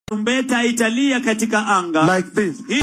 Tarumbeta italia katika anga. like this. Hii-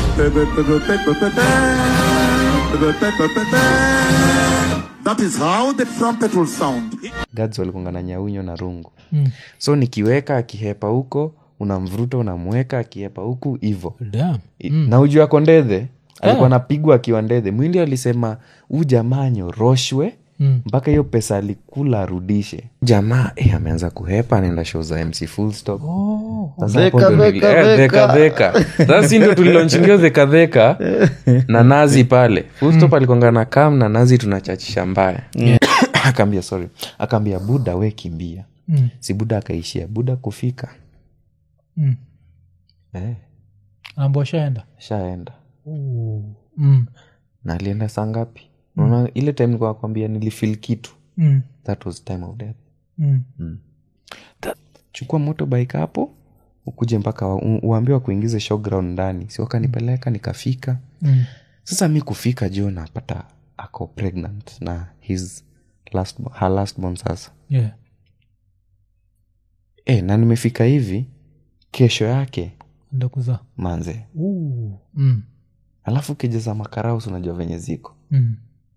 That is how the trumpet will sound. gads walikonga na nyaunyo na rungu mm. so nikiweka akihepa huko unamvuruta unamweka akihepa huku hivo Damn. mm. na uju ako ndedhe alikuwa anapigwa akiwa ndedhe mwili alisema huu jamaa nyoroshwe mpaka hiyo pesa alikula arudishe jamaa eh, ameanza kuhepa anaenda show za mc full stop Sasa hapo Dheka, ndo nili- dheka, eh, dheka. dheka, dheka. sasa si ndo tulilonchingia dhekadheka na nazi pale full stop alikonga na kam na nazi tunachachisha mbaya akaambia sorry akaambia buda we kimbia si buda akaishia buda kufika Mm. eh, Anaambiwa shaenda shaenda mm. na alienda saa ngapi unaona ile time nilikuwa nakwambia nilifil kitu Mm. that was time of death Mm. chukua motorbike hapo ukuje mpaka wa- u- uambiwa kuingize showground ndani si wakanipeleka nikafika Mm. sasa mi kufika jo napata ako pregnant na his last, her last born sasa Yeah. e, na nimefika hivi kesho yake Enda kuzaa manze Ooh. mm. alafu kijeza makaraus unajua venye ziko Mm.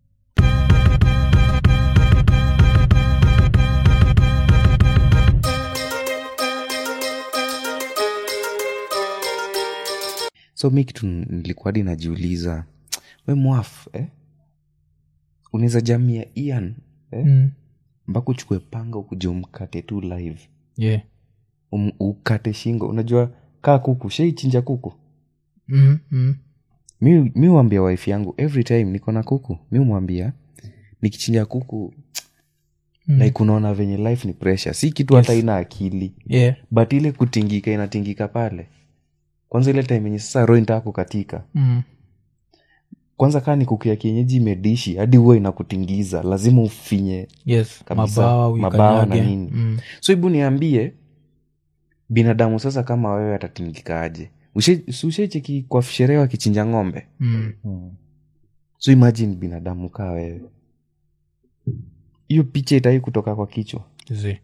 so mi kitu nilikuwa hadi najiuliza we mwaf eh? unaweza jamia ian eh? Mm. mpaka uchukue panga ukuja umkate tu live Yeah. um, ukate shingo unajua kaa kuku shaichinja kuku Mm. Mm. mi mi huambia wife yangu every time niko na kuku mi humwambia nikichinja kuku Mm. like unaona venye life ni pressure si kitu hata ina akili Yeah. but ile kutingika inatingika pale kwanza ile time yenye sasa roho inataka kukatika Mm. kwanza kaa ni kuku ya kienyeji imedishi hadi huwa inakutingiza lazima ufinye Yes. Kabisa. Mabawa, Mabawa na uikanyage. nini. Mm. so hebu niambie binadamu sasa kama wewe atatingikaaje Ushe- si ushaicheki kwa sherehe wakichinja ng'ombe Mm. so imagine binadamu kaa wewe hiyo picha itai kutoka kwa kichwa Zi.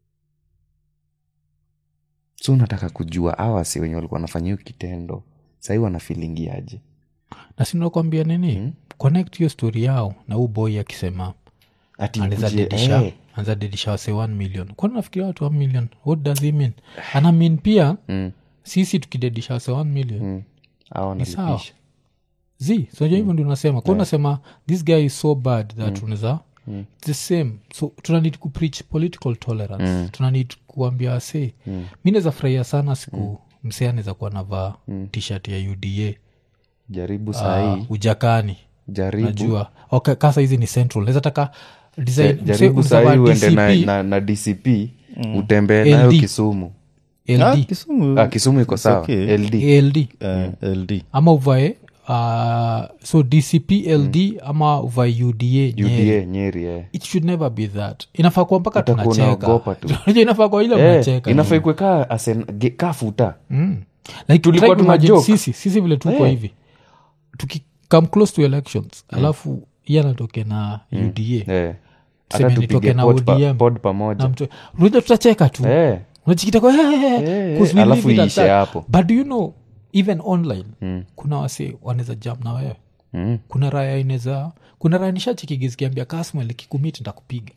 so unataka kujua awasi wenye walikuwa wanafanya hiyo kitendo sahii wanafilingiaje na sinakwambia nini Mm. connect hiyo story yao na huu boy akisema ati anaweza nikuje, dedisha eh, anaweza dedisha wase 1 million kwani nafikiria watu 1 million what does he mean ana mean pia mm, sisi tukidedisha wase 1 million mm, hao Ni sawa. wanalipisha. z soja hivyo ndio unasema kwa unasema this guy is so bad that unaweza It's the same so tuna need kupreach political tolerance tuna need kuambia wase mi naweza furahia sana siku msee anaweza kuwa navaa tshirt ya uda jaribu uh, sahii ujakani jaribu najua okay, kasa hizi ni central naweza taka Ja- design msee jaribu unaweza vaa sahii uende na, DCP, na, na dcp utembee nayo LD. kisumu Ah, ld Kisumu. ah, kisumu iko It's sawa okay. ld ld Eh, LD. ama uvae uh, so dcp ld ama uvae uda Nyeri. uda nyeri eh. it should never be that inafaa kuwa mpaka Utakuwa tunacheka unaogopa tu. Unajua inafaa kwa ile Eh, mnacheka inafaa ikwe kaa asen- ge- kaa futa Mm. like Tulikuwa try to tuna imagine joke. sisi sisi vile tuko Eh. hivi tukicome close to elections alafu iye anatoke na uda eh. Tuseme hata nitoke tupige na pod, pa, ODM. pod na pamoja mtu unajua tutacheka tu eh. unachikita kwa Eh, eh, alafu iishe hapo. but do you know even online kuna wase wanaweza jam na wewe mm. kuna raya inaweza kuna raya nishachikigizikiambia kasmel kikumit ntakupiga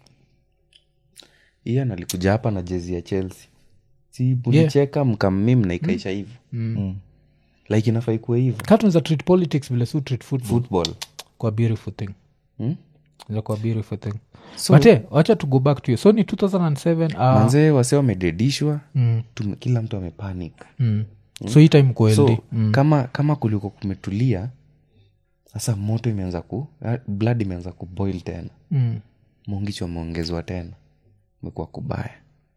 iye nalikuja hapa na jezi ya chelsea si mulicheka mkammim na ikaisha hivo like inafaa ikuwe hivo ka tunaweza treat politics vile su treat football football kwa beautiful thing Hmm? Ila kwa beautiful thing So- but eh, wacha to go back to you so ni 2007 uh, manzee wase wamededishwa mm, tume- kila mtu amepanic mm. so hii time kwa so LD. mm. kama kama kuliko kumetulia sasa moto imeanza ku ah, blood imeanza kuboil tena Mm. mungicho ameongezwa tena imekuwa kubaya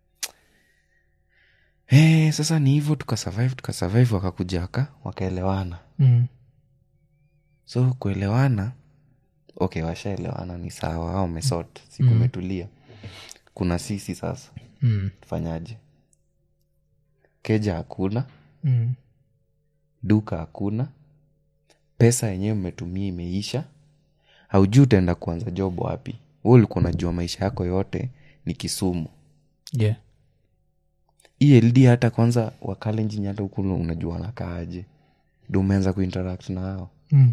hey, sasa ni hivyo tukasurvive tukasurvive wakakuja waka wakaelewana Mm. so kuelewana okay washaelewana ni sawa au wamesot sikumetulia kuna sisi sasa Mm. tufanyaje keja hakuna Mm. duka hakuna pesa yenyewe mmetumia imeisha haujui utaenda kuanza job wapi we ulikuwa unajua maisha yako yote ni kisumu yeah eld hata kwanza wakalenjini hata huku unajua wanakaaje ndo umeanza kuinteract na hao Mm.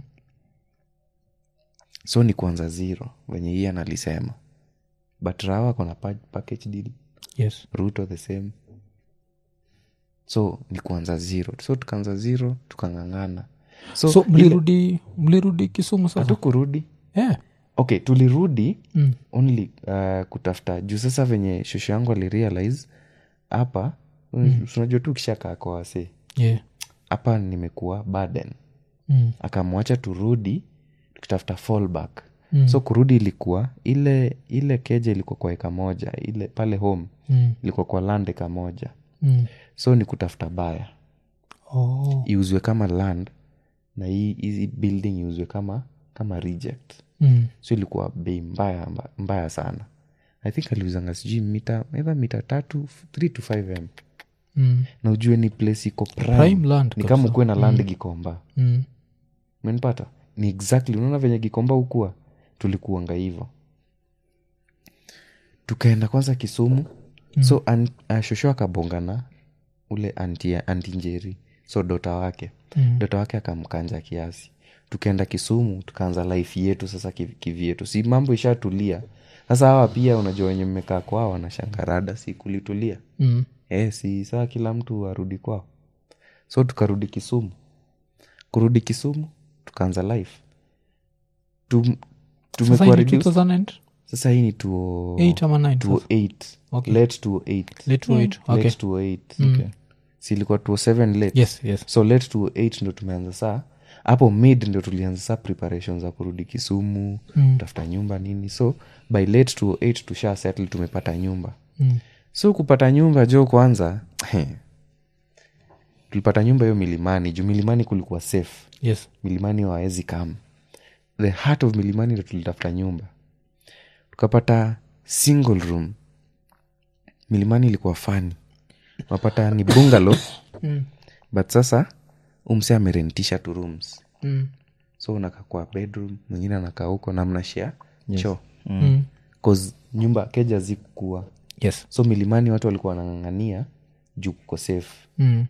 so ni kuanza zero venye hii analisema but rawa kona pa- package deal yes ruto the same so ni kuanza zero so tukaanza zero tukang'ang'ana so, so, ile- mlirudi mlirudi kisumu sasa hatukurudi yeah. okay tulirudi mm. only uh, kutafuta juu sasa venye shosho yangu alirealize hapa mm. unajua tu kishakaa kwa wase yeah. hapa nimekuwa burden mm. akamwacha turudi tukitafuta fallback Mm. so kurudi ilikuwa ile ile keja ilikuwa kwa eka moja ile pale home Mm. ilikuwa kwa land eka moja Mm. so ni kutafuta baya Oh. iuzwe kama land na hii hizi building iuzwe kama kama reject Mm. so ilikuwa bei mbaya mba- mbaya sana i think aliuzanga sijui mita either mita tatu 3 to 5 m Mm. na ujue ni place iko prime, Prime land ni kabisa. kama ukuwe na land gikomba Mm. menipata ni exactly unaona venye gikomba ukuwa tulikuanga hivo tukaenda kwanza kisumu mm. so an, uh, shosho akabongana ule anti, anti njeri so dota wake Mm. dota wake akamkanja kiasi tukaenda kisumu tukaanza life yetu sasa kiv- kivyetu si mambo ishatulia sasa hawa pia unajua wenye mmekaa kwao wanashangarada si kulitulia Mm. e, si saa kila mtu arudi kwao so tukarudi kisumu kurudi kisumu tukaanza life Tum, sasa tumekuwa hii ni reduced. 2008 sasa hii ni tuo ama 9 sasa? 208 Okay. late 208 Late 2008, okay. late 208 okay. si ilikuwa 207 late yes yes so late 208 ndo tumeanza saa hapo mid ndo tulianza saa preparation za kurudi kisumu Mm. tafuta nyumba nini so by late 208 tusha settle tumepata nyumba Mm. so kupata nyumba jo kwanza tulipata nyumba hiyo milimani juu milimani kulikuwa safe yes milimani waezi kam the heart of milimani ndo tulitafuta nyumba tukapata single room milimani ilikuwa fani wapata ni bungalo Mm. but sasa umse amerentisha tu rooms Mm. so unakaa kwa bedroom mwingine anakaa huko na mnashia choo Mm. cause nyumba keja zikuwa yes so milimani watu walikuwa wanang'ang'ania juu kuko safe mm.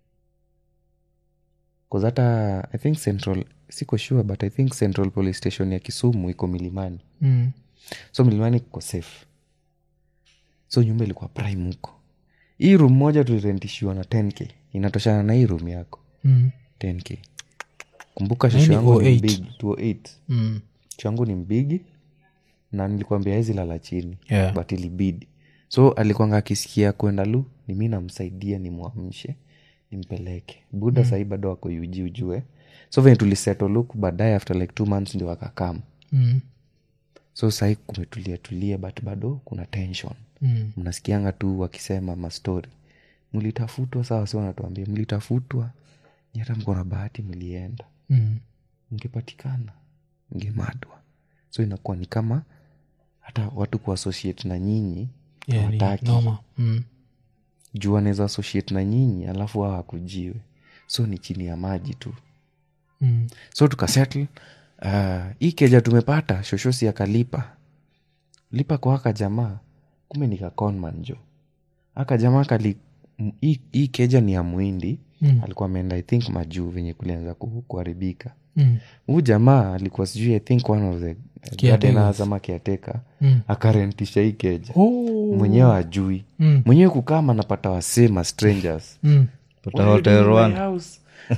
cause hata i think central siko sure but i think central police station ya kisumu iko milimani Mm. so milimani kuko safe so nyumba ilikuwa prime huko hii room moja tulirentishiwa na 10k inatoshana na hii room yako Mm. 10k kumbuka Na hii shosho ni yangu ni 08. mbigi 208 Mm. shosho yangu ni mbigi na nilikwambia hizi lala chini Yeah. but ilibidi so alikwanga akisikia kwenda lu ni mi namsaidia nimwamshe nimpeleke buda mm. sahii bado wako uji ujue so venye tuliseto luk baadaye after like two months ndio wakakam Mm. so sahii kumetulia tulia but bado kuna tension Mm. mnasikianga tu wakisema mastori mlitafutwa sawa si wanatuambia mlitafutwa ni hata mko na bahati mlienda Mm. mngepatikana mngemadwa so inakuwa ni kama hata watu kuassociate na nyinyi Yeah, ni hawataki noma. Mm. juu anaweza associate na nyinyi alafu hao hakujiwe so ni chini ya maji tu Mm. so tukasettle uh, hii keja tumepata shoshosi akalipa lipa kwa aka jamaa kume nikaconman jo aka jamaa kali m- hii hii keja ni ya mwindi Mm. alikuwa ameenda i think majuu venye kulianza ku- kuharibika Mm. huu jamaa alikuwa sijui i think one of the gardeners ama kiateka Mm. akarentisha hii keja Oh. mwenyewe ajui Mm. mwenyewe kukama napata wasema strangers Mm. What are you doing in my Rwanda. house?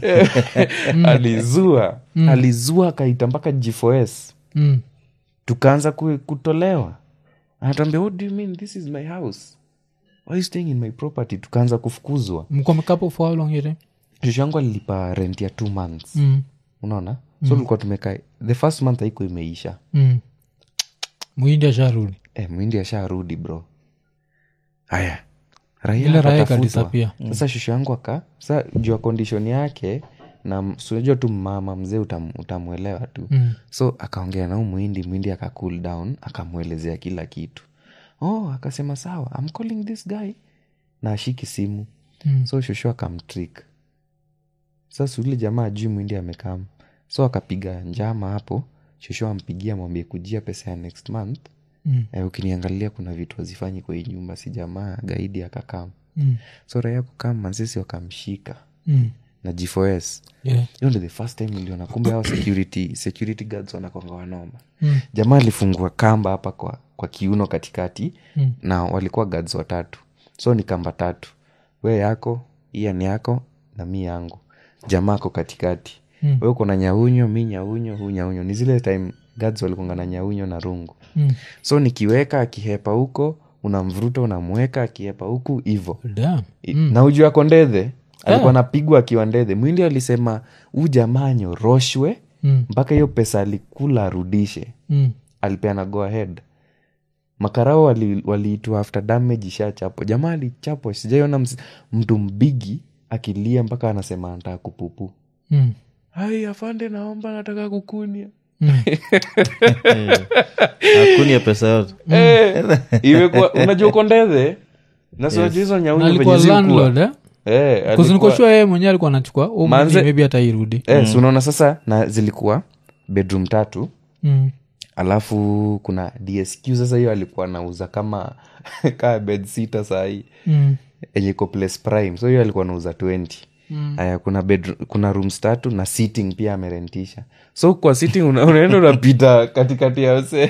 alizua alizua akaita mpaka g4s Mm. tukaanza ku- kutolewa anatuambia what do you mean this is my house why are you staying in my property tukaanza kufukuzwa mko mekapo for how long yete shushu yangu alilipa rent ya two months mm. unaona so tulikuwa tumekaa the first month haiko imeisha mm. muindi asharudi e, mwindi asharudi bro haya raia Ile raia akatafutwa. ikadisappear. sasa shushu yangu aka sa juu ya condition yake na sunajua tu mama mzee utam, utamwelewa tu Mm. so akaongea na huu mwindi mwindi aka cool down akamwelezea kila kitu oh akasema sawa I'm calling this guy na ashiki simu Mm. so shosho akamtrik sasa ule jamaa ajui mwindi amekam so akapiga njama hapo shosho ampigia mwambie kujia pesa ya next month Mm. eh, ukiniangalia kuna vitu hazifanyi kwa hii nyumba si jamaa gaidi akakam Mm. so raia kukama sisi wakamshika Mm. na g4s Yeah. hiyo ndo the first time niliona kumbe hao security, security guards wanakwanga wanoma Mm. jamaa alifungua kamba hapa kwa, kwa kiuno katikati Mm. na walikuwa guards watatu so ni kamba tatu we yako iya ni yako na mi yangu jamaa ako katikati Mm. we uko na nyaunyo mi nyaunyo hu nyaunyo ni zile time guards walikunga na nyaunyo na rungu Mm. so nikiweka akihepa huko unamvuruta unamweka akihepa huku hivo Damn. I- na uju ako ndedhe alikuwa anapigwa akiwa ndedhe mwindi alisema huu jamaa nyoroshwe Mm. mpaka hiyo pesa alikula arudishe Mm. alipeana go ahead makarao waliitwa wali after damage ishachapo jamaa alichapwa sijaiona ms- mtu mbigi akilia mpaka anasema anataka kupupu Mm. ai afande naomba nataka kukunia hakuni ya pesa yote Eh, imekuwa unajua uko ndedhe nasiwajua hizo Na nyaunyo alikuwa venye zikuwa. landlord eh? Eh, alikuwa- kuzinikoshua yeye mwenyewe alikuwa anachukua oh, Manze- maybe- maybe hata irudi eh, si unaona sasa na zilikuwa bedroom tatu mm. alafu kuna dsq sasa hiyo alikuwa anauza kama kaa bed sita sahii Mm. enye iko place prime so hiyo alikuwa anauza 20 aya kuna bedroom, kuna rooms tatu na sitting pia amerentisha so kwa sitting una, unaenda unapita katikati ya wase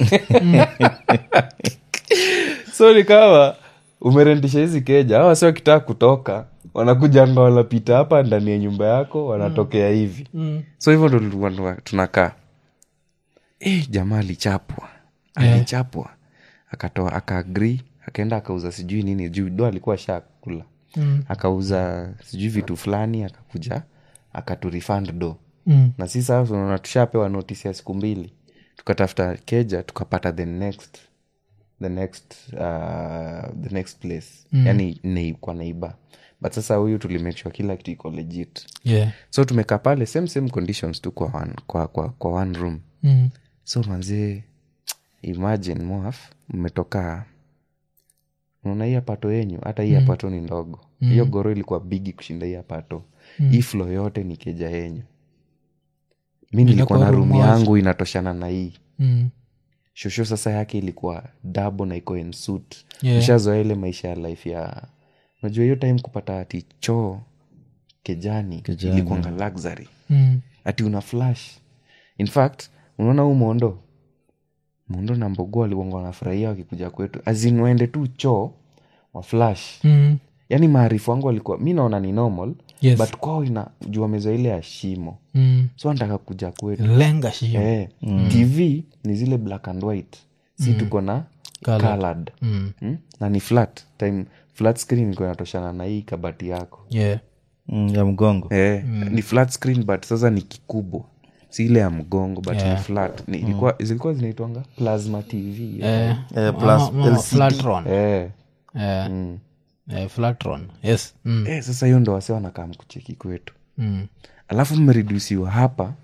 so ni kama umerentisha hizi keja awa si wakitaka kutoka wanakuja ndo wanapita hapa ndani ya nyumba yako wanatokea hivi Mm. so hivyo ndo tulikuwa tuna- tunakaa eh, jamaa alichapwa alichapwa akatoa akaagri akaenda akauza sijui nini juu do alikuwa shakula Mm. akauza sijui vitu fulani akakuja akaturifund do Mm. na si sasa unaona tushapewa notisi ya siku mbili tukatafuta keja tukapata the next the next uh, the next place mm. yani nei, kwa neiba but sasa huyu tulimake sure kila kitu iko legit Yeah. so tumekaa pale same same conditions tu kwa one, kwa, kwa, kwa one room Mm. so manzee imagine mwaf mmetoka unaona hii apato yenyu hata hii apato ni ndogo hiyo goro ilikuwa bigi kushinda hii apato hii flo yote ni keja yenyu mi nilikuwa na Inakuwa room room moja. yangu inatoshana na hii Mm. shosho sasa yake ilikuwa dabo na iko in suit Yeah. nishazoa ile maisha ya life ya unajua hiyo time kupata ati choo kejani, Kejani. ilikuanga luxury Mm. ati una flash in fact unaona huu mondo mondo na mbogo walikuanga wanafurahia wakikuja kwetu azin waende tu choo wa flash Mm. yaani maarifu wangu walikuwa mi naona ni normal Yes. but kwao ina juu wamezoa ile ya shimo Mm. so anataka kuja kwetu lenga shio eh, tv ni zile black and white si tuko na Colored. colored. Mm. Mm? na ni flat time flat screen iko inatoshana na hii kabati yako Yeah. mm, ya mgongo eh, ni flat screen but sasa ni kikubwa si ile ya mgongo but Yeah. ni flat ni, ilikuwa, zilikuwa zinaitwanga plasma tv Eh, Eh, ma- plus ma- ma- LCD. Flatron. eh. Eh, Mm. eh, Flatron. Yes. Mm. Eh, sasa hiyo ndo wase wanakaa mkucheki kwetu Mm. alafu mmeredusiwa hapa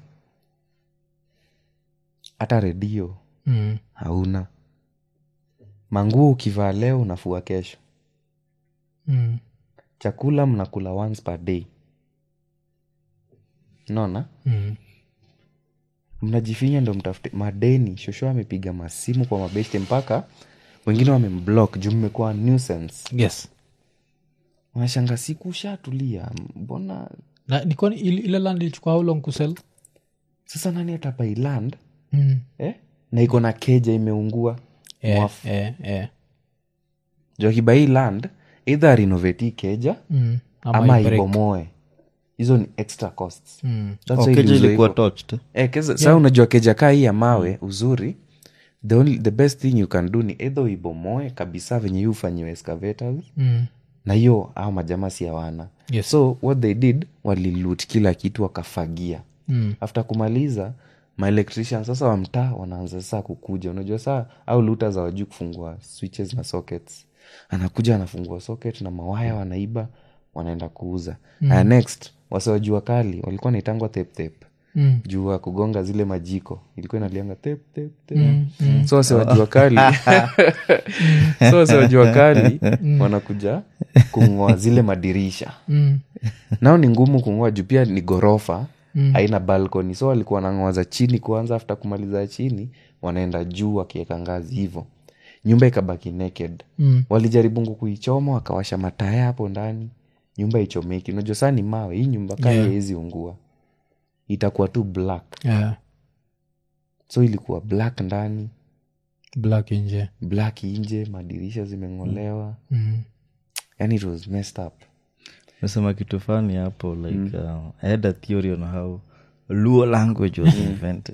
hata redio Mm. hauna manguo ukivaa leo unafua kesho Mm. chakula mnakula once per day naona Mm. mnajifinya ndo mtafute madeni shosho amepiga masimu kwa mabeshte mpaka wengine wamemblock juu mmekuwa nuisance yes wanashanga siku ushatulia mbona na nikoni ile ile land ilichukua how long kusel sasa nani atabai land mm. eh? na iko na keja imeungua eh, Mwafu. eh, eh. juu akibai land either renovate hii keja Mm. Ama ama i-break. ibomoe hizo ni extra costs Mm. That's Oh, why keja iliuzwa ilikuwa hivyo. touched Eh, keza, saa unajua keja kaa hii ya mawe uzuri the, only, the best thing you can do ni either uibomoe kabisa venye hii ufanyiwe excavators Mm. na hiyo au majamaa si hawana Yes. so what they did walilut kila kitu wakafagia Mm. after kumaliza maelectrician sasa wa mtaa wanaanza sasa kukuja unajua saa au luta za wajuu kufungua switches na sockets anakuja anafungua socket na mawaya wanaiba wanaenda kuuza mm. uh, next wasiwajua kali walikuwa naitangwa teptep Mm. juu ya kugonga zile majiko ilikuwa inalianga tep, tep, tep. so wasiwajua kali so wasiwajua kali wanakuja kung'oa zile madirisha Mm. nao ni ngumu kung'oa juu pia ni ghorofa haina balcony so walikuwa wanang'oa za chini kwanza after kumaliza ya chini wanaenda juu wakiweka ngazi hivo nyumba ikabaki naked Mm. walijaribu kuichoma wakawasha mataya hapo ndani nyumba ichomeki unajua saa ni mawe hii nyumba kaa Yeah. haiwezi ungua itakuwa tu black yeah. so ilikuwa black ndani black nje black nje madirisha zimeng'olewa mm. yani it was messed up mesema kitu fani hapo like uh, i had a theory on how luo language was invented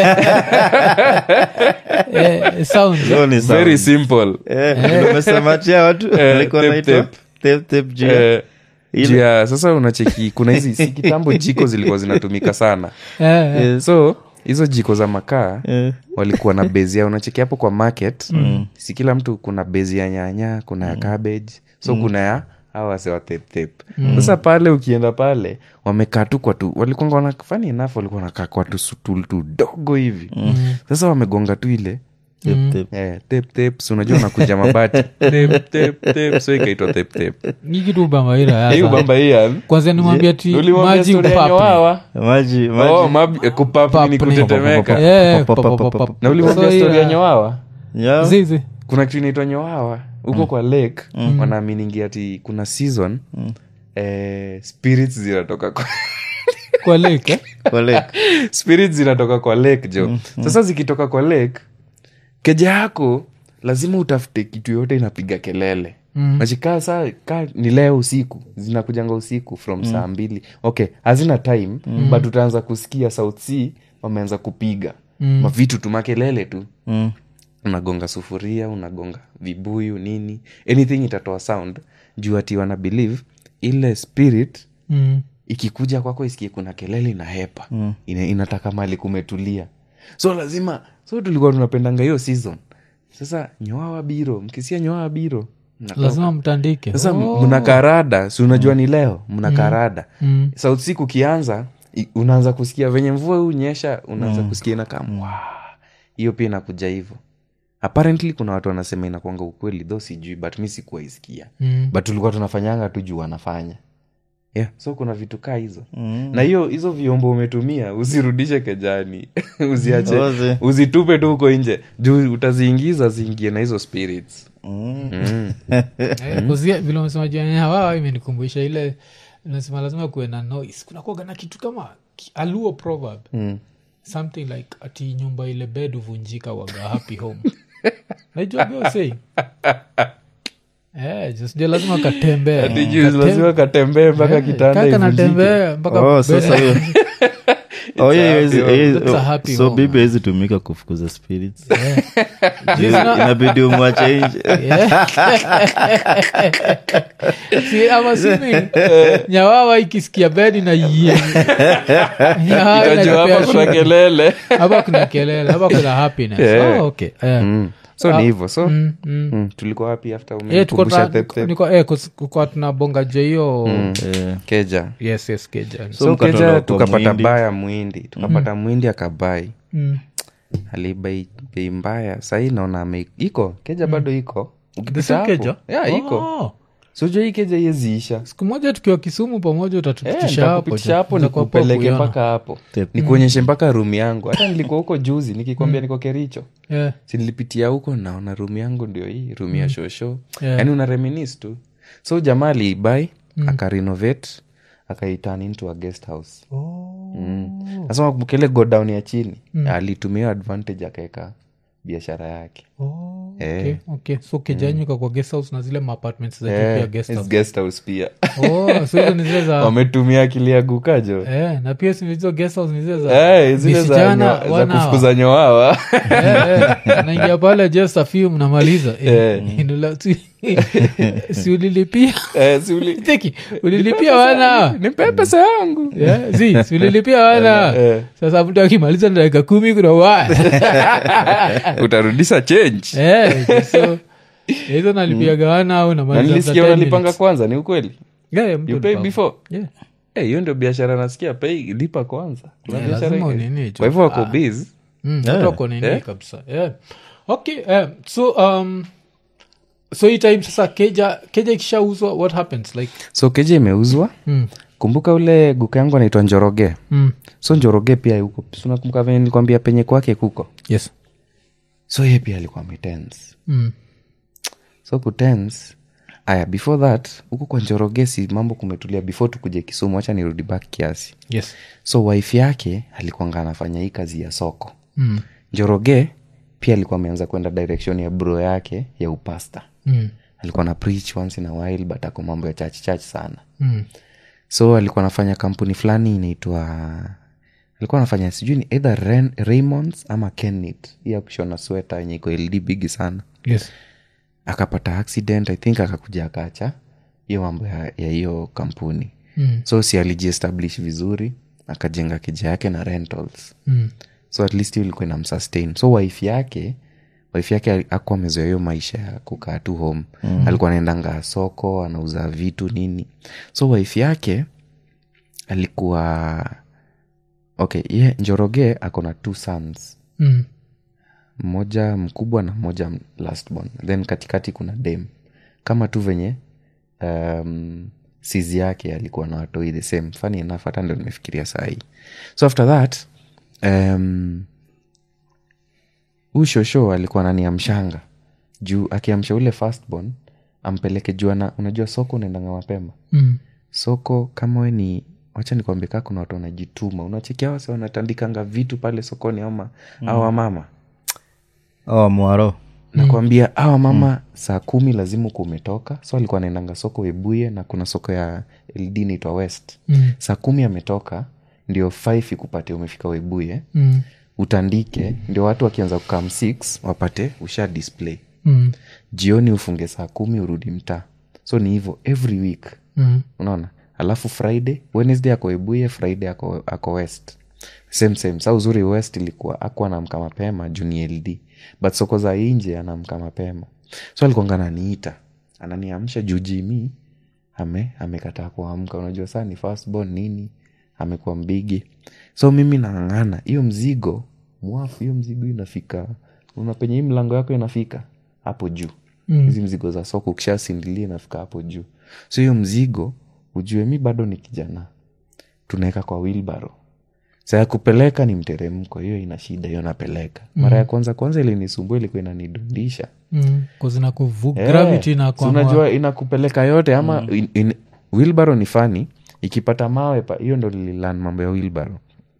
eh, sounds Luo ni sound. very simple Eh, umesema tia watu walikuwa tape, wanaitwa tape. tape, tape juu ya- Eh, juu ya sasa unacheki kuna hizi si kitambo jiko zilikuwa zinatumika sana eh, eh. Yes. so hizo jiko za makaa Eh, walikuwa na bezi ya unacheki hapo kwa market mm. si kila mtu kuna bezi ya nyanya kuna ya cabbage so kuna ya hawa wase wa tape tape sasa pale ukienda pale wamekaa tu kwa tu walikuwa wana funny enough walikuwa wanakaa kwa tu sutul tudogo hivi sasa wamegonga tu ile tape, tape. eh, tape tape si unajua unakuja mabati tape tape tape so ikaitwa tape tape Hii kitu bambaira hiyo bamba hii ya- kwanza nimwambia ti ulimwambia maji story ya upapne. nyowawa maji maji oh, mabi- eh, kupapni ni Papni. kutetemeka Eh, Pa, pa, pa, pa, pa, pa, pa. na ulimwambia So, story ya yeah. nyowawa Yeah. zizi kuna kitu inaitwa nyowawa huko kwa lake wanaaminigi ati kuna season eh, spirits zinatoka kwa kwa lake eh? Kwa lake. spirits zinatoka kwa lake jo sasa zikitoka kwa lake keja yako lazima utafute kitu yote inapiga kelele Mm. nachikaa saa ka ni leo usiku zinakujanga usiku from saa mbili okay hazina time but utaanza kusikia south sea wameanza kupiga Mm. mavitu tu makelele tu Mm. unagonga sufuria unagonga vibuyu nini anything itatoa sound juu ati wana believe ile spirit Mm. ikikuja kwako isikie kuna kelele ina hepa mm. Ina, inataka mali kumetulia so lazima so tulikuwa tunapendanga hiyo season sasa nyoawa biro mkisia nyoawa biro mnatoka. lazima mtandike sasa Oh. mna karada si unajua ni leo mna karada Mm. sauti siku ukianza i- unaanza kusikia venye mvua hunyesha unaanza kusikia inakamwa hiyo pia inakuja hivyo apparently kuna watu wanasema inakwanga ukweli tho sijui but mi sikuwaisikia Mm. but tulikuwa tunafanyanga tu juu wanafanya yeah. so kuna vitu kaa hizo Mm. na hiyo hizo vyombo umetumia usirudishe kejani uziache Oze. uzitupe tu huko nje juu utaziingiza ziingie na hizo spirits Mm. mm. Eh, kuzia- vile umesema juanyawawa imenikumbusha ile nasema lazima kuwe na noise kunakuaga na kitu kama ki- aluo proverb Mm. something like ati nyumba ile bed huvunjika waga happy home naijua biosei Eh, just ndio lazima katembea Ati juu lazima katembee mpaka kitanda kaka ivunjike. natembea mpaka Oh, sasa hiyo Oh, yeah, happy haiwezi- home. haiwezi- That's a oh, happy so home. bibi hawezi tumika kufukuza spirits Eh. Juu inabidi umwache nje Si, I'm assuming, nyawawa ikisikia bedi na yie Nyawawa Itajua inajipea hapa kuna shida. kelele hapa kuna kelele hapa kuna happiness Yeah. oh, okay eh. Mm. so ni hivyo so Mm, mm. mm, tulikuwa wapi after Eh, tuko umenikumbusha tuna- tep tep? niko- eh, kus- kukuwa tunabonga je hiyo Eh, keja yes yes keja So so mkatolewa keja kwa tukapata Muhindi. baya mwindi tukapata mwindi akabai Mm. alibai bei mbaya sahii naona ame iko keja bado iko The Ukipita same hapo- keja yeah, iko Oh. sojo hii keja iyeziisha siku moja tukiwa kisumu pamoja utatupitisha hapo nitakupitisha hapo Tutakuwa poa nikupeleke kuiona. mpaka hapo Tep. nikuonyeshe mpaka rumu yangu hata nilikuwa huko juzi nikikwambia niko kericho Yeah, sinilipitia huko naona rumu yangu ndio hii rumu ya shosho Yeah. yaani una reminis tu so jamaa aliibai akarenovate akaiturn into a guest house Oh. mm. nasema kele godown ya chini alitumia advantage akaeka biashara yake Oh, Eh. okay, okay. so kejanyuka kwa guest house na zile maapartments za juu Eh, pia guest it's house. guest house pia Oh, so hizo ni zile za wametumia akili ya gukajo eh, na pia si hizo guest house ni zile za Eh, zile za, visijana nyo- za wana- kufukuza nyowawa Eh, eh, naingia pale just a few mnamaliza Eh, Eh. inula- si- si ulilipia Eh, si uli- Teki, ulilipia wana nipe pesa yangu Yeah, zi si ulilipia wana Eh. sasa mtu akimaliza na dakika kumi kuna wa utarudisha change Eh, so hizo nalipiaga wana au na namaliza nilisikia after 10 unalipanga minutes. kwanza ni ukweli Yeah, yeah, mtu you pay alipa. before Yeah. Eh, hiyo ndio biashara nasikia pay lipa kwanza Kuna Yeah, biashara lazima ingine. unini, kwa hivyo wako Ah. busy Mm, Yeah. watu wako nini Eh? kabisa yeah. okay eh, so um, so hii time sasa keja keja ikishauzwa what happens like so keja imeuzwa mm, kumbuka ule guka yangu anaitwa njoroge mm, so njoroge pia yuko sunakumbuka venye nilikwambia penye kwake kuko yes so ye pia alikuwa ametense Mm. so kutense aya before that huku kwa njorogesi mambo kumetulia before tukuje kisumu wacha nirudi back kiasi yes so wife yake alikuanga anafanya hii kazi ya soko mm. njoroge pia alikuwa ameanza kwenda direction ya bro yake ya upasta Mm. alikuwa na preach once in a while but ako mambo ya church church sana Mm. so alikuwa anafanya kampuni fulani inaitwa alikuwa anafanya sijui ni either Ren, raymonds ama kennit hii ya kushona sweta yenye iko ld bigi sana yes akapata accident i think akakuja akacha hiyo mambo ya ya hiyo kampuni Mm. so si alijiestablish vizuri akajenga kija yake na rentals Mm. so at least hiyo ilikuwa inamsustain so wife yake wife yake akuwa amezoea hiyo maisha ya kukaa tu home mm. alikuwa anaendanga soko anauza vitu nini so wife yake alikuwa okay ye njoroge ako na two sons Mm. mmoja mkubwa na mmoja lastborn then katikati kuna dem kama tu venye um, sizi yake alikuwa na watoi the same funny enough hata ndo nimefikiria sahii so after that um, huu shosho alikuwa naniamshanga juu akiamsha ule firstborn ampeleke juu ana unajua soko unaendanga mapema Mm. soko kama we ni wacha nikwambie kaa kuna watu wanajituma unachekia wase wanatandikanga vitu pale sokoni ama mm. au wamama oh, mwaro nakwambia awa mama saa kumi lazima uku umetoka so alikuwa anaendanga soko ebuye na kuna soko ya ld naitwa west Mm. saa kumi ametoka ndio five ikupate umefika webuye Mm. utandike ndio watu wakianza kukam 6 wapate usha display Mm. jioni ufunge saa kumi urudi mtaa so ni hivyo every week Mm. unaona alafu friday wednesday ako ebuye friday ako, ako west same same sa uzuri west ilikuwa akuwa namka mapema juu ni ld but soko za inje anamka mapema so alikuanga ananiita ananiamsha juu jimi ame amekataa kuamka unajua saa ni firstborn nini amekuwa mbigi so mimi nang'ang'ana hiyo mzigo mwafu hiyo mzigo inafika una penye hii mlango yako inafika hapo juu hizi mzigo za soko ukishasindilia inafika hapo juu so hiyo mzigo ujue mi bado ni kijana tunaweka kwa wilbaro sa ya kupeleka ni mteremko hiyo ina shida hiyo napeleka mara ya kwanza kwanza ilinisumbua ilikuwa inanidundisha Mm. 'Cause inakuvu- Eh, gravity si inakwama- unajua inakupeleka yote ama in, in, wilbaro ni fani ikipata mawe pa hiyo ndo lililan mambo ya wilbaro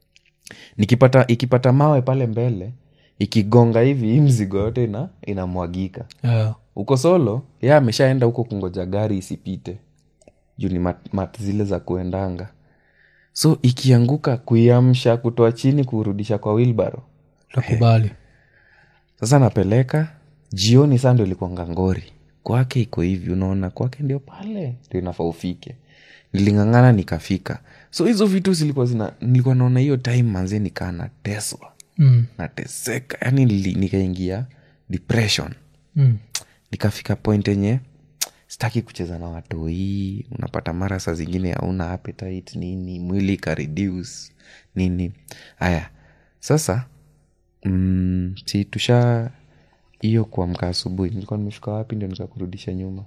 nikipata ikipata mawe pale mbele ikigonga hivi hii mzigo yote ina inamwagika Yeah. uko solo ye ameshaenda huko kungoja gari isipite juu ni mat, mat zile za kuendanga so ikianguka kuiamsha kutoa chini kurudisha kwa wilbaro takubali sasa napeleka jioni saa ndo ilikuanga ngori kwake iko hivi unaona kwake ndio pale ndio inafaa ufike niling'ang'ana nikafika so hizo vitu zilikuwa zina nilikuwa naona hiyo time manze nikaa nateswa Mm. nateseka yani nili- nikaingia depression Mm. nikafika point yenye sitaki kucheza na watoi unapata mara saa zingine hauna appetite nini mwili ikareduce nini haya sasa mm, si tusha hiyo kuamka asubuhi nilikuwa nimefika wapi ndio nikakurudisha nyuma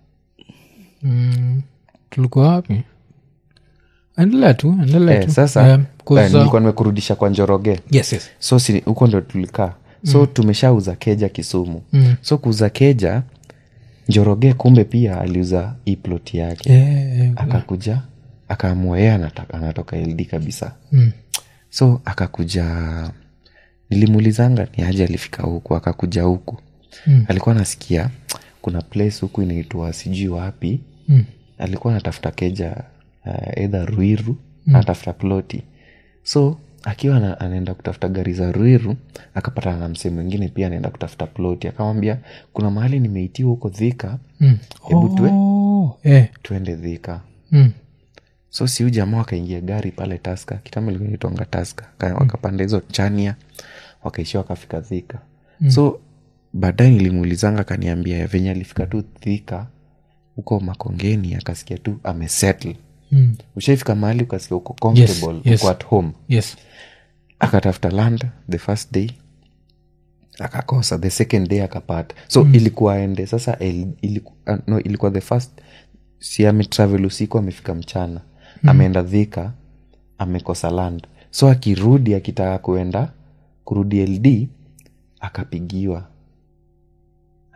Mm. tulikuwa wapi endelea tu endelea eh, tu sasa Eh, 'cause, eh, uh, nilikuwa nimekurudisha kwa njoroge yes, yes. so si huko ndo tulikaa so mm. tumeshauza keja kisumu Mm. so kuuza keja njoroge kumbe pia aliuza hii plot yake Eh, eh, akakuja akaamua yeye anataka- anatoka ld kabisa mm. so akakuja nilimuulizanga ni aje alifika huku akakuja huku Mm. alikuwa anasikia kuna place huku inaitwa sijui wapi Mm. alikuwa anatafuta keja uh, edha ruiru mm. anatafuta ploti so akiwa ana- anaenda kutafuta gari za ruiru akapatana na msee mwingine pia anaenda kutafuta ploti akamwambia kuna mahali nimeitiwa huko dhika Mm. Hebu tue- Oh, eh. tuende dhika Mm. so siu jamaa wakaingia gari pale taska kitambo ilikuwa inaitwanga taska Ka- wakapanda hizo chania wakaishia wakafika dhika mm. so baadaye nilimuulizanga akaniambia venye alifika tu dhika huko makongeni akasikia tu amesettle Mm. ushaifika mahali ukasikia uko comfortable Yes, yes. uko at home yes akatafuta land the first day akakosa the second day akapata so mm. ilikuwa ende sasa el, iliku, uh, no, ilikuwa the first si ametravel usiku amefika mchana mm. ameenda dhika amekosa land so akirudi akitaka kuenda kurudi ld akapigiwa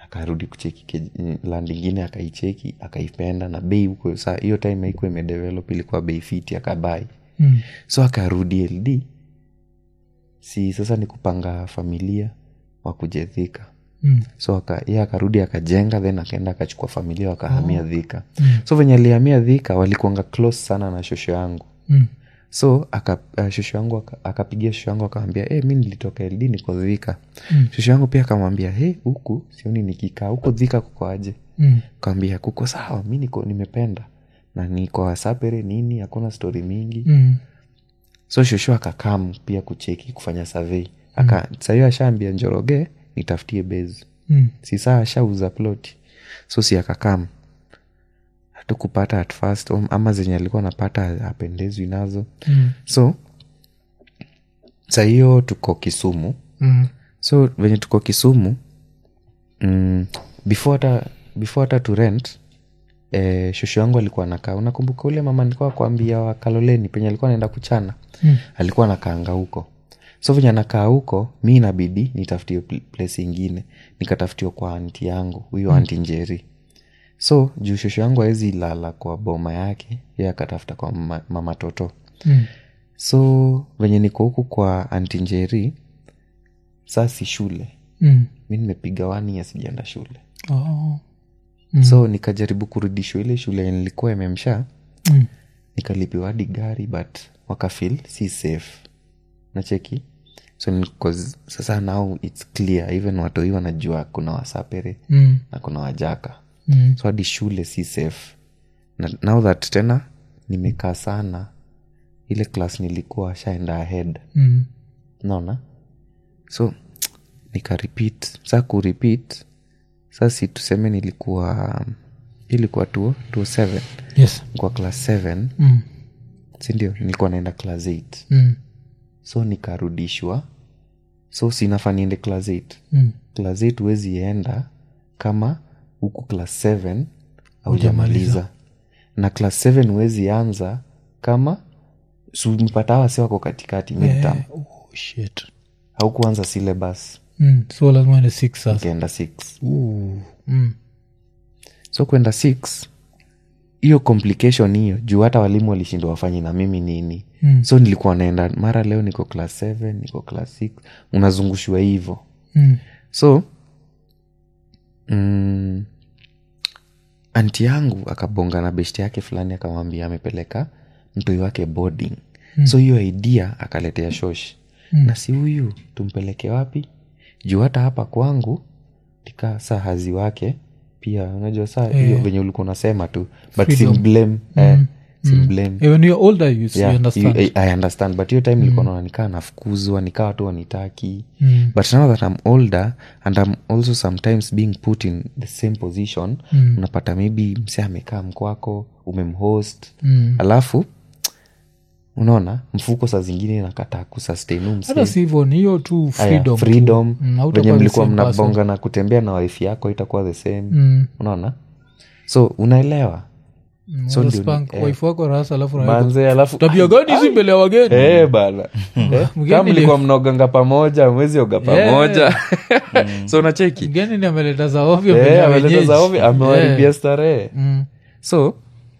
akarudi kucheki ke- land ingine akaicheki akaipenda na bei huko saa hiyo time haikuwa imedevelop ilikuwa bei fiti akabai Mm. so akarudi ld si sasa ni kupanga familia wakuje dhika Mm. so aka, ye akarudi akajenga then akaenda akachukua familia wakahamia dhika so venye alihamia dhika walikuanga close sana na shosho yangu Mm. so aka, uh, shosho yangu aka- akapigia shosho yangu akamwambia hey, mi nilitoka ld niko dhika mm. shosho yangu pia akamwambia hey, huku sioni nikikaa huku dhika kuko aje Mm. kawambia kuko sawa mi niko nimependa na niko wasapere nini hakuna stori mingi Mm. so shosho akakam pia kucheki kufanya survey aka sahiyo ashaambia njoroge nitafutie base Mm. si saa ashauza ploti so si akakam hatukupata at first om- ama zenye alikuwa napata apendezwi nazo Mm. so sahiyo tuko kisumu Mm. so venye tuko kisumu mm, before hata before hata tu rent eh, shosho yangu alikuwa nakaa unakumbuka ule mama nilikuwa kuambia wa kaloleni penye alikuwa naenda kuchana Mm. alikuwa anakaanga huko so venye anakaa huko mi inabidi nitafutie pl- place ingine nikatafutiwa kwa anti yangu huyo mm. anti njeri so juu shosho yangu awezi lala kwa boma yake ye akatafuta kwa mama, mama toto Mm. so venye niko huku kwa anti njeri saa si shule Mm. mi nimepiga wani ya sijaenda shule Oh. mm. so nikajaribu kurudishwa ile shule yenye nilikuwa imemsha Mm. nikalipiwa hadi gari but wakafil si safe nacheki so niko, sasa now its clear even watoi wanajua kuna wasapere Mm. na kuna wajaka Mm. so hadi shule si safe na now that tena nimekaa sana ile class nilikuwa shaenda ahead Mm. naona so nika repeat sa kurepeat sa si tuseme nilikuwa ilikuwa tuo tuo seven Yes. kwa class seven Mm. sindio nilikuwa naenda class eight Mm. so nikarudishwa so sinafaa niende class eight Mm. class eight huwezi enda kama huku class seven haujamaliza na class seven huwezi anza kama mpata wase wako katikati midterm Oh, shit. haukuanza syllabus Mm. so lazima ende six sasa ukaenda six Ooh. Mm. so kwenda six hiyo complication hiyo juu hata walimu walishindwa wafanye na mimi nini Mm. so nilikuwa naenda mara leo niko class seven niko class six unazungushwa hivo Mm. so so mm, anti yangu akabonga na beshti yake fulani akamwambia amepeleka mtoi wake boarding mm. so hiyo idea akaletea shosh mm. na si huyu tumpeleke wapi juu hata hapa kwangu tika saa hazi wake pia unajua saa hiyo venye ulikuwa unasema tu but Freedom. simblame eh, simblame Eh, when you're older you, you Yeah, understand you- I, I understand but hiyo time nilikuwa naona nikaa nafukuzwa nikaa watu wanitaki Mm. but now that i'm older and i'm also sometimes being put in the same position Mm. unapata maybe mse amekaa mkwako umemhost Mm. alafu unaona mfuko saa zingine nakataa kusustain huu mse. hata si hivyo ni hiyo tu Aya, freedom tu. freedom Mm, hautakuwa venye the mlikuwa same person. mnabonga na kutembea na wife yako itakuwa the same Mm. unaona so unaelewa Mm, So unaweza ndio ni- spank eh. wife wako rasa alafu unaweka- manze alafu tabia gani hizi mbele ya wageni Eh, bana Eh, Mgeni kama mlikuwa ni- mnaoganga pamoja mwezi oga pamoja so unacheki mgeni ni ameleta za ovyo mbele Eh, ya ameleta wenyeji. za ovyo, amewaribia Eh. starehe Mm. so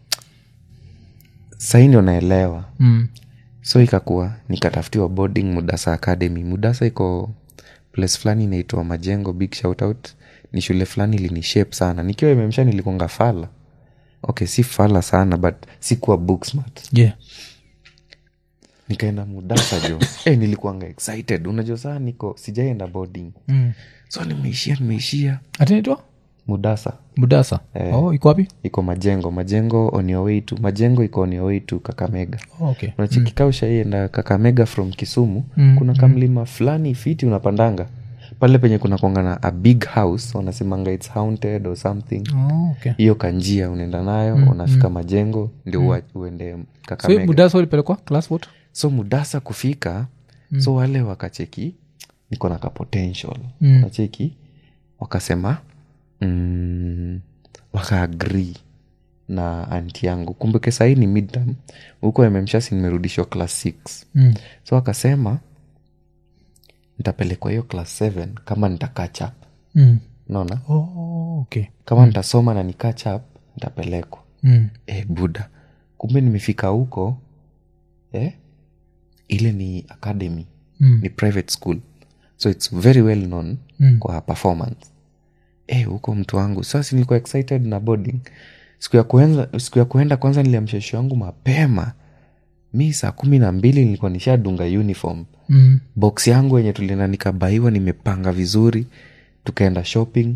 sahii ndio naelewa Mm. so ikakuwa nikatafutiwa boarding mudasa academy mudasa iko place fulani inaitwa majengo big shoutout ni shule fulani ilini shape sana nikiwa imemsha nilikonga fala okay si fala sana but sikuwa book smart Yeah. nikaenda mudasa jo eh nilikuanga excited unajua saa niko sijaenda boarding Mm. so nimeishia nimeishia atinaitwa mudasa budasa oh, iko wapi iko majengo majengo on your way to majengo iko on your way to kakamega oh, okay. unachikika ushaienda kakamega from kisumu Mm, kuna kamlima fulani fiti unapandanga pale penye kuna kwangana a big house wanasemanga its haunted or something Oh, okay. hiyo kanjia unaenda nayo unafika majengo ndio ua- uende so hii kakamega budasa ulipelekwa class what so mudasa kufika so wale wakacheki niko na ka potential Mm. nacheki wakasema mm, wakaagri na anti yangu kumbuke sahii ni midterm huko mmshasi nimerudishwa class 6 mm. so wakasema nitapelekwa hiyo class 7 kama nita catch up Mm. naona oh, okay kama nitasoma na ni catch up nitapelekwa mm. e, buda kumbe nimefika huko eh? ile ni academy Mm. ni private school so its very well known Mm. kwa performance e, huko mtu wangu sasa nilikuwa excited na boarding siku ya kuenda, siku ya kuenda kwanza niliamshesho wangu mapema mi saa kumi na mbili nilikuwa nishadunga uniform Mm. box yangu yenye tulienda nikabaiwa nimepanga vizuri tukaenda shopping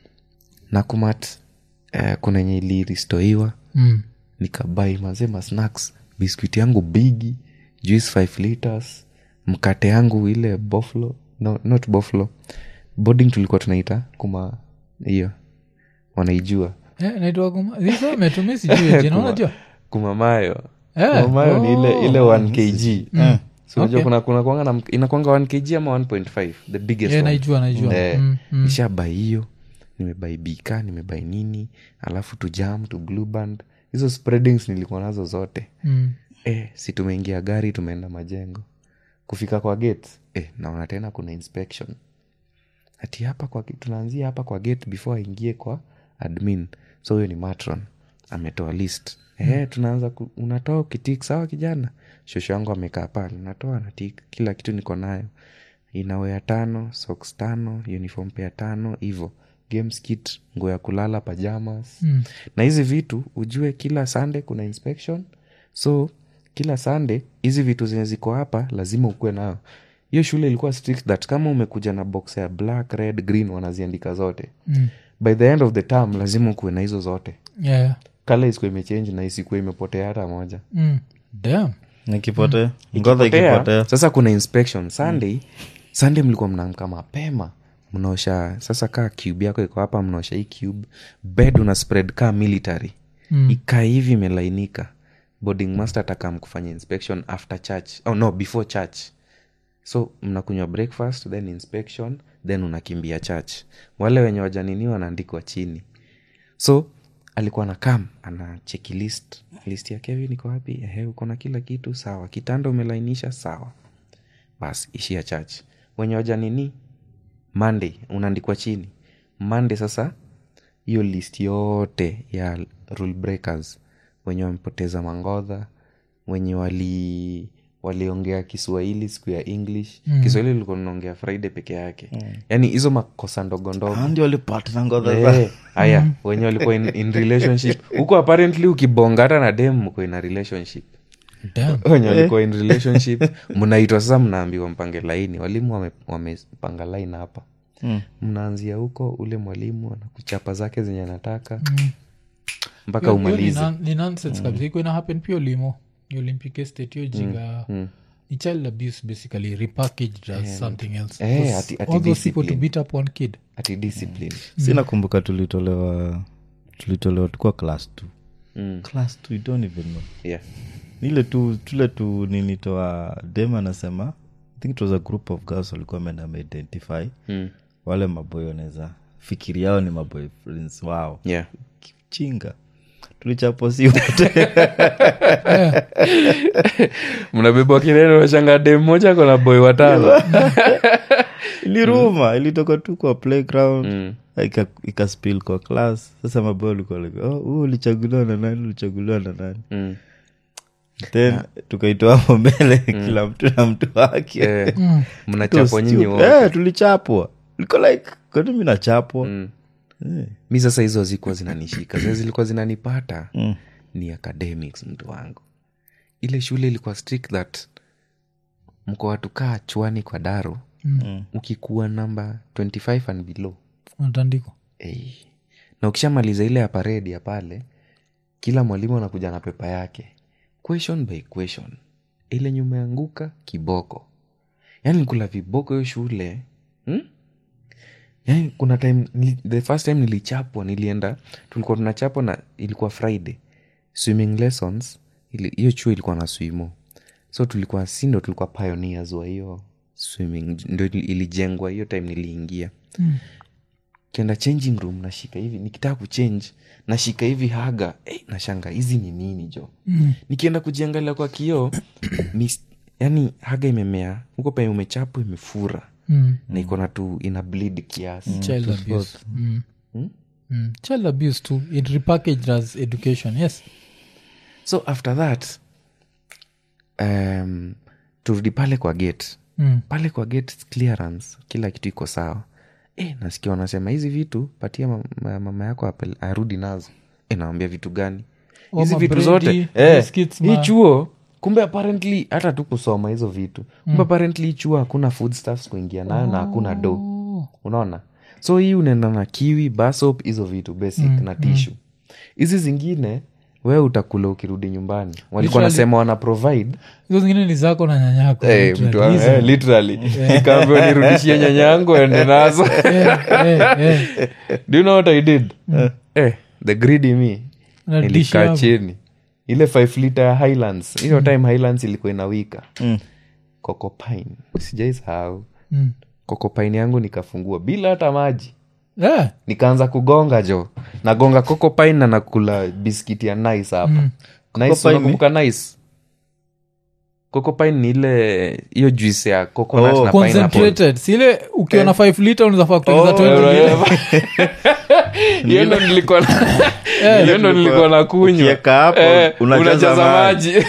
nakumat eh, kuna yenye iliristoiwa Mm. nikabai mazema snacks biskuiti yangu bigi juice 5 liters mkate yangu ile buffalo no, not buffalo boarding tulikuwa tunaita kuma hiyo wanaijua Eh, naitwa kuma- hizo umetumia sijui jina unajua kumamayo Eh, kumamayo ni ile oh. ile 1 kg so unajua Okay. kuna kuna kuanga na inakwanga 1 kg ama 1.5 the biggest Eh, one. naijua naijua Eh, Mm, mm. nishabai hiyo nimebai bika nimebai nini alafu tu jam tu blue band hizo spreadings nilikuwa nazo zote Mm. eh, si tumeingia gari tumeenda majengo kufika kwa gate eh, naona tena kuna inspection hati hapa kwa tunaanzia hapa kwa gate before aingie kwa admin so huyo ni matron ametoa list eh, tunaanza ku, unatoa ukitik sawa kijana shosho yangu amekaa pale natoa natik kila kitu niko nayo inawea tano socks tano uniform pea tano hivo games kit nguo ya kulala pajamas Mm. na hizi vitu ujue kila sunday kuna inspection so kila sunday hizi vitu zenye ziko hapa lazima ukuwe nayo hiyo shule ilikuwa strict that kama umekuja na box ya black red green wanaziandika zote Mm. by the end of the term lazima ukuwe na hizo zote Yeah. kala isikuwa imechange na isikuwa imepotea hata moja Mm. Damn. nikipotea ngodha Potea, ikipotea sasa kuna inspection sunday sunday mlikuwa mnaamka mapema mnaosha sasa kaa cube yako iko hapa mnaosha hii cube bed una spread kaa military Mm. ikaa hivi imelainika boarding master atakam kufanya inspection after church oh no before church so mnakunywa breakfast then inspection then unakimbia church wale wenye wajanini wanaandikwa chini so alikuwa na kam ana cheki list list ya kevin iko wapi ehe uko na kila kitu sawa kitanda umelainisha sawa bas ishia church wenye wajanini monday unaandikwa chini monday sasa hiyo list yote ya rule breakers wenye wamepoteza mangodha wenye wali waliongea kiswahili siku ya english mm. kiswahili likuwa naongea friday peke yake mm. yaani hizo makosa ndogo ndogo Ah, ndio walipata ngodha za Eh, haya wenye walikuwa in, in relationship huko apparently ukibonga hata na dem mko ina relationship Damn. wenye walikuwa in relationship mnaitwa sasa mnaambiwa mpange laini walimu wame- wamepanga line hapa Mm. mnaanzia huko ule mwalimu anakuchapa zake zenye anataka mpaka Hiyo- hiyo ni umalize nan- ni nonsense kabisa iko ina happen pia limo ni olympic estate hiyo jinga ni child abuse basically repackaged as something else Eh, Because ati- ati all those people to discipline. beat up one kid ati discipline si nakumbuka tulitolewa tulitolewa tukuwa class t Mm. class t don't even know yeah. ile tu tule tu ninitoa dem anasema i think it was a group of girls walikuwa ameenda ameidentify Mm. wale maboy wanaweza fikiri yao ni maboy friends wao yeah chinga tulichapo si wote mnabebwa kineno washanga dem moja kona boy watano iliruma ilitoka tu kwa playground Mm. ika, ika spill kwa class sasa maboy walikuwa like oh, huu ulichaguliwa na nani ulichaguliwa na nani Mm. then tukaitoa hapo mbele kila mtu na mtu wake Eh, It was mnachapwa nyinyi stupid. wote Eh, tulichapwa liko like kwani mi nachapwa Mm. Eh. mi sasa hizo zikuwa zinanishika zile zilikuwa zinanipata Mm. ni academics mtu wangu ile shule ilikuwa strict that mko watu kaa chwani kwa daro Mm. ukikuwa namba 25 and below unatandikwa hey. na ukishamaliza ile ya paredi ya pale kila mwalimu anakuja na pepa yake question by question ile nyuma yanguka kiboko yaani nikula viboko hiyo shule hmm? yaani kuna time nili- the first time nilichapwa nilienda tulikuwa tunachapwa na ilikuwa friday swimming lessons ili- hiyo chuo ilikuwa na swimo so tulikuwa si ndo tulikuwa pioneers wa hiyo swimming ndo ili- ilijengwa hiyo time niliingia kienda changing room nashika hivi nikitaka kuchange nashika hivi haga hey, nashanga hizi ni nini jo mm. nikienda kujiangalia kwa kioo mis- yani haga imemea huko penye umechapwa imefura Mm. na iko na tu ina bleed kiasi child abuse mm. Mm. child abuse too it repackaged as education yes so after that um, turudi pale kwa gate mm. pale kwa gate clearance kila kitu iko sawa e, nasikia wanasema hizi vitu patia mama, mama yako apel- arudi nazo e, nawambia vitu gani Oh, hizi vitu mabredi, zote eh, biscuits, hii ma- chuo kumbe apparently hata tu kusoma hizo vitu kumbe apparently hii chuo hakuna food stuffs kuingia nayo na hakuna do unaona so hii unaenda na kiwi basop hizo vitu basic na tishu hizi zingine wewe utakula ukirudi nyumbani walikuwa Literally- nasema wana provide hizo zingine ni zako na nyanyako Eh, literally. mtu wa- Hizo. eh, literally nikaambiwa nirudishie nyanya yangu ende nazo Eh, eh, eh. do you know what i did eh, the greedy me Na dish nilikaa yako. chini ile 5 liter ya highlands hiyo time highlands ilikuwa inawika Mm. kokopine sijaisahau Mm. kokopine yangu nikafungua bila hata maji Eh, nikaanza kugonga jo nagonga kokopine na nakula biskiti ya nice hapa nice Kokopine ni? unakumbuka nice kokopine ni ile hiyo juice ya coconut Oh, na pineapple concentrated sile ukiwa na 5 liter unazafaa kutengeneza 20 liter. hiyo ndo nilikuwa na- hiyo ndo nilikuwa na kunywa Ukiweka hapo, Eh, unajaza unajaza maji. maji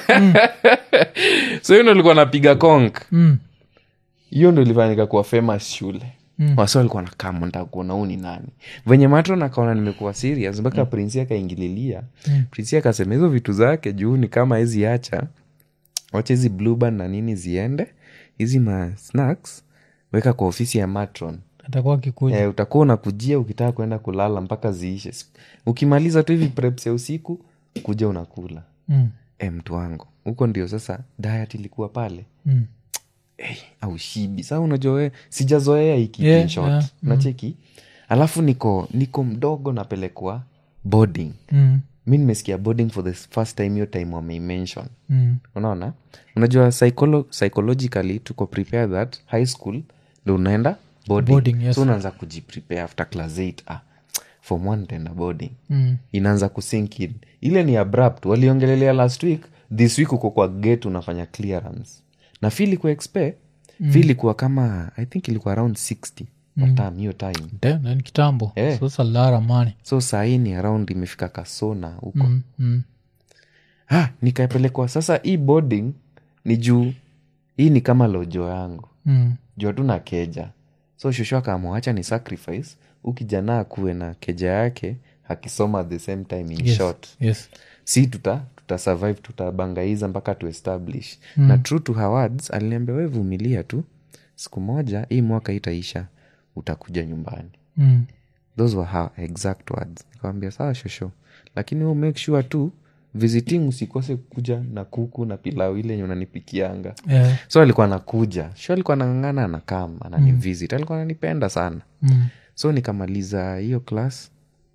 so hiyo ndo nilikuwa napiga konk Mm. hiyo ndo ilifanyika kuwa famous shule mm. wasi walikuwa nakama ntakuona huu ni nani venye matro nakaona nimekuwa serious mpaka mm. prinsi akaingililia mm. prinsi akasema hizo vitu zake juu ni kama hizi acha wacha hizi blueband na nini ziende hizi ma snacks weka kwa ofisi ya matron atakuwa akikuja eh, utakuwa unakujia ukitaka kwenda kulala mpaka ziishe ukimaliza tu hivi preps ya usiku kuja unakula Mm. e, mtu wangu huko ndio sasa diet ilikuwa pale Mm. hey, au shibi saa unajua we sijazoea hiki Yeah, in short. yeah, nacheki alafu niko niko mdogo napelekwa boarding Mm. mi nimesikia boarding for the first time hiyo time wameimention Mm. unaona unajua psycholo psychologically tuko prepare that high school ndo unaenda boarding, Boarding, yes. so unaanza kujiprepare after class 8 ah, form one taenda boarding Mm. inaanza kusink in ile ni abrupt waliongelelea last week this week uko kwa gate unafanya clearance na fi ilikuwa expe mm. fi ilikuwa kama i think ilikuwa around 60 mm. tam hiyo time Damn, na ni kitambo Eh. so that's a lot of money so sahii ni around imefika kasona huko Mm. Mm. ah, nikapelekwa sasa hii boarding ni juu hii ni kama lojo yangu Mm. juu tu na keja so shosho akamwacha ni sacrifice ukijana akuwe na keja yake akisoma at the same time in Yes. short yes si tuta tutasurvive tutabangaiza mpaka tuestablish mm. na true to her words aliniambia we vumilia tu siku moja hii mwaka itaisha utakuja nyumbani Mm. those were her exact words nikawambia sawa shosho lakini wewe make sure tu visiting usikose kuja na kuku na pilau ile yenye unanipikianga Yeah. so alikuwa nakuja sho alikuwa nang'ang'ana anakam anani visit alikuwa ananipenda sana Mm. so nikamaliza hiyo class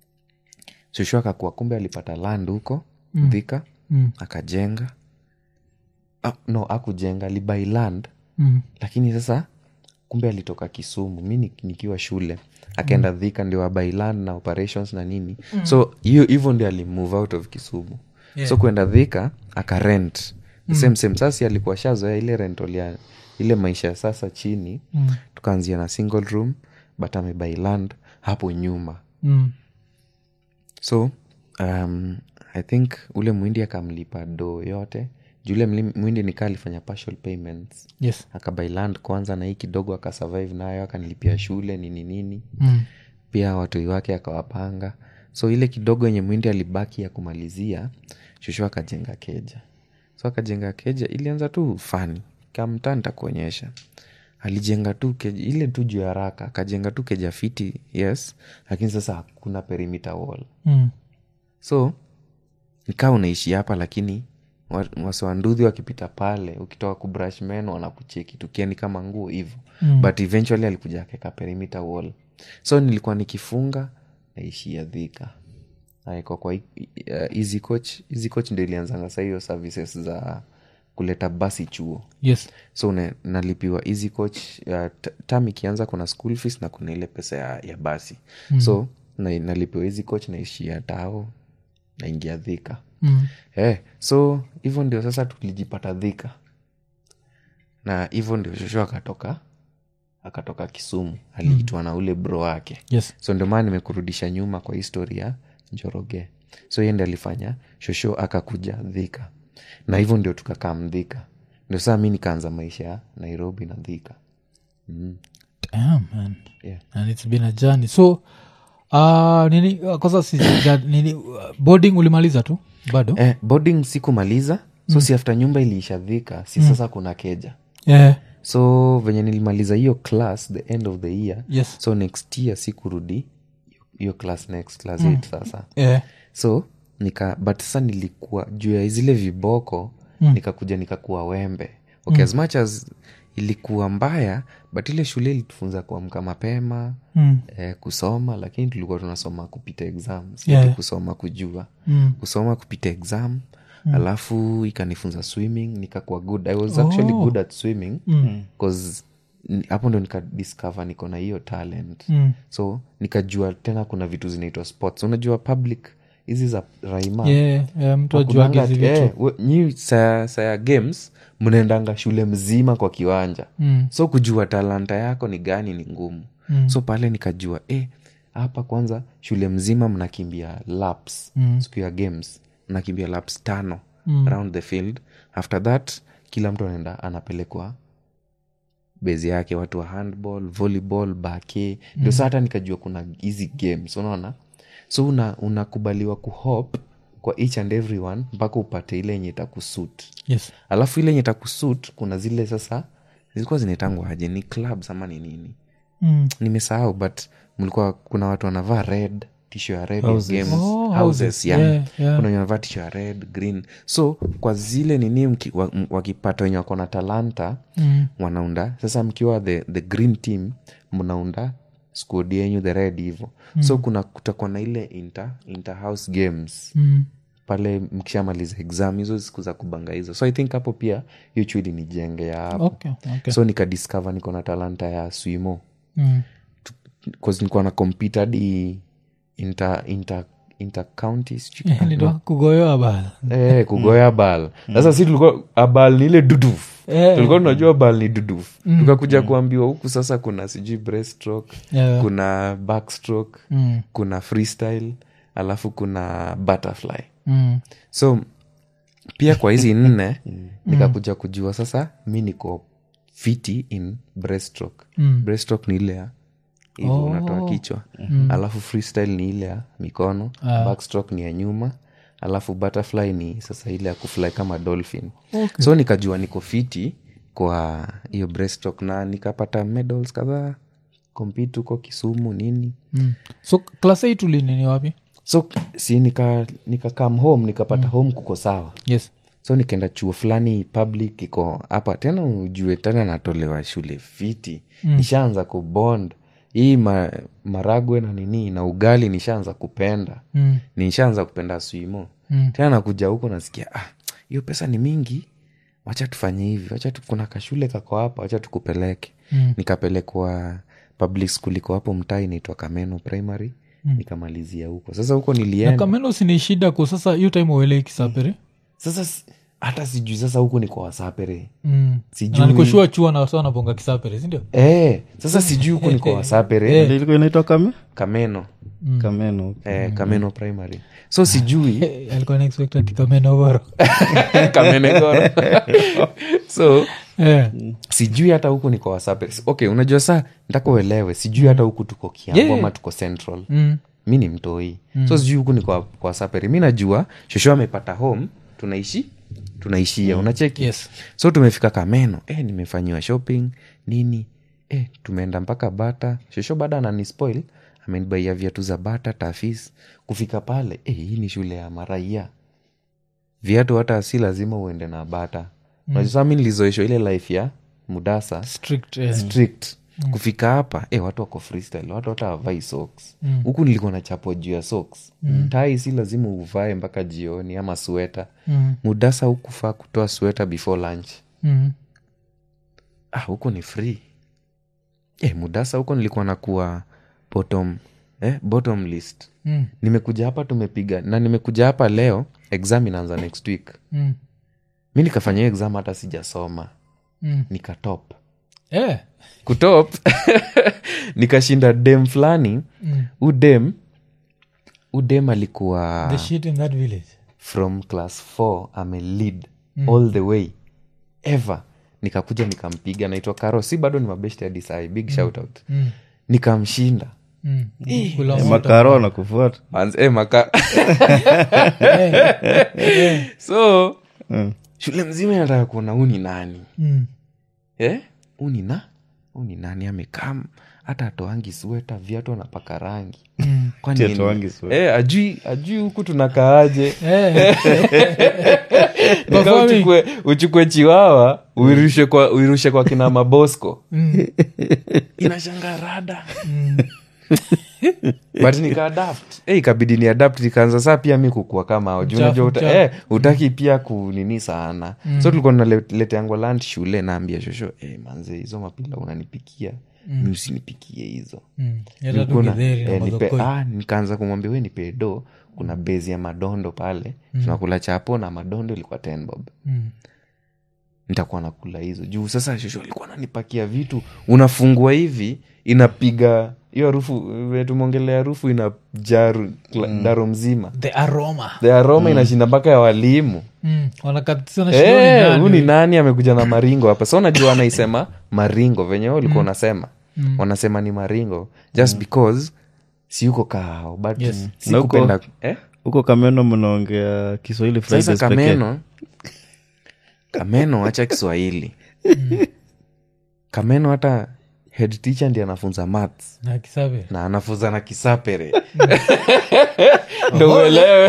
shosho akakuwa kumbe alipata land huko mm. dhika Mm. akajenga ah, no akujenga alibai land Mm. lakini sasa kumbe alitoka kisumu mi ni- nikiwa shule akaenda mm. dhika ndio abai land na operations na nini mm. so hiyo hivyo ndio alimove out of kisumu yeah. so kwenda dhika akarent mm. same same sasi alikuwa shazoea ile rental ya ile maisha ya sasa chini mm. tukaanzia na single room but amebai land hapo nyuma Mm. so um, i think ule mwindi akamlipa do yote jule mwindi nikaa alifanya partial payments yes akabai land kwanza na hii kidogo akasurvive nayo akanilipia shule nini nini Mm. pia watoi wake akawapanga so ile kidogo yenye mwindi alibaki ya kumalizia shushu akajenga keja so akajenga keja ilianza tu fani kamtaa nitakuonyesha alijenga tu keja ile tu juu ya haraka akajenga tu keja fiti yes lakini sasa hakuna perimeter wall Mm. so nikaa unaishi hapa lakini wa- wasiwanduhi wakipita pale ukitoka kubrush meno wanakucheki tukiani kama nguo hivo mm. but eventually alikuja akeka perimeter wall so nilikuwa nikifunga naishia dhika naekwa kwa hi- uh, easy coach easy coach ndo ilianzanga sa hiyo services za kuleta basi chuo yes so una- nalipiwa easy coach uh, t- tam ikianza kuna school fees na kuna ile pesa ya, ya basi mm. so na, nalipiwa easy coach naishia tao naingia dhika mm. eh, so hivyo ndio sasa tulijipata dhika na hivyo ndio shosho akatoka akatoka kisumu aliitwa na ule bro wake yes so ndio maana nimekurudisha nyuma kwa histori ya njoroge so yende alifanya shosho akakuja dhika na hivyo ndio tukakaa mdhika ndio saa mi nikaanza maisha ya nairobi na dhika Damn, man. Yeah. and it's been a journey so uh, nini uh, kwanza si, ja- nini uh, boarding ulimaliza tu bado eh, boarding sikumaliza so si after nyumba iliisha dhika si sasa kuna keja yeah. so venye nilimaliza hiyo class the end of the year yes so next year sikurudi hiyo class next class 8 sasa yeah. so nika but sasa nilikuwa juu ya zile viboko mm. nikakuja nikakuwa wembe okay mm. as much as ilikuwa mbaya but ile shule ilitufunza kuamka mapema Mm. eh, kusoma lakini tulikuwa tunasoma kupita exam si Yeah. ati kusoma kujua Mm. kusoma kupita exam mm. alafu ikanifunza swimming nikakuwa good i was actually Oh. good at swimming Mm. cause ni- hapo ndo nikadiscover niko na hiyo talent Mm. so nikajua tena kuna vitu zinaitwa sports unajua public hizi za raima Yeah, yeah, mtu Hakunanga ajuage hizi ati- vitu eh, we- nyi saa saa ya games mnaendanga shule mzima kwa kiwanja Mm. so kujua talanta yako ni gani ni ngumu Mm. so pale nikajua eh, hapa kwanza shule mzima mnakimbia laps Mm. siku ya games mnakimbia laps tano Mm. around the field after that kila mtu anaenda anapelekwa bezi yake watu wa handball volleyball bake ndio saa hata nikajua kuna hizi games unaona so una- unakubaliwa kuhop kwa each and every one mpaka upate ile yenye itakusut yes alafu ile yenye itakusut kuna zile sasa zilikuwa zinaitangwa aje ni clubs ama ni nini mm. nimesahau but mlikuwa kuna watu wanavaa red tisho ya red ya Houses. games Oh, houses, houses. yeah. Yeah, yeah. kuna wenye wanavaa tisho ya red green so kwa zile nini mki- wa- m- wakipata wenye wako na talanta Mm. wanaunda sasa mkiwa the, the green team mnaunda squad yenyu the red hivo mm. so kuna kutakuwa na ile inter, inter house games Mm. pale mkishamaliza exam hizo siku za kubanga hizo so i think hapo pia hiyo chudi nijenge ya hapo okay, okay. so nikadiscover niko na talanta ya swimo mm. cause nilikuwa na compete hadi inter, inter, inter county sijui kama- Ndio kugoyoa bala Eh, kugoya bal sasa si tulikuwa abal ni ile duduf Eh. tulikuwa tunajua bal ni duduf tukakuja kuambiwa huku sasa kuna sijui breaststroke Yeah. kuna backstroke Mm. kuna freestyle alafu kuna butterfly Mm. so pia kwa hizi nne nikakuja kujua sasa mi niko fiti in breaststroke Mm. breaststroke ni ile ya hivo Oh. unatoa kichwa alafu freestyle ni ile ya mikono backstroke ni ya nyuma alafu butterfly ni sasa ile ya kufly kama dolphin Okay. so nikajua niko fiti kwa hiyo breaststroke na nikapata medals kadhaa compete huko kisumu nini Mm. so klas eight ulinini wapi so si nika, nika come home nikapata home kuko sawa yes so nikaenda chuo fulani public iko hapa tena ujue tena natolewa shule fiti mm. nishaanza kubond hii ma, maragwe na nini na ugali nishaanza kupenda mm. nishaanza kupenda swimo Mm. tena nakuja huko nasikia ah, hiyo pesa ni mingi wacha tufanye hivi wacha tu, kuna kashule kako hapa wacha tukupeleke Mm. nikapelekwa public school iko hapo mtaa inaitwa kameno primary nikamalizia huko sasa huko na nilienda kameno sini shida ko sasa hiyo time uelei kisapere sasa si- hata sijui sasa huku ni kwa wasapere mm. Sijui. na nikoshua chua na wasa wanabonga kisapere sindio Eh, sasa sijui huku ni kwa wasapere Ndio ilikuwa inaitwa kame kameno kameno eh, kameno primary so sijui alikuwa naexpect ati kameno boro kamenegoro so yeah. sijui hata huku ni kwa wasapere okay unajua saa ntaka uelewe sijui hata huku tuko kiambo Yeah. ama tuko central mm. mi ni mtoi so sijui huku ni kwa, kwa wasapere mi najua shosho amepata home tunaishi tunaishia unacheki Yes. so tumefika kameno eh, nimefanyiwa shopping nini eh, tumeenda mpaka bata shosho bada ananispoil amenibaia viatu za bata tafis kufika pale eh, hii ni shule ya maraia viatu hata si lazima uende na bata mm. mi nilizoeshwa ile life ya mudasa strict eh. strict kufika hapa eh, watu wako freestyle watu hata wavai socks huku nilikuwa na chapo juu ya socks tai si lazima uvae mpaka jioni ama sweta mm. mudasa hukufaa kutoa sweta before lunch Mm. ah, huko ni free eh, mudasa huko nilikuwa nakuwa bottom eh, bottom list Mm. nimekuja hapa tumepiga na nimekuja hapa leo exam inaanza next week Mm. mi nikafanya hiyo exam hata sijasoma Mm. nikatop Eh, kutop nikashinda dem fulani Mm. udem udem alikuwa the shit in that village from class 4 ame lead all the way ever nikakuja nikampiga naitwa karo si bado ni mabeshte hadi sai big shout out Mm. nikamshinda Mm. Kula moto. makaro na kufuata Manze, eh, maka Eh, eh, so Mm. shule mzima inataka kuona huu ni nani mm. eh? huu ni na huu ni nani amekam hata atoangi sweta viatu anapaka rangi Mm. Kwani Ati nini? atoangi sweta. eh, ajui ajui huku tunakaaje Eh. Nika Performing. uchukue, uchukue chiwawa uirushe kwa, uirushe kwa kina mabosco Mm. inashanga rada Mm. but nikaadapt eh, ikabidi ni adapt nikaanza saa pia mi kukua kama hao. Juu Mchafu, unajua uta, mchafu. eh, utaki pia kunini sana so tulikuwa tunaleteangwa lunch shule naambia shosho eh, manze hizo mapila unanipikia mi usinipikie hizo Mm. Yata tu Nilikuwa na- githeri na eh, nipe- madhokoi. ah, nikaanza kumwambia we nipe do kuna bezi ya madondo pale tunakula chapo na madondo ilikuwa ten bob Mm. nitakuwa nakula hizo juu sasa shosho alikuwa nanipakia vitu unafungua hivi inapiga hiyo harufu vile tumeongelea harufu inajaa ru- kla- daro mzima the aroma the aroma inashinda mpaka ya walimu mm. wanakatiza na Eh, shidoni huu ni nani. nani amekuja na maringo hapa sa unajua wanaisema maringo venye wewe ulikuwa unasema wanasema ni maringo just because si uko kao but Yes. si Na uko- kupenda eh? huko kameno mnaongea kiswahili sasa Fridays pekee. kameno kameno hacha kiswahili kameno hata head teacher ndi anafunza maths na kisabe na anafunza na kisapere ndo uelewe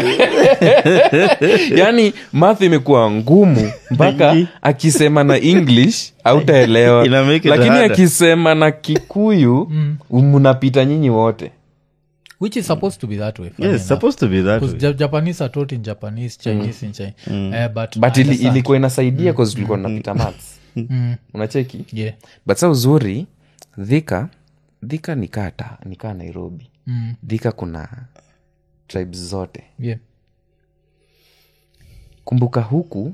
yaani math imekuwa ngumu mpaka akisema na english hautaelewa Ina make it lakini harder. akisema na kikuyu mnapita nyinyi wote which is supposed to be that way funny yes enough. supposed to be that 'Cause way. Ja- japanese are taught in japanese chinese in China. Eh, but but I ili, understand. ilikuwa inasaidia cause tulikuwa tunapita maths Mm. unacheki Yeah. but sa uzuri dhika dhika nikaa ta nikaa nairobi Mm. dhika kuna tribes zote Yeah. kumbuka huku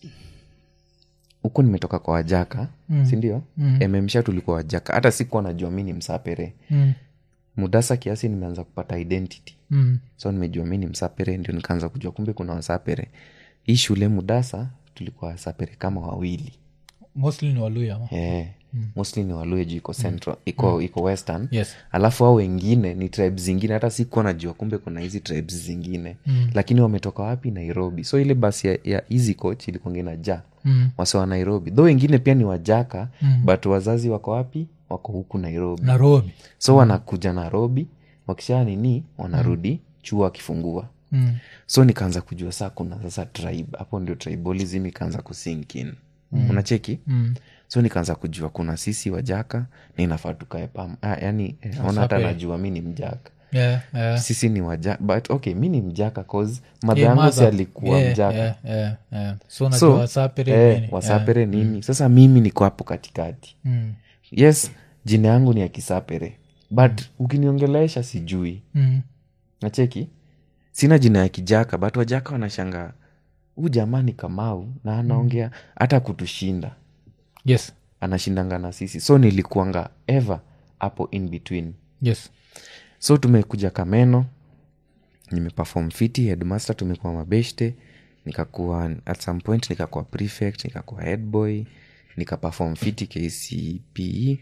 huku nimetoka kwa wajaka mm. sindio mm. mmsha tulikuwa wajaka hata sikuwa najua mi ni msapere Mm. mudasa kiasi nimeanza kupata identity Mm. so nimejua mi ni msapere ndio nikaanza kujua kumbe kuna wasapere hii shule mudasa tulikuwa wasapere kama wawili mostly ni waluya ama? yeah. mostly ni waluya juu iko central iko iko western Yes. alafu hao wengine ni tribes zingine hata sikuwa najua kumbe kuna hizi tribes zingine mm. lakini wametoka wapi nairobi so ile basi ya, ya easy coach ilikuanga inajaa Mm. wase wa nairobi tho wengine pia ni wajaka mm. but wazazi wako wapi wako huku nairobi nairobi so wanakuja nairobi wakishaa nini wanarudi chuo wakifungua Mm. so nikaanza kujua saa kuna sasa tribe hapo ndio tribalism ikaanza kusinkin mm. unacheki Mm. so nikaanza kujua kuna sisi wajaka na inafaa tukae pam ah, yani eh, ona hata Wasapere. najua mi ni mjaka Yeah, yeah. sisi ni wajaka but okay mi ni mjaka cause madha Yeah, yangu si mother. alikuwa Yeah, mjaka yeah, yeah, yeah. so so najua wasapere eh, nini? wasapere nini sasa mimi niko hapo katikati Mm. yes jina yangu ni ya kisapere but ukiniongelesha sijui Mm. nacheki sina jina ya kijaka but wajaka wanashanga huu jamaa ni kamau na anaongea hata kutushinda yes anashindanga na sisi so nilikuanga ever hapo in between yes so tumekuja kameno nimepefom fiti headmaster tumekuwa mabeshte nikakuwa at some point nikakuwa prefect nikakuwa headboy nikapefom fiti kcpe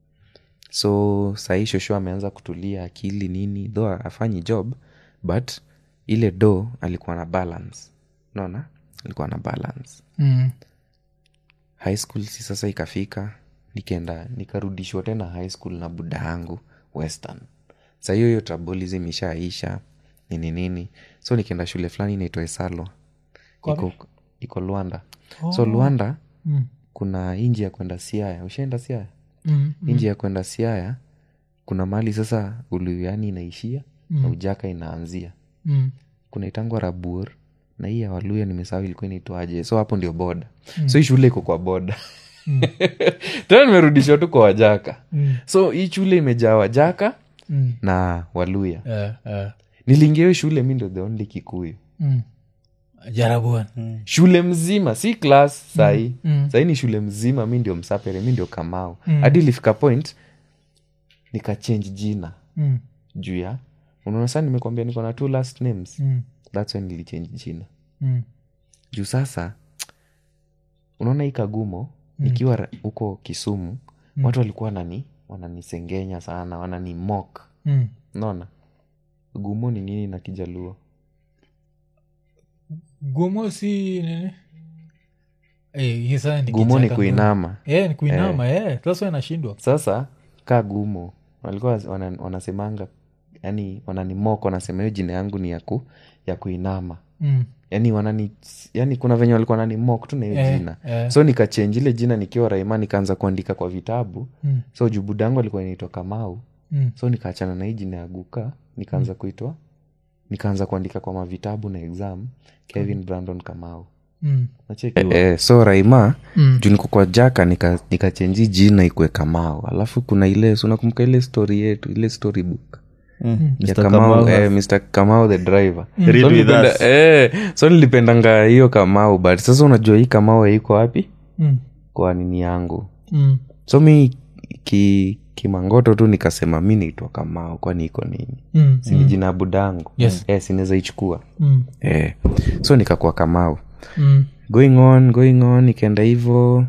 so sahii shosho ameanza kutulia akili nini tho afanyi job but ile do alikuwa na balance naona alikuwa na balance mm. high school si sasa ikafika nikaenda nikarudishwa tena high school na buda yangu western sa hiyo hiyo trabolism ishaisha nini nini so nikaenda shule fulani inaitwa esalo iko, iko luanda so luanda Mm. kuna inji ya kwenda siaya ushaenda siaya Mm. inji ya kwenda siaya kuna mali sasa uluyani inaishia na ujaka inaanzia Mm. kuna itangwa rabur na hii ya waluya nimesahau ilikuwa inaitwaje so hapo ndio boda so hii shule iko kwa boda tena nimerudishwa tu kwa wajaka Mm. so hii shule imejaa wajaka Mm. na waluya Yeah, yeah. niliingia hiyo shule mi ndo the only kikuyu Mm. jarabuan shule mzima si klas sahii mm. sahii ni shule mzima mi ndio msapere mi ndio kamau hadi ilifika point nikachange jina Mm. juu ya unaona saa nimekwambia niko na two last names Mm. thats when nilichange jina Mm. juu sasa unaona hii kagumo nikiwa ra- huko kisumu watu walikuwa wanani wananisengenya sana wananimok Mm. unaona gumo ni nini na kijaluo gumo si nini Eh, hii sasa ni gumo ni kichaka kuinama Eh, ni kuinama eh. sasa inashindwa sasa kaa gumo walikuwa wana, wanasemanga yani wananimok wanasema hiyo jina yangu ni ya, ku, ya kuinama mm. yani wanani yani kuna venye walikuwa wananimok tu na hiyo Eh, jina eh. so nikachenji ile jina nikiwa raima nikaanza kuandika kwa vitabu Mm. so jubudangu alikuwa inaitwa kamau Mm. so nikaachana na hii jina ya guka nikaanza kuitwa nikaanza kuandika kwa mavitabu na exam kevin brandon kamau Mm. Nacheki? Eh, so raima Mm. juu niko kwa jaka nika- nikachenji jina ikwe kamau alafu kuna ile si unakumbuka ile story yetu ile story book Mm. ya Mr. kamau, Kamau eh, has- mr kamau the driver Read so, with nilipenda, us. eh, so nilipendanga hiyo kamau but sasa unajua hii kamau haiko wapi Mm. kwa nini yangu Mm. so mi ki, kimangoto tu nikasema mi naitwa kamau kwani iko nini Mm. sini jina ya budangu Yes. eh, sinaweza ichukua Mm. eh. so nikakuwa kamau Mm. going on going on ikaenda hivo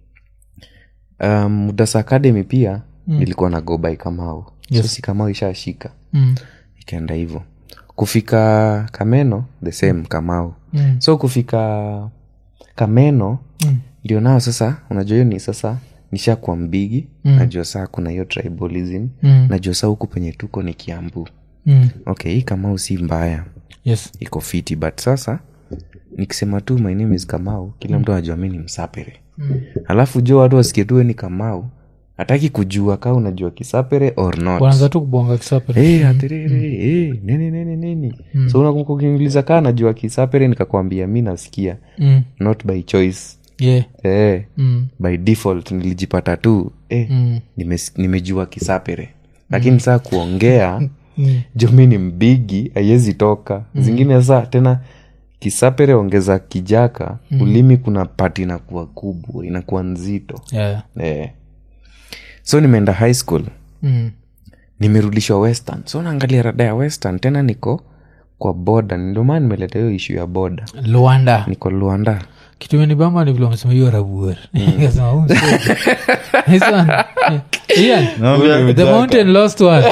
um, mudasa academy pia mm. nilikuwa na go by kamau yes. so si kamau ishashika Mm. ikaenda hivo kufika kameno the same kamau Mm. so kufika kameno Mm. ndio nao sasa unajua hiyo ni sasa nishakuwa mbigi mm. najua saa kuna hiyo tribalism Mm. najua saa huku penye tuko ni kiambu Mm. okay hii kamau si mbaya yes iko fiti but sasa nikisema tu my name is kamau kila mtu anajua mi ni msapere Mm. alafu jo watu wasikie tu we ni kamau hataki kujua kaa unajua kisapere or not wanaanza tu kubonga kisapere hey, atiriri hey, nini nini nini so unakumbuka ukiniuliza kaa najua kisapere nikakwambia mi nasikia mm. not by choice yeah. hey, mm. by default nilijipata tu eh, Mm. nimes- nimejua kisapere lakini saa kuongea Mm. jo mi ni mbigi haiwezi toka zingine saa tena kisapere ongeza kijaka ulimi kuna pati inakuwa kubwa inakuwa nzito Yeah. eh. so nimeenda high school Mm. nimerudishwa western so naangalia rada ya western tena niko kwa boda ndio maana nimeleta hiyo ishu ya boda luanda niko luanda kitu imenibamba ni vile wamesema hiyo rabuer Nikasema, "Oh, msee." This one, eh, Ian, Naambia- the mountain lost one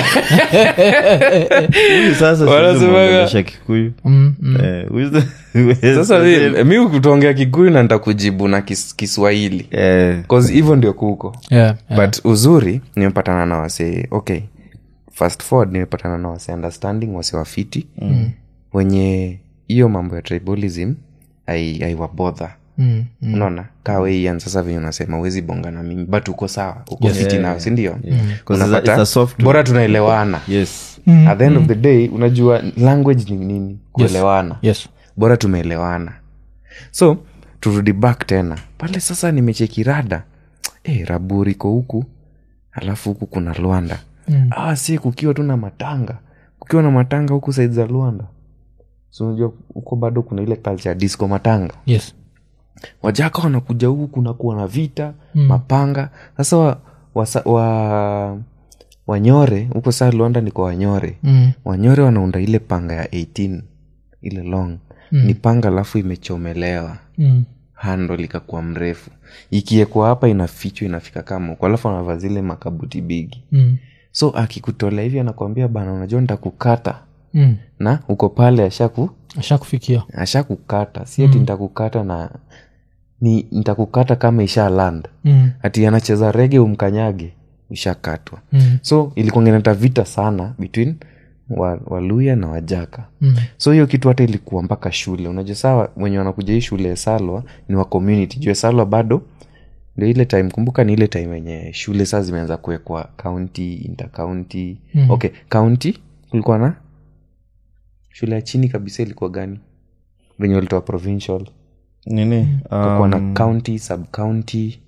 Huyu sasa siwezi Wanasemaga- mwongelesha kikuyu Mm, mm. Eh, huyu sa- sasa mi- mi kutongea kikuyu na nitakujibu na kis, kiswahili Eh, cause hivyo ndio kuko Yeah, yeah. but uzuri nimepatana na wase okay fast forward nimepatana na wase understanding wase wafiti mm. wenye hiyo mambo ya tribalism ai- aiwabodha Mm, mm. unaona kaweian sasa venye unasema uwezi bonga na mimi but uko sawa uko fiti nao sindio 'Cause it's a- it's a soft bora tunaelewana yes at the end of the day unajua language ni nini kuelewana yes bora tumeelewana so turudi back tena pale sasa nimecheki rada e, raburi iko huku alafu huku kuna lwanda Mm. ah, si kukiwa tu na matanga kukiwa na matanga huku saidi za lwanda so unajua huko bado kuna ile culture ya disco matanga yes wajaka wanakuja huku kunakuwa na vita mm. mapanga sasa wa, wasa, wa, wanyore huko saa lwanda niko wanyore mm. wanyore wanaunda ile panga ya 18 ile long mm. ni panga alafu imechomelewa Mm. hando likakuwa mrefu ikiekwa hapa inafichwa inafika kama huko alafu anavaa zile makabuti bigi Mm. so akikutolea hivi anakwambia bana unajua nitakukata Mm. na uko pale ashaku ashakufikia ashakukata si ati nitakukata na ni nitakukata kama isha land mm. ati anacheza rege umkanyage ishakatwa Mm. so ilikuangenata vita sana between wa- waluya na wajaka Mm. so hiyo kitu hata ilikuwa mpaka shule unajua saa wenye wanakuja hii shule ya salwa ni wa community juu ya salwa bado ndio ile time kumbuka ni ile time yenye shule saa zimeanza kuwekwa county intercounty Mhm. okay county kulikuwa na shule ya chini kabisa ilikuwa gani venye walitoa provincial nini kulikuwa na um, county sub county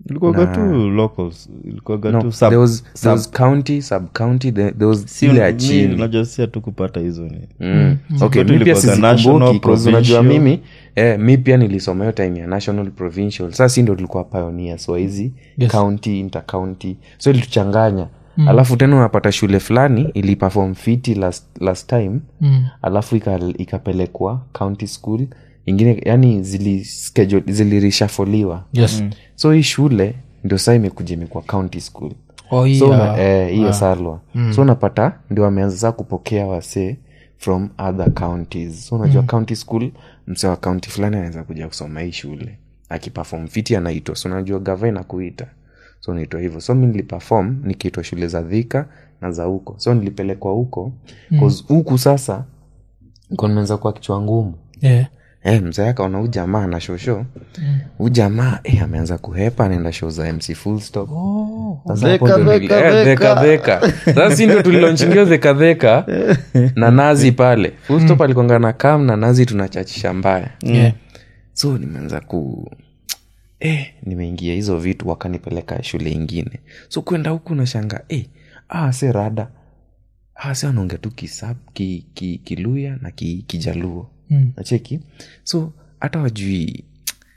ilikuwaga tu locals ilikuwaga no, tu sub- there was, there sub- was county sub county there, there was si- ile ya mi- chini unajua si hatukupata hizo ni Mm. okay Kwetu mi pia ilikuwaga national, sizikumbuki 'cause unajua provincial. mimi eh, mi pia nilisoma hiyo time ya national provincial saa si ndo tulikuwa pioneers wa hizi Yes. county intercounty so ilituchanganya mm. alafu tena unapata shule fulani iliperform fiti last, last time Mm. alafu ika- ikapelekwa county school ingine yani zili schedule- zilirishafoliwa yes so hii shule ndio saa imekuja imekuwa county school oh, so yeah. una- eh, hiyo salwa so unapata ndio wameanza saa kupokea wasee from other counties so unajua county school msee wa county fulani anaweza kuja kusoma hii shule akipafom fiti anaitwa so unajua gava inakuita so unaitwa hivyo so mi nilipafom nikiitwa shule za dhika na za huko so nilipelekwa huko cause huku sasa niko nimeanza kuwa kichwa ngumu yeah. Eh, mzee akaona huu jamaa na shosho huu jamaa eh, ameanza kuhepa anaenda show za mc full stop Sasa hapo Dheka, ndo nili- dheka, eh, dheka. dheka, dheka. sasa si ndio tulilonchingia dhekadheka na nazi pale full stop alikonga na kam na nazi tunachachisha mbaya Yeah. so nimeanza ku eh, nimeingia hizo vitu wakanipeleka shule ingine so kwenda huku nashanga eh, ah, se rada ah, se anaongea tu kisab ki, ki, kiluya na ki, kijaluo Mm. nacheki so hata wajui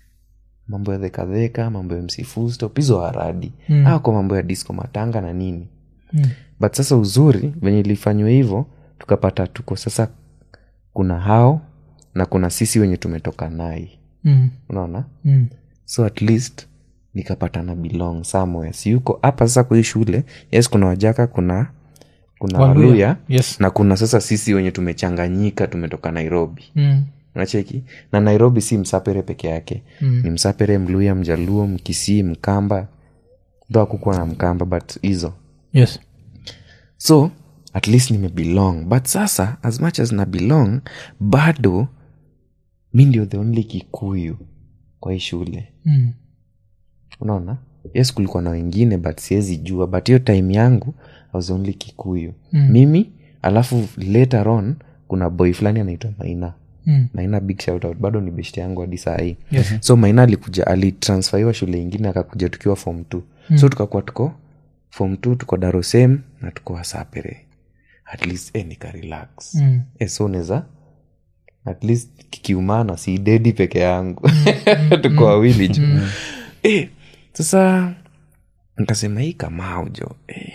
mambo ya dhekadheka mambo ya mc full stop hizo haradi Mm. ah, kwa mambo ya disco matanga na nini Mm. but sasa uzuri venye ilifanywa hivyo tukapata tuko sasa kuna hao na kuna sisi wenye tumetoka nai Mm. unaona Mm. so at least nikapata na belong somewhere si yuko hapa sasa kwa hii shule yes kuna wajaka kuna kuna Waluya. waluya yes na kuna sasa sisi wenye tumechanganyika tumetoka nairobi mm. unacheki na nairobi si msapere peke yake Mm. ni msapere mluya mjaluo mkisii mkamba ndo akukuwa na mkamba but hizo yes so at least nimebelong but sasa as much as na belong bado mi ndio the only kikuyu kwa hii shule mm. unaona yes kulikuwa na wengine but siwezi jua but hiyo time yangu I was only kikuyu Mm. mimi alafu later on kuna boy fulani anaitwa maina Mm. maina big shout out bado ni beshte yangu hadi saa hii Yes. so maina alikuja alitransferiwa shule ingine akakuja tukiwa form t mm. so tukakuwa tuko form t tuko darosem na tuko wasapere at least eh, nika relax Mm. eh, so neza at least kikiumana si dedi peke yangu tuko wawili ju eh, sasa nikasema hii kamau jo eh,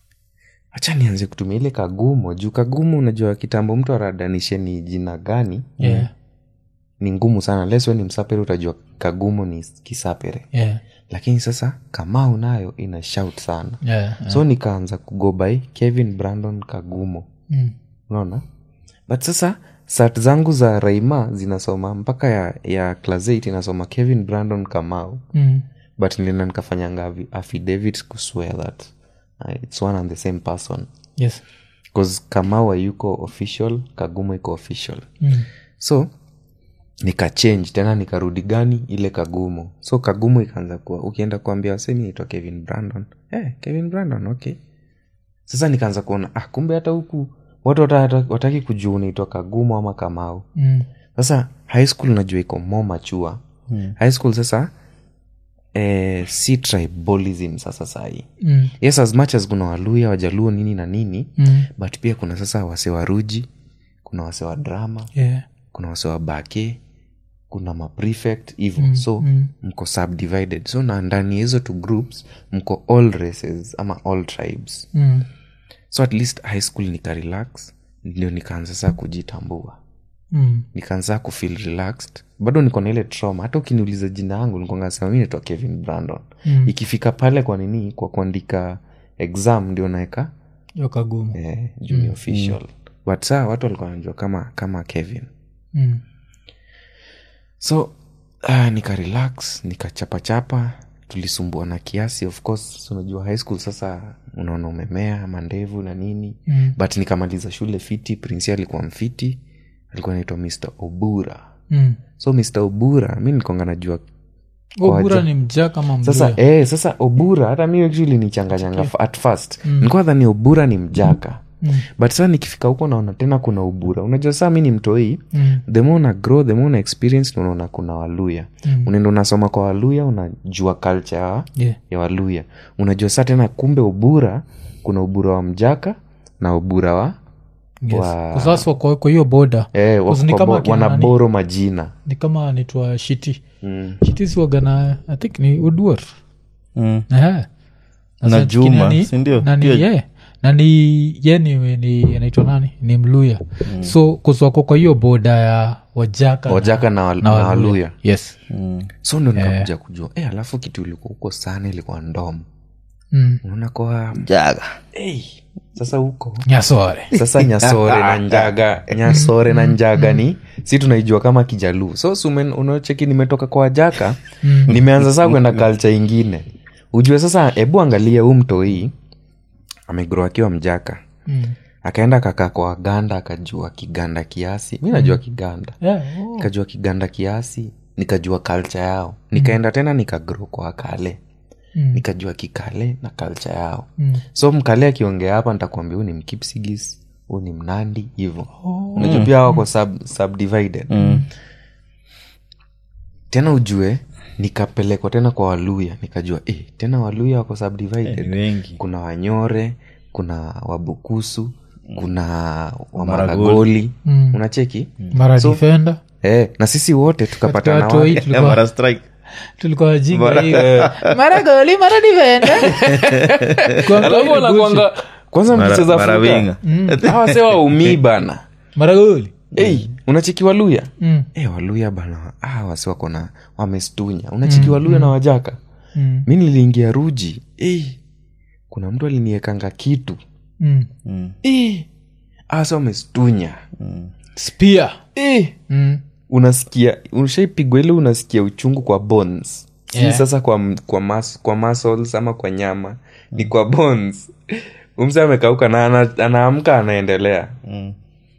hacha nianze kutumia ile kagumo juu kagumo unajua kitambo mtu aradanishe ni jina gani yeah ni ngumu sana leswe ni msapere utajua kagumo ni kisapere yeah lakini sasa kamau nayo ina shout sana yeah so nikaanza kugobai kevin brandon kagumo mm. unaona but sasa sat zangu za raima zinasoma mpaka ya, ya class 8 inasoma kevin brandon kamau Mm. but nilienda nikafanyanga avi- affidavit kuswear that uh, it's one and the same person yes bcause kamau ayuko official kagumo iko official mm. so nikachange tena nikarudi gani ile kagumo so kagumo ikaanza kuwa ukienda kuambia wasemi naitwa kevin brandon eh, kevin brandon okay sasa nikaanza kuona ah, kumbe hata huku watu wata- wataki kujua unaitwa kagumo ama kamau Mm. sasa high school najua iko more machua hmm. high school sasa eh, si tribalism sasa sahii Mm. yes as much as kuna waluya wajaluo nini na nini Mm. but pia kuna sasa wase wa ruji kuna wase wa drama yeah kuna wase wa bake kuna maprefect hivo mm, so mm. mko subdivided so na ndani ya hizo two groups mko all races ama all tribes mm. so at least high school nika relax ndio nikaanza saa kujitambua Mm. nikaanza kufeel relaxed bado niko na ile trauma hata ukiniuliza jina yangu nikongasema mi naitwa kevin brandon Mm. ikifika pale kwa nini kwa kuandika exam ndio naeka yo kagumu eh, junior official but saa watu walikuwa wanajua kama kama kevin mm. so uh, nika relax nikachapachapa tulisumbua na kiasi of course so unajua high school sasa unaona umemea mandevu na nini Mm. but nikamaliza shule fiti prinsi alikuwa mfiti alikuwa naitwa mr obura Mm. so mr obura mi nilikonga najua obura Kwaja. ni mjaa kama sasa mluya eh, sasa obura hata mi actually nichanganyanga f- at first mm. nilikuwa dhani obura ni mjaka but saa nikifika huko naona tena kuna ubura unajua saa mi ni mtoi Mm. the more una grow the more una experience na unaona kuna waluya Mm. unaenda unasoma kwa waluya unajua culture ya, Yeah. ya waluya unajua saa tena kumbe ubura kuna ubura wa mjaka na ubura wa Yes. Wa- Kwa sasa kwa kwa hiyo boda eh, Cause ni wako kama bo- akina nani? wanaboro majina ni kama anaitwa shiti mm. shiti siwagana i think ni uduor Mm. Ehe. Na Sasa Juma, nani- si ndio? nani Pia- ye na ni ye ni, ni anaitwa nani ni mluya so kuswako kwa hiyo boda ya wajaka wajaka na, wal- na waluya yes so ndo nikakuja kujua eh, alafu kitu ilikuwa huko sana ilikuwa ndomo mm. unaona kwa jaga hey, sasa huko nyasore sasa nyasore na njaga nyasore na njaga ni si tunaijua kama kijaluu so sumen unaocheki nimetoka kwa wajaka nimeanza saa kwenda kalcha ingine ujue sasa hebu angalia huu mtoi amegro akiwa mjaka mm. akaenda kakaa kwa waganda akajua kiganda kiasi mi najua kiganda yeah, oh. nikajua kiganda kiasi nikajua kalcha yao nikaenda tena nikagro kwa wakale Mm. nikajua kikale na kalcha yao Mm. so mkale akiongea hapa nitakuambia huu ni mkipsigis huu ni mnandi hivo Oh. unajua pia wako sub, subdivided tena ujue nikapelekwa tena kwa waluya nikajua eh, tena waluya wako subdivided ni wengi kuna wanyore kuna wabukusu kuna wamaragoli Mm. unacheki mara defender eh, na sisi wote tukapatana Katika watu hii wapi? tulikuwa- Mara strike tulikuwa wajinga hii. mara goli mara defender Kwa Alafu mkaidi wanakuanga- kwanza Mara- mkicheza mara fuka winga. hawa se waumii bana mara goli hey, unacheki waluya Mm. hey, waluya bana ah, wasi wako na wamestunya unacheki waluya na wajaka Mm. mi niliingia ruji hey, kuna mtu aliniekanga kitu Mm. hey, asa wamestunya spear hey, mm. unasikia ushaipigwa ile unasikia uchungu kwa bones si Yeah. sasa kwa, m- kwa, mas, kwa muscles ama kwa nyama ni kwa bones umse amekauka na ana- anaamka anaendelea Mm.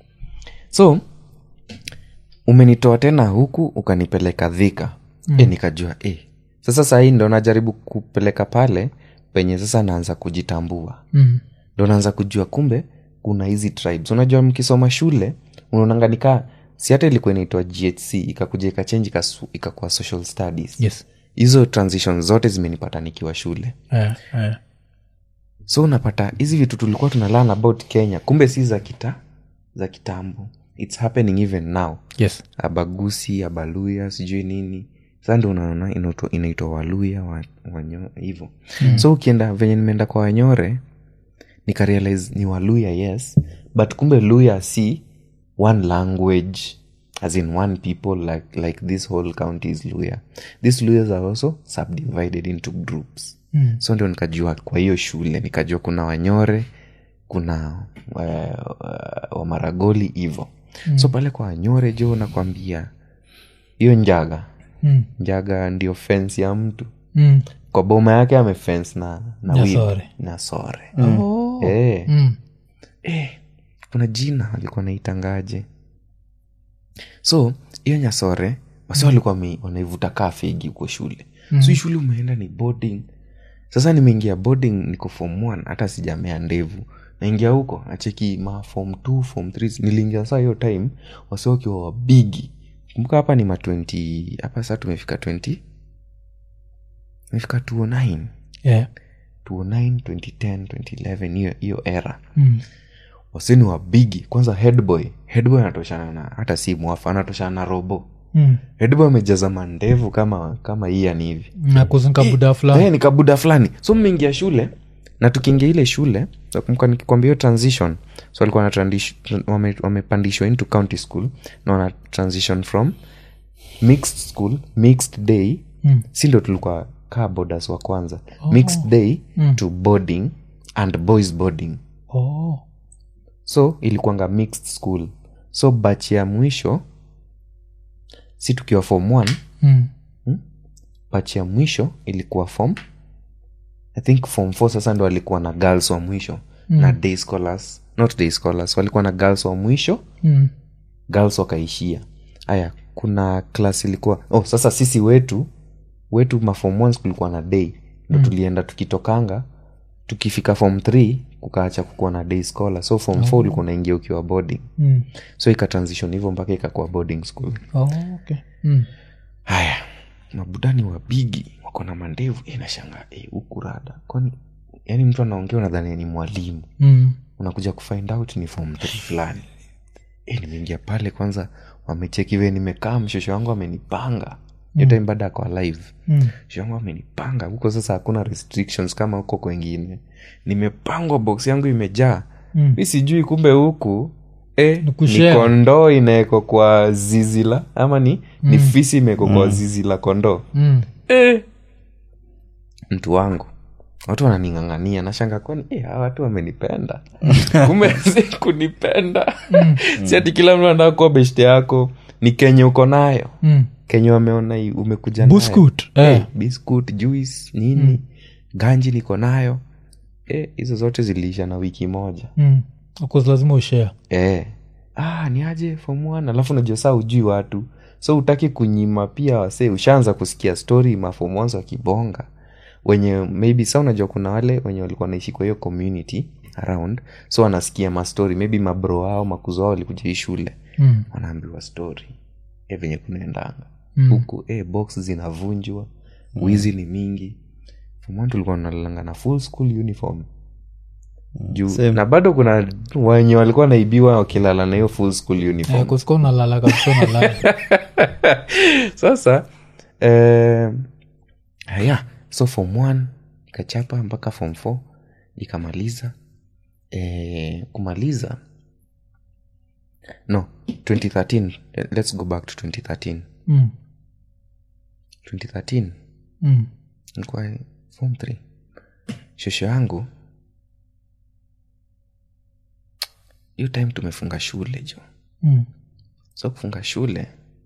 so umenitoa tena huku ukanipeleka dhika mm. e, nikajua e, sasa sahii ndo najaribu kupeleka pale penye sasa naanza kujitambua Mm. ndo naanza kujua kumbe kuna hizi tribes unajua mkisoma shule unaonanganika si hata ilikuwa inaitwa ghc ikakuja ikachenji ikakuwa social studies yes hizo transition zote zimenipata nikiwa shule eh, eh. so unapata hizi vitu tulikuwa tuna learn about kenya kumbe si za kita za kitambo its happening even now yes abagusi abaluya sijui nini sa ndo unaona inaitwa- inaitwa waluya wa- wanyo hivo mm. so ukienda venye nimeenda kwa wanyore nikarealize ni waluya yes but kumbe luya si one language as in one people like, like this whole county is luya these luyas are also subdivided into groups Mm. so ndio nikajua kwa hiyo shule nikajua kuna wanyore kuna uh, uh, wamaragoli hivo mm. so pale kwa wanyore jo nakwambia hiyo njaga Mm. njaga ndio fence ya mtu Mm. kwa boma yake amefence na na Na whip. sore. na sore Oh. Eh, Mm. eh, kuna jina alikuwa naitangaje so hiyo nyasore wasi walikuwa wame- wanaivuta kaa fegi huko shule mm. so hii shule umeenda ni boarding sasa nimeingia boarding niko form one hata sijamea ndevu naingia huko nacheki ma form two form three niliingia saa hiyo time wasi wakiwa wabigi kumbuka hapa ni ma 20 hapa saa tumefika 20 tumefika 209 Yeah. 209 2010 2011 hiyo hiyo era Mm. waseni wa bigi kwanza headboy headboy anatoshana na hata si mwafa anatoshana na robo Mm. headboy amejaza mandevu kama kama ian hivi na kuzinka buda fulani Eh, ni kabuda fulani so mmeingia shule na tukiingia ile shule nakumbuka nikikwambia hiyo transition so walikuwa na trandish- wame- wamepandishwa into county school na wana transition from mixed school mixed day Mm. si ndo tulikuwa kaa bodas wa kwanza mixed day to boarding and boys boarding oh. so ilikuanga mixed school so bach ya mwisho si tukiwa form one mm. bach ya mwisho ilikuwa form i think form four sasa ndo walikuwa na girls wa mwisho mm. na day scholars not day scholars walikuwa na girls wa mwisho Mm. girls wakaishia haya kuna class ilikuwa oh sasa sisi wetu wetu mafom ones kulikuwa na day ndo mm. tulienda tukitokanga tukifika form 3 kukaacha kukuwa na day scholar so form four ulikuwa unaingia ukiwa boarding Mm. so ikatransition hivyo mpaka ikakuwa boarding school Oh, okay. Mm. haya mabudani wa bigi wako na mandevu e, nashanga e, huku rada kwani yani mtu anaongea unadhania ni mwalimu Mm. unakuja kufind out ni form three fulani e, nimeingia pale kwanza wamecheki vile nimekaa mshosho wangu amenipanga hiyo time baada ako live Mm. mshosho wangu amenipanga huko sasa hakuna restrictions kama huko kwengine nimepangwa box yangu imejaa Mm. mi sijui kumbe huku e, Ni ni kushare. kondoo inawekwa kwa zizi la ama ni, ni fisi imewekwa kwa zizi la kondoo Mm. eh. mtu wangu watu wananing'ang'ania nashanga kwani eh, hawa watu wamenipenda kumbe si kunipenda si ati kila mtu anataka kuwa beshte yako ni kenye uko nayo Mm. kenye wameona i- umekuja nayo. Buskut, eh. eh. biscuit juice nini ganji niko nayo eh, hizo zote ziliisha na wiki moja Mm. Of course lazima ushare eh. ah, ni aje form one alafu unajua saa ujui watu so utaki kunyima pia wasee ushaanza kusikia story mafom ones wakibonga wenye maybe sa unajua kuna wale wenye walikuwa naishi kwa hiyo community around so wanasikia mastori maybe mabro wao makuzo wao walikuja hii shule mm. wanaambiwa story e venye kunaendanga Mm. huku e, box zinavunjwa wizi ni mingi Form one tulikuwa nalalanga na full school uniform juu Same. na bado kuna wenye walikuwa naibiwa wakilala na hiyo full school Eh, uniform kusika unalala kabisa unalala sasa eh, haya so form one ikachapa mpaka form four ikamaliza eh, kumaliza no 2013 eh, let's go back to 2013 mm. 2013 Mm. nilikuwa form 3 shosho yangu hiyo time tumefunga shule jo Mm. so kufunga shule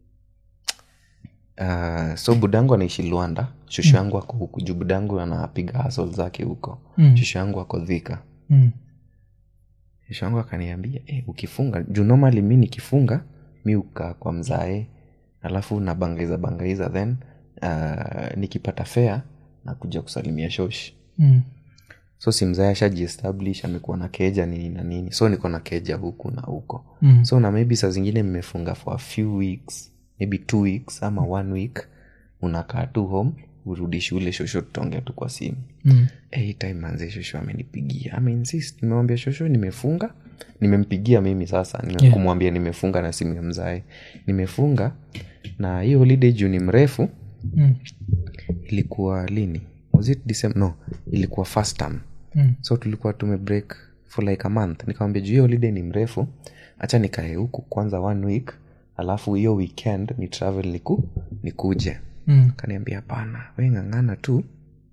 uh, so budangu anaishi luanda shosho yangu ako huku juu budangu anapiga hasol zake huko Mm. shosho yangu ako dhika Mm. shosho yangu akaniambia eh, ukifunga juu normally mi nikifunga mi ukaa kwa mzae alafu nabangaiza bangaiza then uh, nikipata fea nakuja kusalimia shoshi Mm. so si mzae ashajiestablish amekuwa na keja nini na nini so niko na keja huku na huko Mm. so na maybe saa zingine mmefunga for a few weeks maybe two weeks ama one week unakaa tu home urudi shule shosho tutaongea tu kwa simu Mm. Eh, hii time manze shosho amenipigia ameinsist nimemwambia shosho nimefunga nimempigia mimi sasa nime- Yeah. kumwambia nimefunga na simu ya mzae nimefunga na hii holiday juu ni mrefu Mm. ilikuwa lini was it December? no ilikuwa first term Mm. so tulikuwa tume break for like a month nikamwambia juu hiyo holiday ni mrefu hacha nikae huku kwanza one week alafu hiyo weekend ni travel niku nikuje Mm. kaniambia hapana we ng'ang'ana tu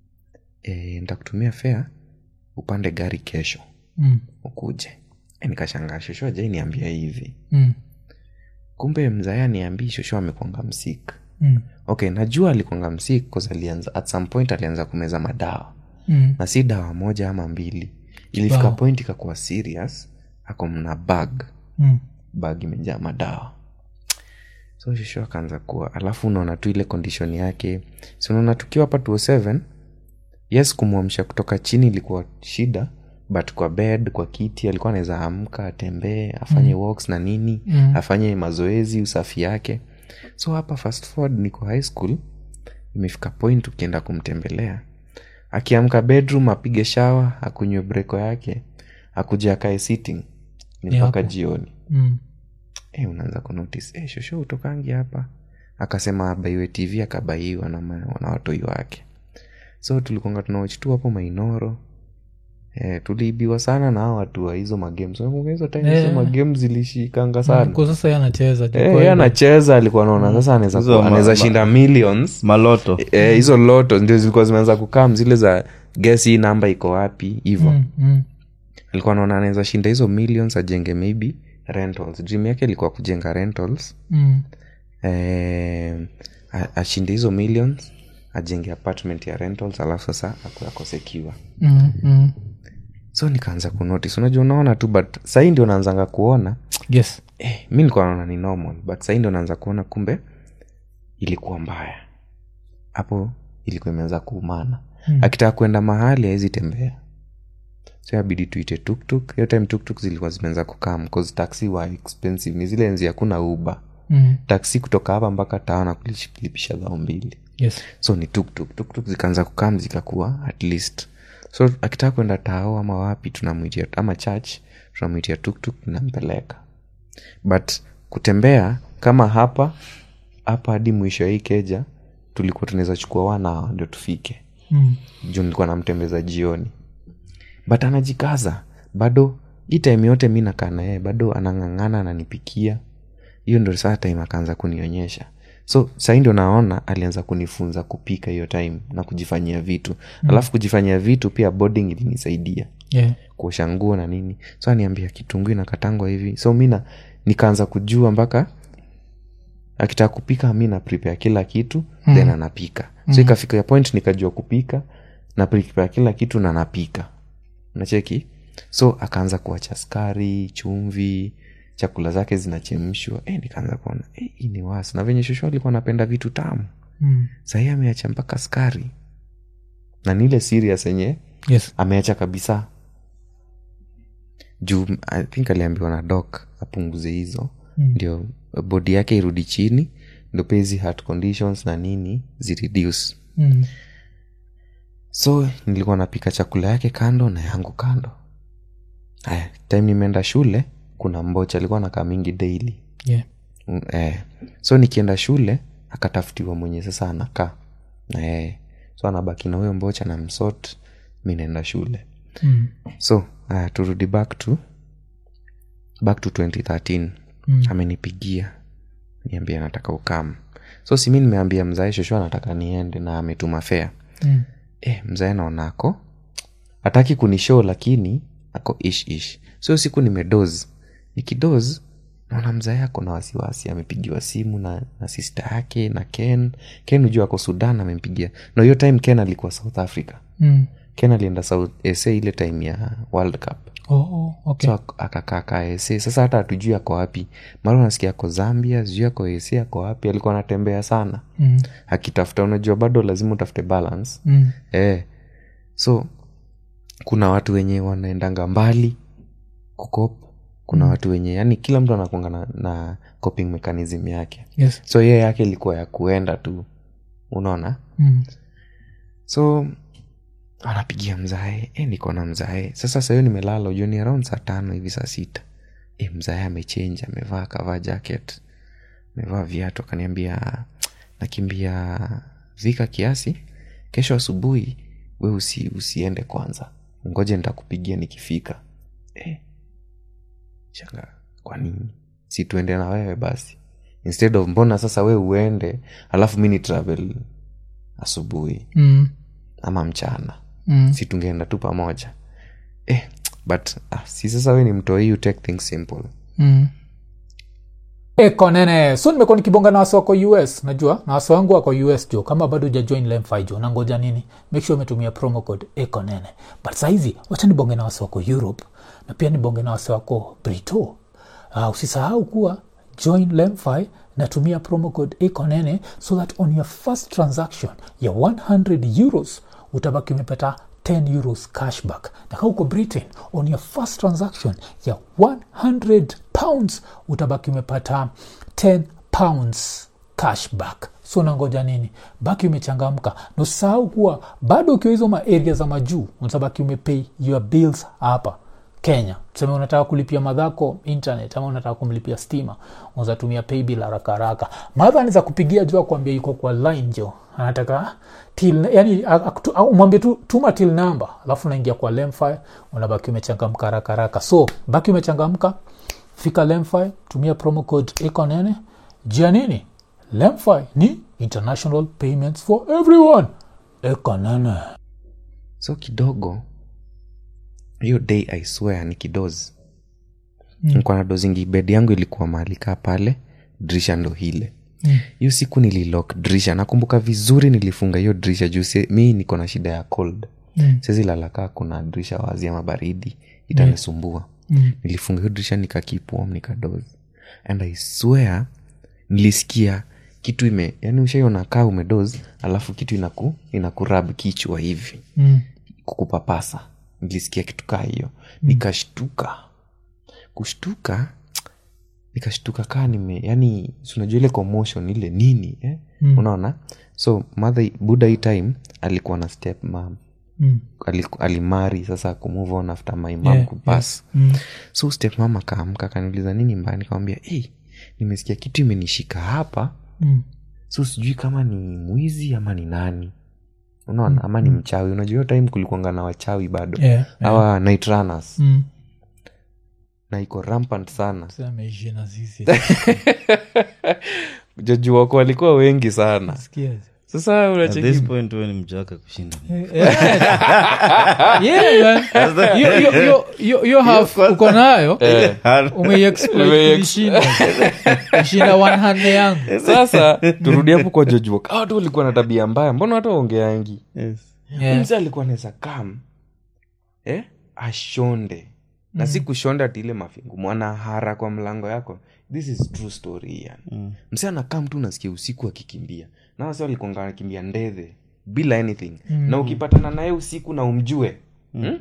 e, ntakutumia fea upande gari kesho Mm. ukuje e, nikashangaa shosho ajai niambia hivi Mm. kumbe mzaya niambii shosho amekwanga msik Mm. okay najua alikwanga msik cause alianza at some point alianza kumeza madawa Mm. na si dawa moja ama mbili ilifika Wow. point ikakuwa serious ako mna bag Mm. bag imejaa madawa so shosho akaanza kuwa alafu unaona tu ile condition yake si unaona tukiwa hapa 207 yes kumwamsha kutoka chini ilikuwa shida but kwa bed kwa kiti alikuwa anaweza amka atembee afanye mm. walks na nini Mm. afanye mazoezi usafi yake so hapa fast forward niko high school imefika point ukienda kumtembelea akiamka bedroom apige shawa akunywe breko yake akuja akae sitting ni Ni mpaka hapo. jioni Mm. e, unaanza kunotice e, shosho utokangi hapa akasema abaiwe tv akabaiwa na, ma- na watoi wake so tulikonga tunawach tu hapo mainoro e, tuliibiwa sana na hao watu wa hizo magames Unakumbuka hizo time hizo Eh. magames zilishikanga sana Kwa sasa yeye anacheza tu Eh, kwa yeye hiyo. anacheza alikuwa naona sasa anaweza Hizo kuwa- ma- anaweza ma- shinda millions maloto Eh, hizo loto ndio zilikuwa zimeanza kukam zile za guess hii namba iko wapi hivo Mm. Mm. alikuwa naona anaweza shinda hizo millions ajenge maybe rentals dream yake ilikuwa kujenga rentals Mm. eh, a- ashinde hizo millions ajenge apartment ya rentals alafu sasa aku- akosekiwa Mm. Mm. so nikaanza kunotice unajua unaona tu but sahii ndio naanzanga kuona yes eh, mi nilikuwa naona ni normal but sahii ndio naanza kuona kumbe ilikuwa mbaya hapo ilikuwa imeanza kuumana Mm. akitaka kwenda mahali awezi tembea so abidi tuite tuktuk hiyo time tuktuk zilikuwa zimeanza kukam cause taxi wa expensive ni zile enzi hakuna uba Mm. taksi kutoka hapa mpaka taana kulipisha dhao mbili yes so ni tuktuk tuktuk zikaanza kukam zikakuwa at least so akitaka kwenda tao ama wapi tunamwitia ama church tunamwitia tuktuk nampeleka but kutembea kama hapa hapa hadi mwisho ya hii keja tulikuwa tunaweza chukua wana ndio tufike mm. juu nilikuwa namtembeza jioni but anajikaza bado hii time yote mi nakaa na yeye bado anang'ang'ana ananipikia hiyo ndo saa time akaanza kunionyesha so sahii ndio naona alianza kunifunza kupika hiyo time na kujifanyia vitu mm. alafu kujifanyia vitu pia boarding ilinisaidia yeah. kuosha nguo na nini so aniambia kitunguu inakatangwa hivi so mina nikaanza kujua mpaka akitaka kupika mi na prepare kila kitu mm. then anapika so ikafika ya point nikajua kupika na prepare kila kitu na napika nacheki so akaanza kuacha skari chumvi chakula zake zinachemshwa e, nikaanza kuona e, hii ni wasi na venye shosho alikuwa anapenda vitu tamu mm. sahii ameacha mpaka skari na nile serious yenye yes ameacha kabisa juu i think aliambiwa na dok apunguze hizo Mm. ndio bodi yake irudi chini ndo pia hizi heart conditions na nini zireduce mm. so nilikuwa napika chakula yake kando na yangu kando aya time nimeenda shule kuna mbocha alikuwa nakaa mingi daily yeah. Mm, eh. so nikienda shule akatafutiwa mwenye sasa anakaa na yeye so anabaki na huyo mbocha na msot mi naenda shule mm. so uh, turudi back to back to 2013 Mm. amenipigia niambia anataka ukam so simi nimeambia mzae shosho anataka niende na ametuma fea Mm. eh, mzae naonako hataki kunishow lakini ako ish ish so siku nimedoz nikidoz naona mzae ako na wasiwasi amepigiwa simu na, na sista yake na ken ken ujua ako sudan amempigia na hiyo time ken alikuwa south africa Mm. ken alienda south sa ile time ya world cup Oh, oh, okay. so ak- akakaa kaa sa sasa hata hatujui ako wapi mara unasikia ako zambia sijui ako sa ako wapi alikuwa anatembea sana mm. akitafuta unajua bado lazima utafute balance Mm. eh. so kuna watu wenye wanaendanga mbali kukop kuna mm. watu wenye yani kila mtu anakuanga na, na coping mechanism yake yes so yeye yake ilikuwa ya kuenda tu unaona mm. so anapigia mzae e, niko na mzae sasa sahiyo nimelala ujua ni around saa tano hivi saa sita e, mzae amechenja amevaa kavaa jacket amevaa viatu akaniambia nakimbia vika kiasi kesho asubuhi we usi, usiende kwanza ngoje nitakupigia nikifika e, shanga kwa nini si tuende na wewe basi instead of mbona sasa we uende alafu mi ni travel asubuhi Mm. ama mchana Mm. si tungeenda tu pamoja eh, but ah, si sasa we ni mtoi you take things simple Mm. eko nene so nimekuwa nikibonga na wasi wako us najua na wasi wangu wako us jo kama bado ujajoin lemfi jo nangoja nini make sure umetumia promo code eko nene but sahizi wacha nibonge na wasi wako europe na pia nibonge na wasi wako brito uh, usisahau kuwa join lemfi natumia promo code ekonene so that on your first transaction ya 100 euros utabaki umepata 10 euros cashback na kaa uko britain on your first transaction ya 100 pounds utabaki umepata 10 pounds cashback so nangoja nini baki umechangamka nosahau kuwa bado ukiwa hizo maaria za majuu unatabaki umepay your bills hapa kenya tuseme unataka kulipia madhako internet ama unataka kumlipia stima unazatumia paybill haraka haraka madha anaweza kupigia juu akuambia yuko kwa line jo anataka till yani akutu- au umwambie tu tuma till number alafu unaingia kwa lemfi unabaki umechangamka haraka haraka so baki umechangamka fika lemfi tumia promo code ekonene jia nini lemfi ni international payments for everyone ekonene so kidogo hiyo day i swear ni kidozi mm. na dozingi bed yangu ilikuwa mahali kaa pale dirisha ndo hile hiyo siku nililok dirisha nakumbuka vizuri nilifunga hiyo dirisha juu si- mi niko na shida ya cold Mm. sezi lalakaa kuna dirisha wazi ama baridi itanisumbua Mm. nilifunga hiyo dirisha nikakipom nikadozi and i swear nilisikia kitu ime yani ushaiona kaa umedoz alafu kitu inaku inakurab kichwa hivi Mm. kukupapasa nilisikia kitu kaa hiyo nikashtuka kushtuka nikashtuka kaa nime yani si unajua ile commotion ile nini eh? Mm. unaona so mother buda hii time alikuwa na step mam Mm. Aliku- alimari sasa kumove on after my mom Yeah, kupass Mm. so step mama akaamka akaniuliza nini mbaya nikamwambia hey, nimesikia kitu imenishika hapa Mm. so sijui kama ni mwizi ama ni nani unaona ama ni mchawi unajua hiyo time kulikuanga na wachawi bado Yeah, yeah. awa night runners Mm. na iko rampant sana Sasa ameishi na sisi. jaji wako walikuwa wengi sana Sikia. sasa at unacheki this point we ni mjaka kushinda Yeah, man. Hiyo- hiyo- hiyo- hiyo- hiyo half uko nayo Eh, umeiexploit Umeiex- kulishinda. kushinda one hand yangu sasa turudi hapo kwa joji wako watu walikuwa na tabia mbaya mbona watu waongeangi Yes. Yeah. mzee alikuwa anaweza kam eh? ashonde na si kushonda ati ile mafingu mwanahara kwa mlango yako this is true story yani Mm. msee anakaa mtu unasikia usiku akikimbia na wase walikuanga anakimbia ndedhe bila anything Mm. na ukipatana naye usiku na umjue hmm?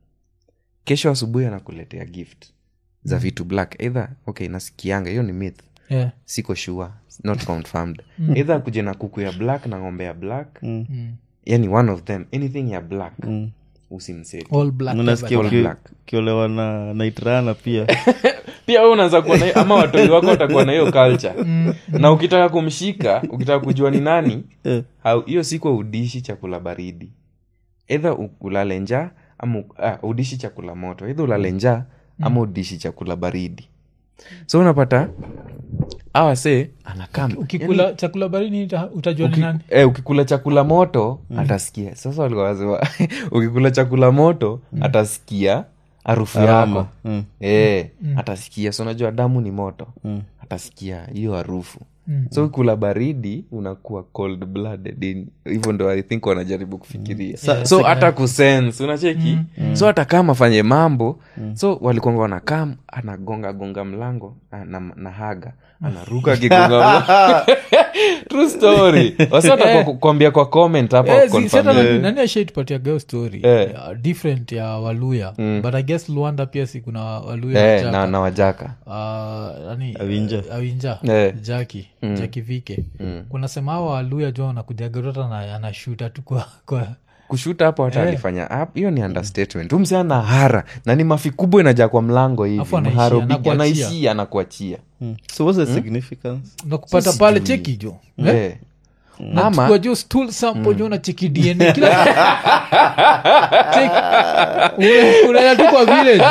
kesho asubuhi anakuletea gift za vitu black either okay nasikianga hiyo ni myth Yeah. siko sure not confirmed either akuje na kuku ya black na ng'ombe ya black Mm. Mm. yani one of them anything ya black Mm. usimseti All black unasikia All uki- black. ukiolewa na naitrana pia pia we unaanza kuwa na hiyo- ama watoi wako watakuwa na hiyo culture na ukitaka kumshika ukitaka kujua ni nani Eh. hau- hiyo siku audishi chakula baridi edha ulale njaa ama u- ah, udishi chakula moto edha ulale njaa ama udishi chakula baridi so unapata awase anakaa ukikula chakula barini uta- utajua ni Uki- nani eh, ukikula chakula moto atasikia sasa walikuwa wanasema ukikula chakula moto atasikia harufu Aroma. yako Mm. eh, atasikia so unajua damu ni moto Mm. atasikia hiyo harufu Mm. so ukikula baridi unakuwa cold blooded in- hivyo ndo i think wanajaribu kufikiria so hata kusense unacheki so hata kama afanye mambo so walikuanga wanakam anagonga gonga mlango na, na, na haga anaruka akigonga mlango. true story wasata kuambia kwa comment hapa Eh, zi- confirm. si hata nani- nani ashaitupatia geo story Eh. ya different ya waluya but i guess luanda pia si kuna waluya eh, wajaka. na, na wajaka Ah, nani Awinja. awinja Eh. jaki jaki vike kuna sema hawa waluya jo anakujagarota na anashuta tu kwa, kwa kushuta hapo hata alifanya hap- hiyo ni understatement umse ana hara na ni mafi kubwa inajaa kwa mlango hivi Alafu anaishia, mharo bigi anakuachia. anaishia anakuachia Mm. so what's the significance nakupata pale cheki jo eh? Eh. ama Nachukua jo stool sample jo na cheki dna kila Cheki. Una- unaenda tu kwa village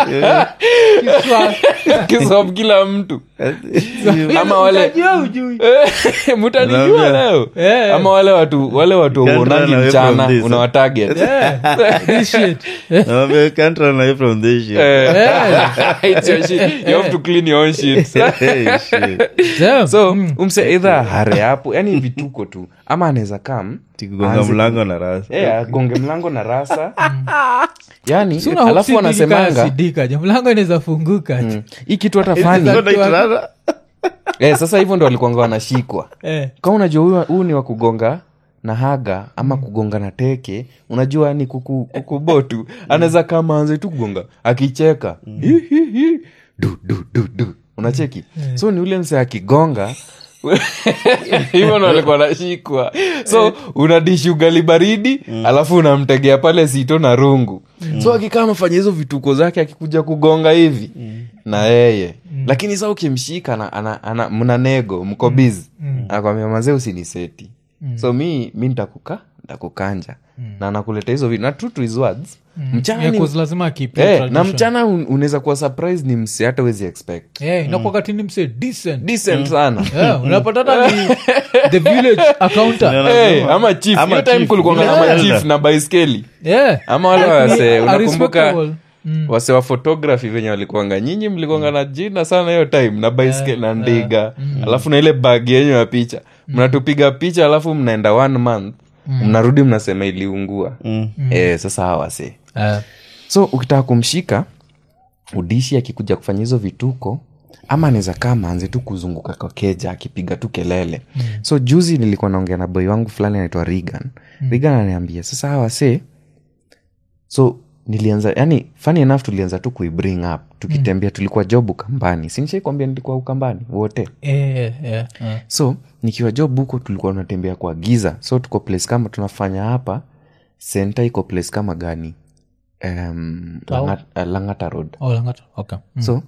Kiswa- kisob kila mtu ama wale Utajua ujui. Eh, mtanijua Naambia. leo Eh. ama wale watu wale watu Can't uonangi run away mchana from this. unawatarget Eh, this shit. Eh, Naambia, you can't run away from this shit. eh, It's your shit. You have to clean your own shit. Hey, shit. damn. so umse eidha hare hapo yani vituko tu ama anaweza kam Tikugonga aanze- mlango na rasa Eh, agonge mlango na rasa yani Si una alafu hope si wanasemanga kama sidika je mlango inaweza funguka je. hii kitu hata fani So naitrana? eh, sasa hivyo ndo walikuanga wanashikwa Eh, kama unajua huyu- huu ni wa kugonga na haga ama kugonga na teke unajua ni kuku, kukubotu anaweza kama anze tu kugonga akicheka Hi, hi, hi. du, du, du, du. unacheki so ni ule mse akigonga hivyo ndo alikuwa nashikwa so unadishi ugali baridi alafu unamtegea pale sito na rungu so akikaa amefanya hizo vituko zake akikuja kugonga hivi na yeye lakini sa ukimshika ana, ana, ana, mna nego mko bizi anakwambia mazee usiniseti so mi mi ntakuka ntakukanja na anakuleta hizo vitu na true to his words mchana yeah, ni, 'cause lazima keep eh, your na tradition. mchana un- unaweza kuwa surprise ni mse hata wezi expect Eh, inakuwa katini mse decent decent sana Yeah, unapata hata ni the village accountant Ndio Eh, nasema. ama chief Ama hiyo time chief. kulikuanga na Yeah. machief na baiskeli yeah. ama wale Like, wase a unakumbuka respectable. Mm. wase wa photography venye walikuanga nyinyi mlikuanga na jina sana hiyo time na baiskeli na ndiga alafu na ile bag yenyu ya picha mnatupiga picha alafu mnaenda one month mnarudi mnasema iliungua Mm. eh, sasa hawa wase Eh, so ukitaka kumshika udishi akikuja kufanya hizo vituko ama anaweza kama anze tu kuzunguka kwa keja akipiga tu kelele mm. so juzi nilikuwa naongea na boy wangu fulani anaitwa regan mm. regan ananiambia sasa hawa se so nilianza yani funny enough tulianza tu kuibring up tukitembea tulikuwa job ukambani sinishaikwambia nilikuwa ukambani wote Eh, eh, eh, eh. so nikiwa job huko tulikuwa tunatembea kwa giza so tuko place kama tunafanya hapa senta iko place kama gani um, Tao? langata, uh, langata road Oh, Langata. Okay. Mm. so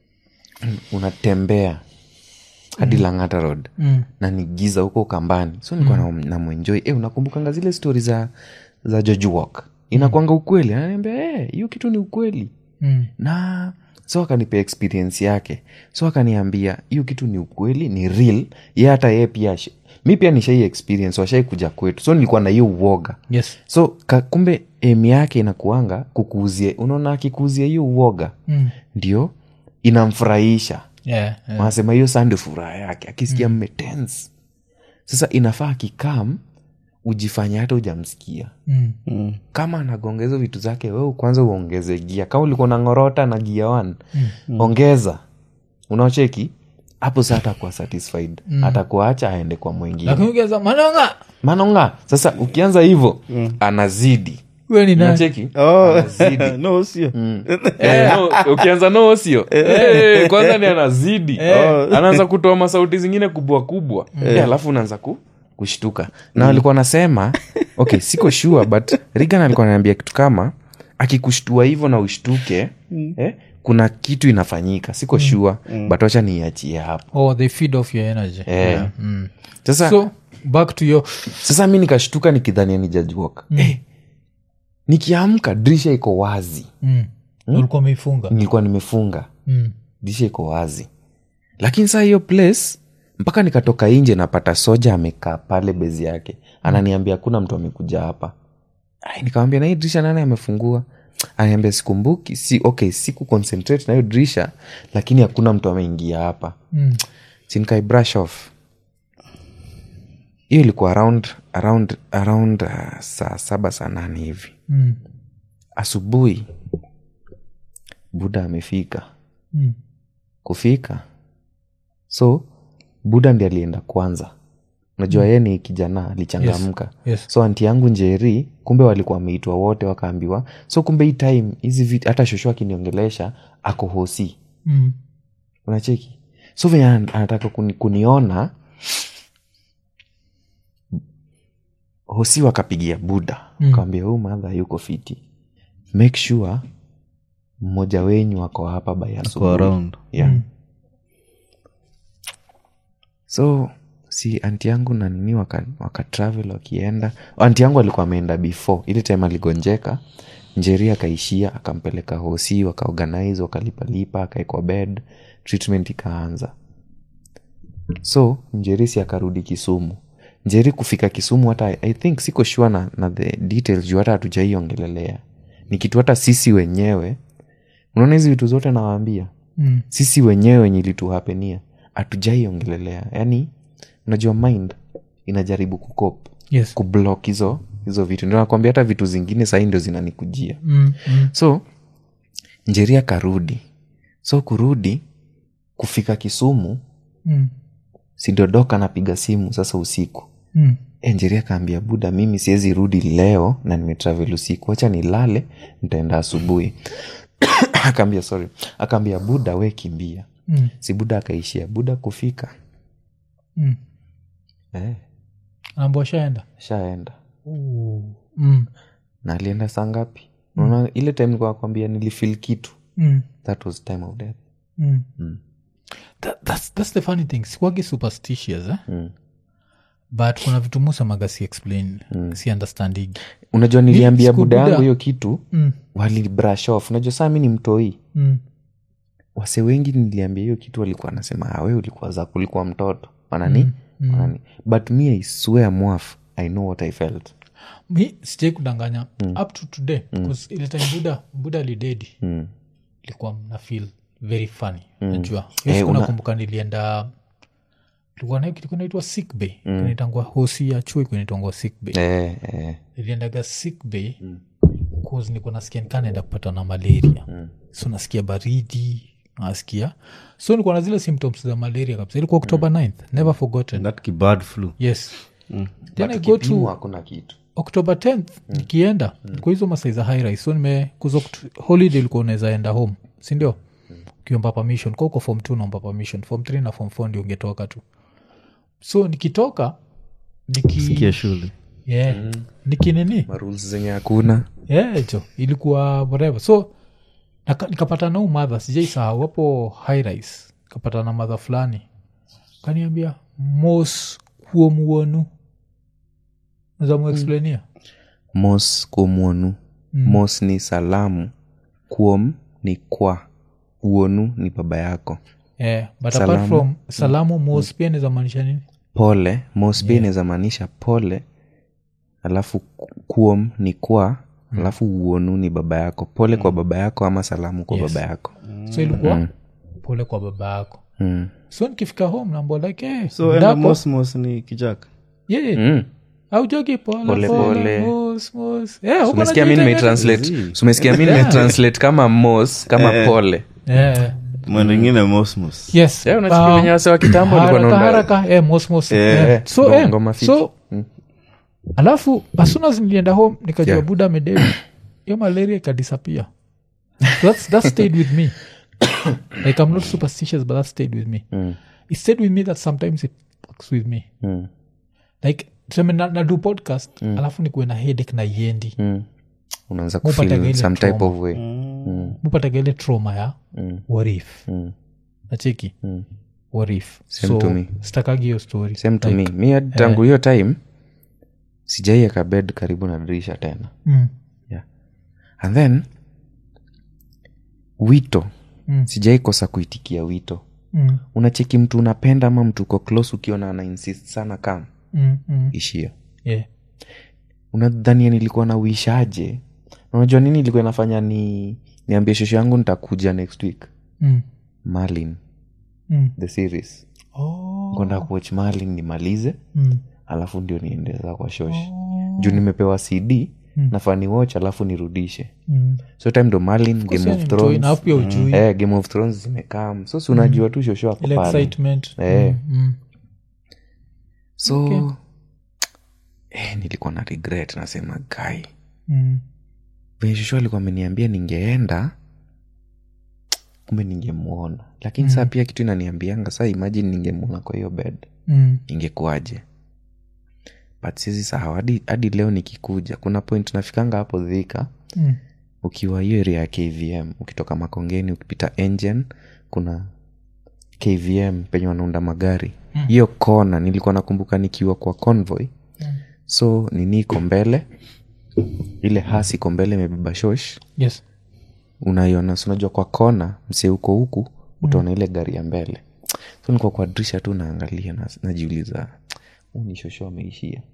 unatembea hadi langata road Mm. na ni giza huko ukambani so nilikuwa mm. namwenjoi e, unakumbukanga zile stori za za George walk inakwanga ukweli ananiambia "Eh, hiyo kitu ni ukweli Mm. na so akanipa experience yake so akaniambia hiyo kitu ni ukweli ni real ye hata yeye pia ash- mi pia nishai experience washai kuja kwetu so nilikuwa na hiyo uoga Yes. so ka, kumbe emi yake inakuanga kukuuzia unaona akikuuzia hiyo uoga Mm. ndio inamfurahisha Yeah, yeah. wanasema hiyo saa ndio furaha yake akisikia mm. mmetens sasa inafaa akikam ujifanye hata ujamsikia Mm. kama anagonga hizo vitu zake we kwanza uongeze gia kama ulikuwa na ngorota na gia one mm. ongeza unaocheki hapo sa atakuwa satisfied mm. atakuacha aende kwa mwingine lakini ukianza manonga manonga sasa ukianza hivyo mm. anazidi we ni nani unacheki Oh. anazidi no sio Eh, no, ukianza noo sio Eh, kwanza ni anazidi anaanza kutoa masauti zingine kubwa kubwa Eh, alafu unaanza ku, kushtuka na alikuwa anasema okay siko sure but rigan alikuwa ananiambia kitu kama akikushtua hivyo na ushtuke eh, kuna kitu inafanyika siko sure but wacha niiachie hapo oh they feed off your energy Eh. yeah. mm. sasa so back to your sasa mi nikashtuka nikidhania ni Judge Walker. eh, nikiamka dirisha iko wazi mm. ulikuwa umeifunga nilikuwa nimefunga mm. dirisha iko wazi lakini saa hiyo place mpaka nikatoka nje napata soja amekaa pale bezi yake ananiambia hakuna mtu amekuja hapa Ai, nikamwambia na hii dirisha nani amefungua aniambia sikumbuki si okay siku concentrate na hiyo dirisha lakini hakuna mtu ameingia hapa Mm. sinkai brush off hiyo ilikuwa around around around uh, saa saba saa nane hivi Mm. asubuhi buda amefika Mm. kufika so buda ndi alienda kwanza unajua yeye ni kijana alichangamka Yes. so anti yangu njeri kumbe walikuwa wameitwa wote wakaambiwa so kumbe hii time hizi vitu hata shosho akiniongelesha ako hosi Mm. unacheki so venye ana- anataka kuni, kuniona hosi wakapigia buda Mm. kawambia huu madha yuko fiti make sure mmoja wenyu ako hapa by Go asubuhi around yeah. so si anti yangu na nini waka, waka travel wakienda anti yangu alikuwa ameenda before ile time aligonjeka njeri akaishia akampeleka hosi wakaorganize wakalipalipa akaekwa bed treatment ikaanza so njeri si akarudi kisumu njeri kufika kisumu hata i think siko sure na, na the details juu hata hatujaiongelelea ni kitu hata sisi wenyewe unaona hizi vitu zote nawaambia Mm. sisi wenyewe wenye ilituhapenia hatujaiongelelea yaani unajua mind inajaribu kukop Yes. kublock hizo hizo vitu ndio nakwambia hata vitu zingine sahii ndio zinanikujia Mm. Mm. so njeria karudi so kurudi kufika kisumu Mm. sindodoka napiga simu sasa usiku Mm. e, njeria kaambia buda mimi siwezi rudi leo na nimetravel usiku wacha nilale nitaenda asubuhi akaambia sorry akaambia buda we kimbia Mm. si buda akaishia buda kufika Mm. eh, ambao shaenda shaenda mm. na alienda saa ngapi unaona ile time nilikuwa nakwambia nilifil kitu Mm. that was time of death Mm. Mm. That, that's, that's the funny thing sikwagi superstitious eh? Mm. but kuna vitu musamaga si explain si understanding unajua niliambia siku buda Buddha- yangu hiyo kitu mm. wali brush off unajua saa mi ni mtoi Mm. wase wengi niliambia hiyo kitu walikuwa anasema awe ulikuwa za kulikuwa mtoto wanani mm. wanani but me i swear mwaf i know what i felt mi sijai kudanganya up to today bcause ile time buda buda lidedi mm. ilikuwa mna feel very funny najua Eh, hiyo una- nakumbuka nilienda tulikuwa na kitu kinaitwa sick bay kinaitangwa hosi ya chuo kinaitangwa sick bay eh, eh. niliendaga sick bay cause niko nasikia nikanaenda kupata na malaria so nasikia baridi nasikia so nilikuwa na zile symptoms za malaria kabisa ilikuwa october 9th never forgotten that kibad flu yes then i But go kipimo to hakuna kitu october 10th nikienda kwa hizo masai za high rise so nimekuza holiday ulikuwa unaweza enda home sindio ukiomba permission kwa uko form t unaomba permission form 3 na form 4 ndio ungetoka tu so nikitoka niki sikia shule yeah, nikinini marules zenye hakuna yeah, jo ilikuwa whatever so naka- nikapata na umadha sijaisahau hapo high rise kapata na madha fulani kaniambia mos kuomuonu nazamuexplainia mos kuomwonu mos ni salamu kuom ni kwa uonu ni baba yako yeah, but Salamu. apart from salamu mos pia nizamaanisha nini pole mos pia inaweza maanisha pole alafu ku- kuom ni kwa alafu uonu ni baba yako pole kwa baba yako ama salamu kwa Yes. baba yako so ilikuwa pole kwa baba yako mm. so nikifika home nambo like hey, so enda mosmos ni kijaka yeah, Mm. aujogi pole Pole, pole, pole. mos, mos. Yeah, huko umesikia mi najiita nimetranslate umesikia mi nimetranslate kama mos kama pole yeah. mwendo ingine mosmos yes Yeah, unasikia um, venye wase wa kitambo walikuwa haraka wanaunda- haraka eh, mos, mos. Eh, Yeah. so, ngo- eh, ngoma fiti. so alafu as soon as nilienda home nikajua Yeah. buda amededi hiyo malaria ikadisappear so that's, that stayed with me like i'm not superstitious but that stayed with me Mm. it stayed with me that sometimes it fucks with me Mm. like tuseme na, na do podcast alafu nikuwe na headache na iendi Mm. unaanza Mupata kufeel ile some type trauma. of way mupataga ile trauma ya Mm. warif Mm. nacheki Mm. warif Same to me. stakagi hiyo story same to me mi hadi tangu hiyo time sijaieka bed karibu na dirisha tena mm. yeah. and then wito Mm. sijaikosa kuitikia wito Mm. unacheki mtu unapenda ama mtu uko close ukiona ana insist sana kam Mm. Mm. ishia Yeah. unadhania nilikuwa na uishaje unajua nini ilikuwa inafanya ni niambie shosho yangu nitakuja next week Mm. malin Mm. the series Oh. kwenda kuwatch malin nimalize Mm. alafu ndio niendeza kwa shosh juu nimepewa cd nafaa ni watch alafu nirudishe Mm. so time ndo malin game Sasa of ni mtoi, thrones na alafu pia ujui eh, game of thrones zimekam so si unajua tu shosho ako ile pale excitement Eh. Mm. Mm. so Okay. eh, nilikuwa na regret nasema gai Mm. venye shosho alikuwa ameniambia ningeenda kumbe ningemwona lakini saa pia kitu inaniambianga saa imajini ningemwona kwa hiyo bed Mm. ingekuwaje but sizi sahau hadi, hadi leo nikikuja kuna point nafikanga hapo dhika Mm. ukiwa hiyo area ya kvm ukitoka makongeni ukipita engine kuna kvm penye wanaunda magari hiyo kona nilikuwa nakumbuka nikiwa kwa convoy so nini iko mbele ile hasi iko mbele imebeba shosh yes unaiona si unajua kwa kona msee huko huku utaona ile gari ya mbele so nikuwa kwa dirisha tu naangalia na, najiuliza huu ni shosho ameishia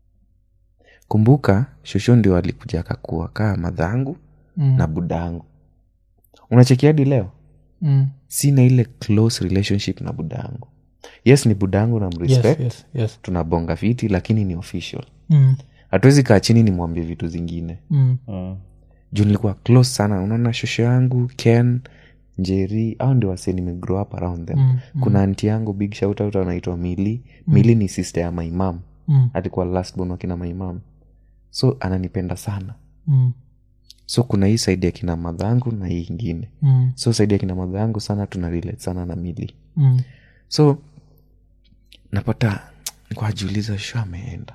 kumbuka shosho ndio alikuja akakuwa kaa madhangu Mm. na budangu unachekia hadi leo Mm. sina ile close relationship na budangu yes ni budangu na yes mrespect yes yes tunabonga fiti lakini ni official Mm. hatuwezi kaa chini nimwambie vitu zingine Mm. juu nilikuwa close sana unaona shosho yangu ken njeri au ndio wase nimegrow up around them Mm, kuna anti yangu big shout out anaitwa mili mili ni sister ya maimam Mm. alikuwa last born wa kina maimam so ananipenda sana Mm. so kuna hii saidi ya kina madhangu na hii ingine Mm. so saidi ya kina madhangu sana tuna relate sana na mili Mm. so napata nikajiuliza sho ameenda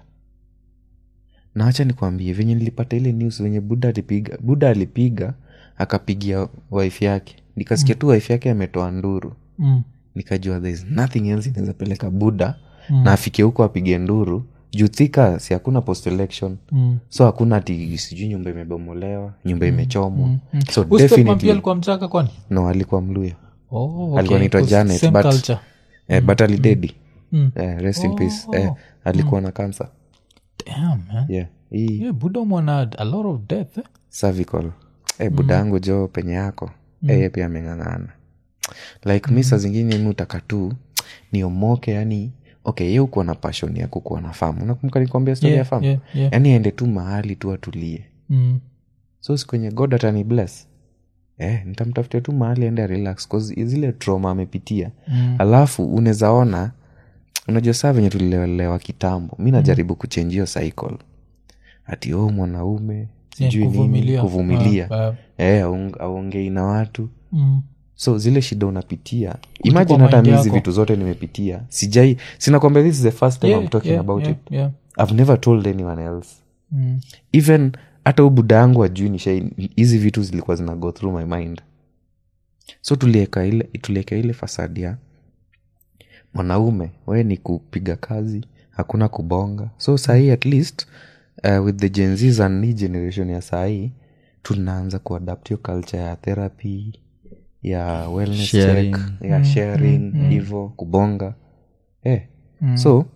na acha nikwambie venye nilipata ile news venye buda alipiga buda alipiga akapigia wife yake nikasikia tu wife yake ametoa nduru Mm. nikajua there is nothing else inaweza peleka buda na afike huko apige nduru juu thika si hakuna post election Mm. so hakuna ati sijui nyumba imebomolewa nyumba imechomwa so Huyu stepmom pia definitely alikuwa mchaka kwani no alikuwa mluya oh, okay. Alikuwa anaitwa Because Janet, same but- culture. eh, but alidedi Mm. eh, rest in peace eh, alikuwa na kansa Damn, man. yeah hii Yeah, buda mwana a lot of death eh? cervical eh, buda yangu jo penye yako mm. eye pia ameng'ang'ana like mi saa zingine mi utaka tu niomoke yani okay ye ukuwa na passion ya kukuwa na famu unakumbuka nikwambia stori ya Yeah, famu yeah, yeah. yani aende tu mahali tu atulie Mm. so si kwenye god atani bless eh, nitamtafutia tu mahali aende relax cause zile trauma amepitia Mm. alafu unezaona unajua saa venye tulilelewa kitambo mi najaribu kuchenji hiyo cycle ati o mwanaume Yeah, sijui nini kuvumilia. kuvumilia Ah, ah. Eh, aung- aongei na watu Mm. so zile shida unapitia imagine hata mind mi hizi yako. vitu zote nimepitia sijai sinakwambia this is the first time Yeah, i'm talking yeah, about yeah, it yeah. i've never told anyone else Mm. even hata huu buda yangu ajui nishai hizi vitu zilikuwa zina go through my mind so tulieka ile tulieka ile fasadi ya mwanaume we ni kupiga kazi hakuna kubonga so sahii at least uh, with the genzs and hii generation ya sahii tunaanza kuadapt hiyo culture ya therapy ya wellness Sharing. check, ya sharing hivo kubonga eh. Mm. so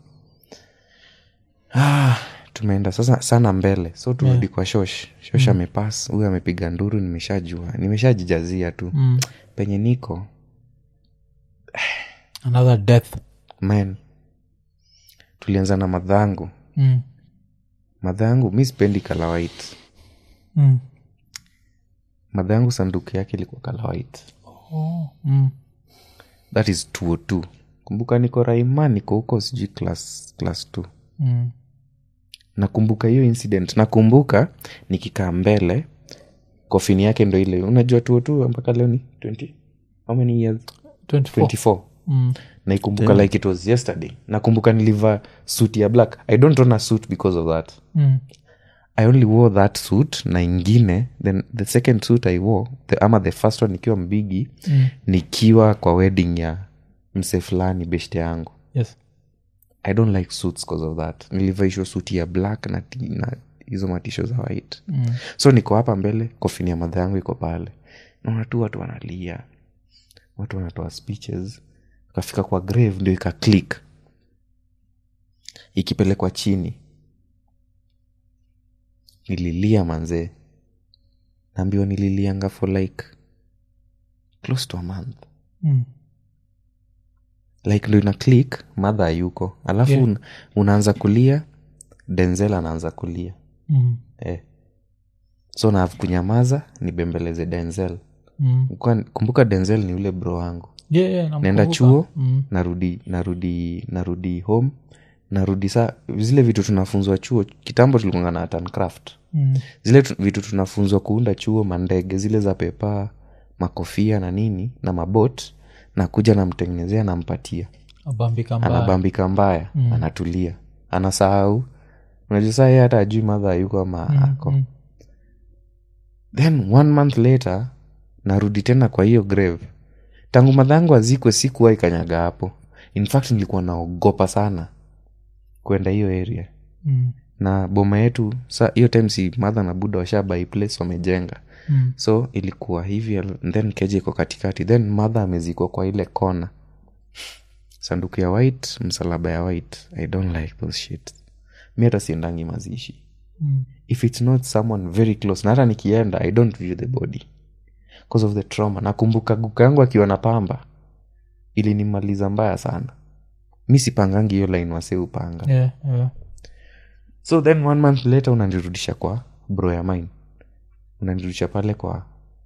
ah, tumeenda sasa sana mbele so turudi kwa shosh shosh amepas huyu amepiga nduru nimeshajua nimeshajijazia tu Mm. penye niko another death man tulianza na madhangu mm. madhangu mi sipendi kala white Mm. madhangu sanduku yake ilikuwa kala white Oh. Mm. that is 202 kumbuka niko raima niko huko sijui class class 2 Mm. nakumbuka hiyo incident nakumbuka nikikaa mbele kofini yake ndo ile unajua 202 mpaka leo ni 20 how many years 24 24 Mm. naikumbuka like it was yesterday nakumbuka nilivaa suit ya black i don't own a suit because of that Mm. i only wore that suit na ingine then the second suit i wore the, ama the first one nikiwa mbigi Mm. nikiwa kwa wedding ya mse fulani beshte yangu yes i don't like suits because of that nilivaishwa suti ya black na, ti- na hizo matisho za white Mm. so niko hapa mbele kofini ya madha yangu iko pale naona tu watu wanalia watu wanatoa speeches kafika kwa grave ndio ika click ikipelekwa chini nililia manzee naambiwa nililianga for like close to a month Mm. like ndo ina click madha ayuko alafu Yeah. un, unaanza kulia denzel anaanza kulia Mm. eh. so na kunyamaza nibembeleze denzel Mm. Kwa- kumbuka denzel ni ule bro wangu Yeah, yeah, naenda namkumbuka. chuo Mm. narudi narudi narudi home narudi saa zile vitu tunafunzwa chuo kitambo tulikuanga na art and craft Mm. zile tu, vitu tunafunzwa kuunda chuo mandege zile za pepa makofia na nini na mabot nakuja namtengenezea nampatia abambika mbaya anabambika mbaya mm. anatulia anasahau unajua saa yeye hata ajui madha yuko ama mm, ako mm. then one month later narudi tena kwa hiyo grave tangu madhangu azikwe sikuwa ikanyaga hapo in fact nilikuwa naogopa sana kwenda hiyo area Mm. na boma yetu sa hiyo time si madha na buda washabai place wamejenga Mm. so ilikuwa hivi and then keja iko katikati then madha amezikwa kwa ile kona sanduku ya white msalaba ya white i don't like those shit mi hata siendangi mazishi Mm. if it's not someone very close na hata nikienda i don't view the body because of the trauma nakumbuka guka yangu akiwa na pamba ilinimaliza mbaya sana mi sipangangi hiyo line wase upanga Yeah, yeah. so then one month later unanirudisha kwa bro ya mine unanirudisha pale kwa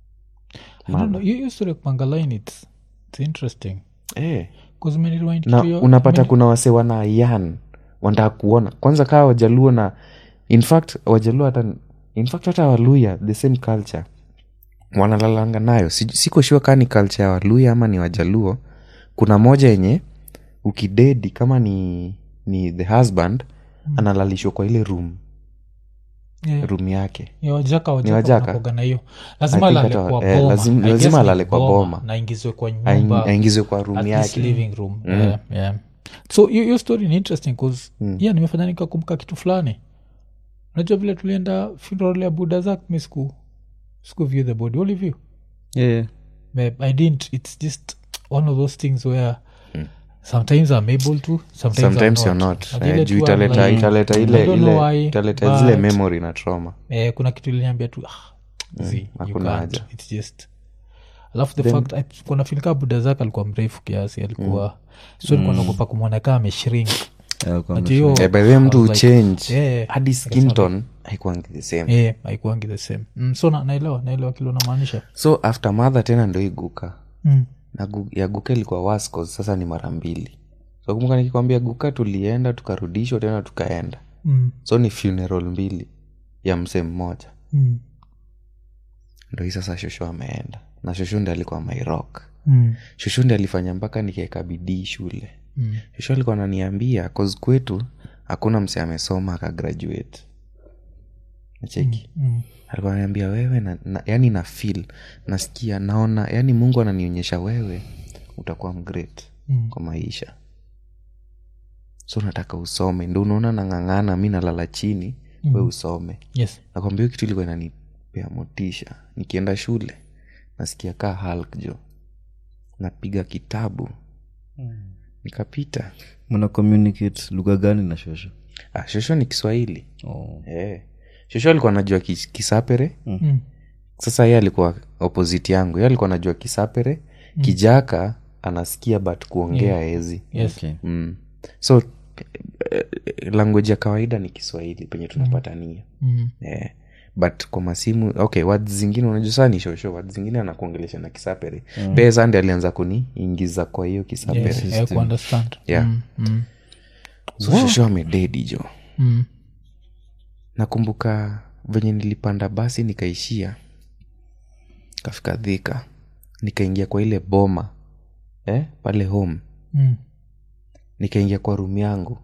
I don't know, hiyo hiyo story ya kupanga line it's, it's interesting eh. 'Cause many rewind na to your- unapata many- kuna wase wana yan wanataka kuona kwanza kaa wajaluo na in fact wajaluo hata in fact hata waluya the same culture wanalalanga nayo Si- siko shua kaa ni culture ya waluya ama ni wajaluo kuna moja yenye ukidedi kama ni ni the husband analalishwa kwa ile room Yeah. room yake Ni wajaka Ni wajaka? wanakuwaga na hiyo lazima I think alale hata- kwa eh, boma lazim- I lazima guess ni alale kwa boma. na ingizwe kwa Aing- nyumba aingizwe kwa room at least yake living room yeah, yeah. so hiyo hiyo story ni interesting bcause yeah, nimefanya nikakumbuka kitu fulani unajua vile tulienda funeral ya buda zak mi siku siku view the body All of you yeah. Babe, i didn't it's just one of those things where sometimes i'm able to sometimes, sometimes I'm you're not. not Na Eh, ile juu tu I'm italeta like, italeta I ile don't know ile why, italeta zile but- memory na trauma eh, kuna kitu iliniambia tu ah, zi, you hakuna can't. haja. It's just alafu the fact I- kuna filika buda zake alikuwa mrefu kiasi alikuwa so nilikuwa naogopa kumwona kaa ameshrink Yeah, kwa Ati hiyo- Eh, by the way mtu I was like, uchange yeah, hadi skinton haikuangi the same eh, haikuangi the same mm, so na, naelewa naelewa kile unamaanisha so after mother tena ndo iguka mm. na gu, ya guka ilikuwa worse 'cause sasa ni mara mbili so kumbuka nikikwambia guka tulienda tukarudishwa tena tukaenda Mm. so ni funeral mbili ya msee mmoja Mm. ndo hii sasa shosho ameenda na shosho ndi alikuwa mairok Mm. shosho ndi alifanya mpaka nikaeka bidii shule Mm. shosho alikuwa ananiambia cause kwetu hakuna mse amesoma akagraduate nacheki Mm. alikuwa ananiambia wewe na, na, yani na feel nasikia naona yani mungu ananionyesha wewe utakuwa mgreat Mm. kwa maisha so nataka usome ndo unaona nang'ang'ana mi nalala chini Mm. we usome yes nakwambia hiyo kitu ilikuwa inanipea motisha nikienda shule nasikia kaa hulk jo napiga kitabu nikapita mna communicate lugha gani na shosho ah, shosho ni kiswahili oh. eh. shosho alikuwa anajua kis, kisapere Mm. sasa ye alikuwa opposite yangu ye alikuwa anajua kisapere kijaka anasikia but kuongea ezi yes okay. mm. so eh, eh, language ya kawaida ni kiswahili penye tunapatania Mm. eh. but kwa masimu okay wad zingine unajua saa ni shosho wad zingine anakuongelesha na kisapere mm. pee sande alianza kuniingiza kwa hiyo kisapere yes I can understand Yeah. Mm. Mm. so shosho amededi jo Mm. nakumbuka venye nilipanda basi nikaishia kafika dhika nikaingia kwa ile boma eh, pale home Mm. nikaingia kwa rumu yangu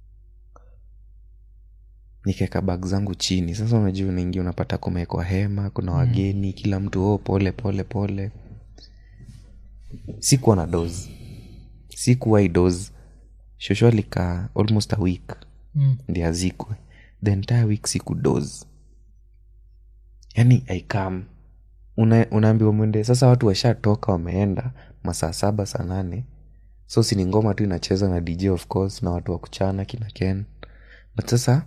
nikaeka bag zangu chini sasa unajua unaingia unapata kumewekwa hema kuna wageni kila mtu oh, pole pole pole sikuwa na dos sikuwai dos shosho alikaa almost a week Mm. ndi azikwe the entire week siku dos yani aikam una, unaambiwa mwende sasa watu washatoka wameenda masaa saba saa nane so sini ngoma tu inacheza na dj of course na watu wa kuchana kina ken but sasa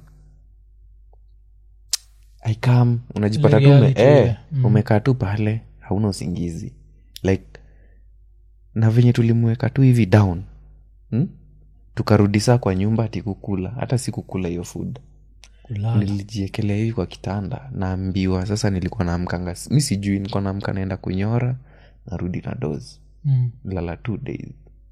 aikam unajipata tu ume, reality eh, ile. Mm. umekaa tu pale hauna usingizi like na venye tulimweka tu hivi down hmm? tukarudi saa kwa nyumba ati kukula hata sikukula hiyo food Kulala. nilijiekelea hivi kwa kitanda naambiwa sasa nilikuwa naamkanga mi sijui nilikuwa naamka naenda kunyora narudi na dozi Mm. lala two days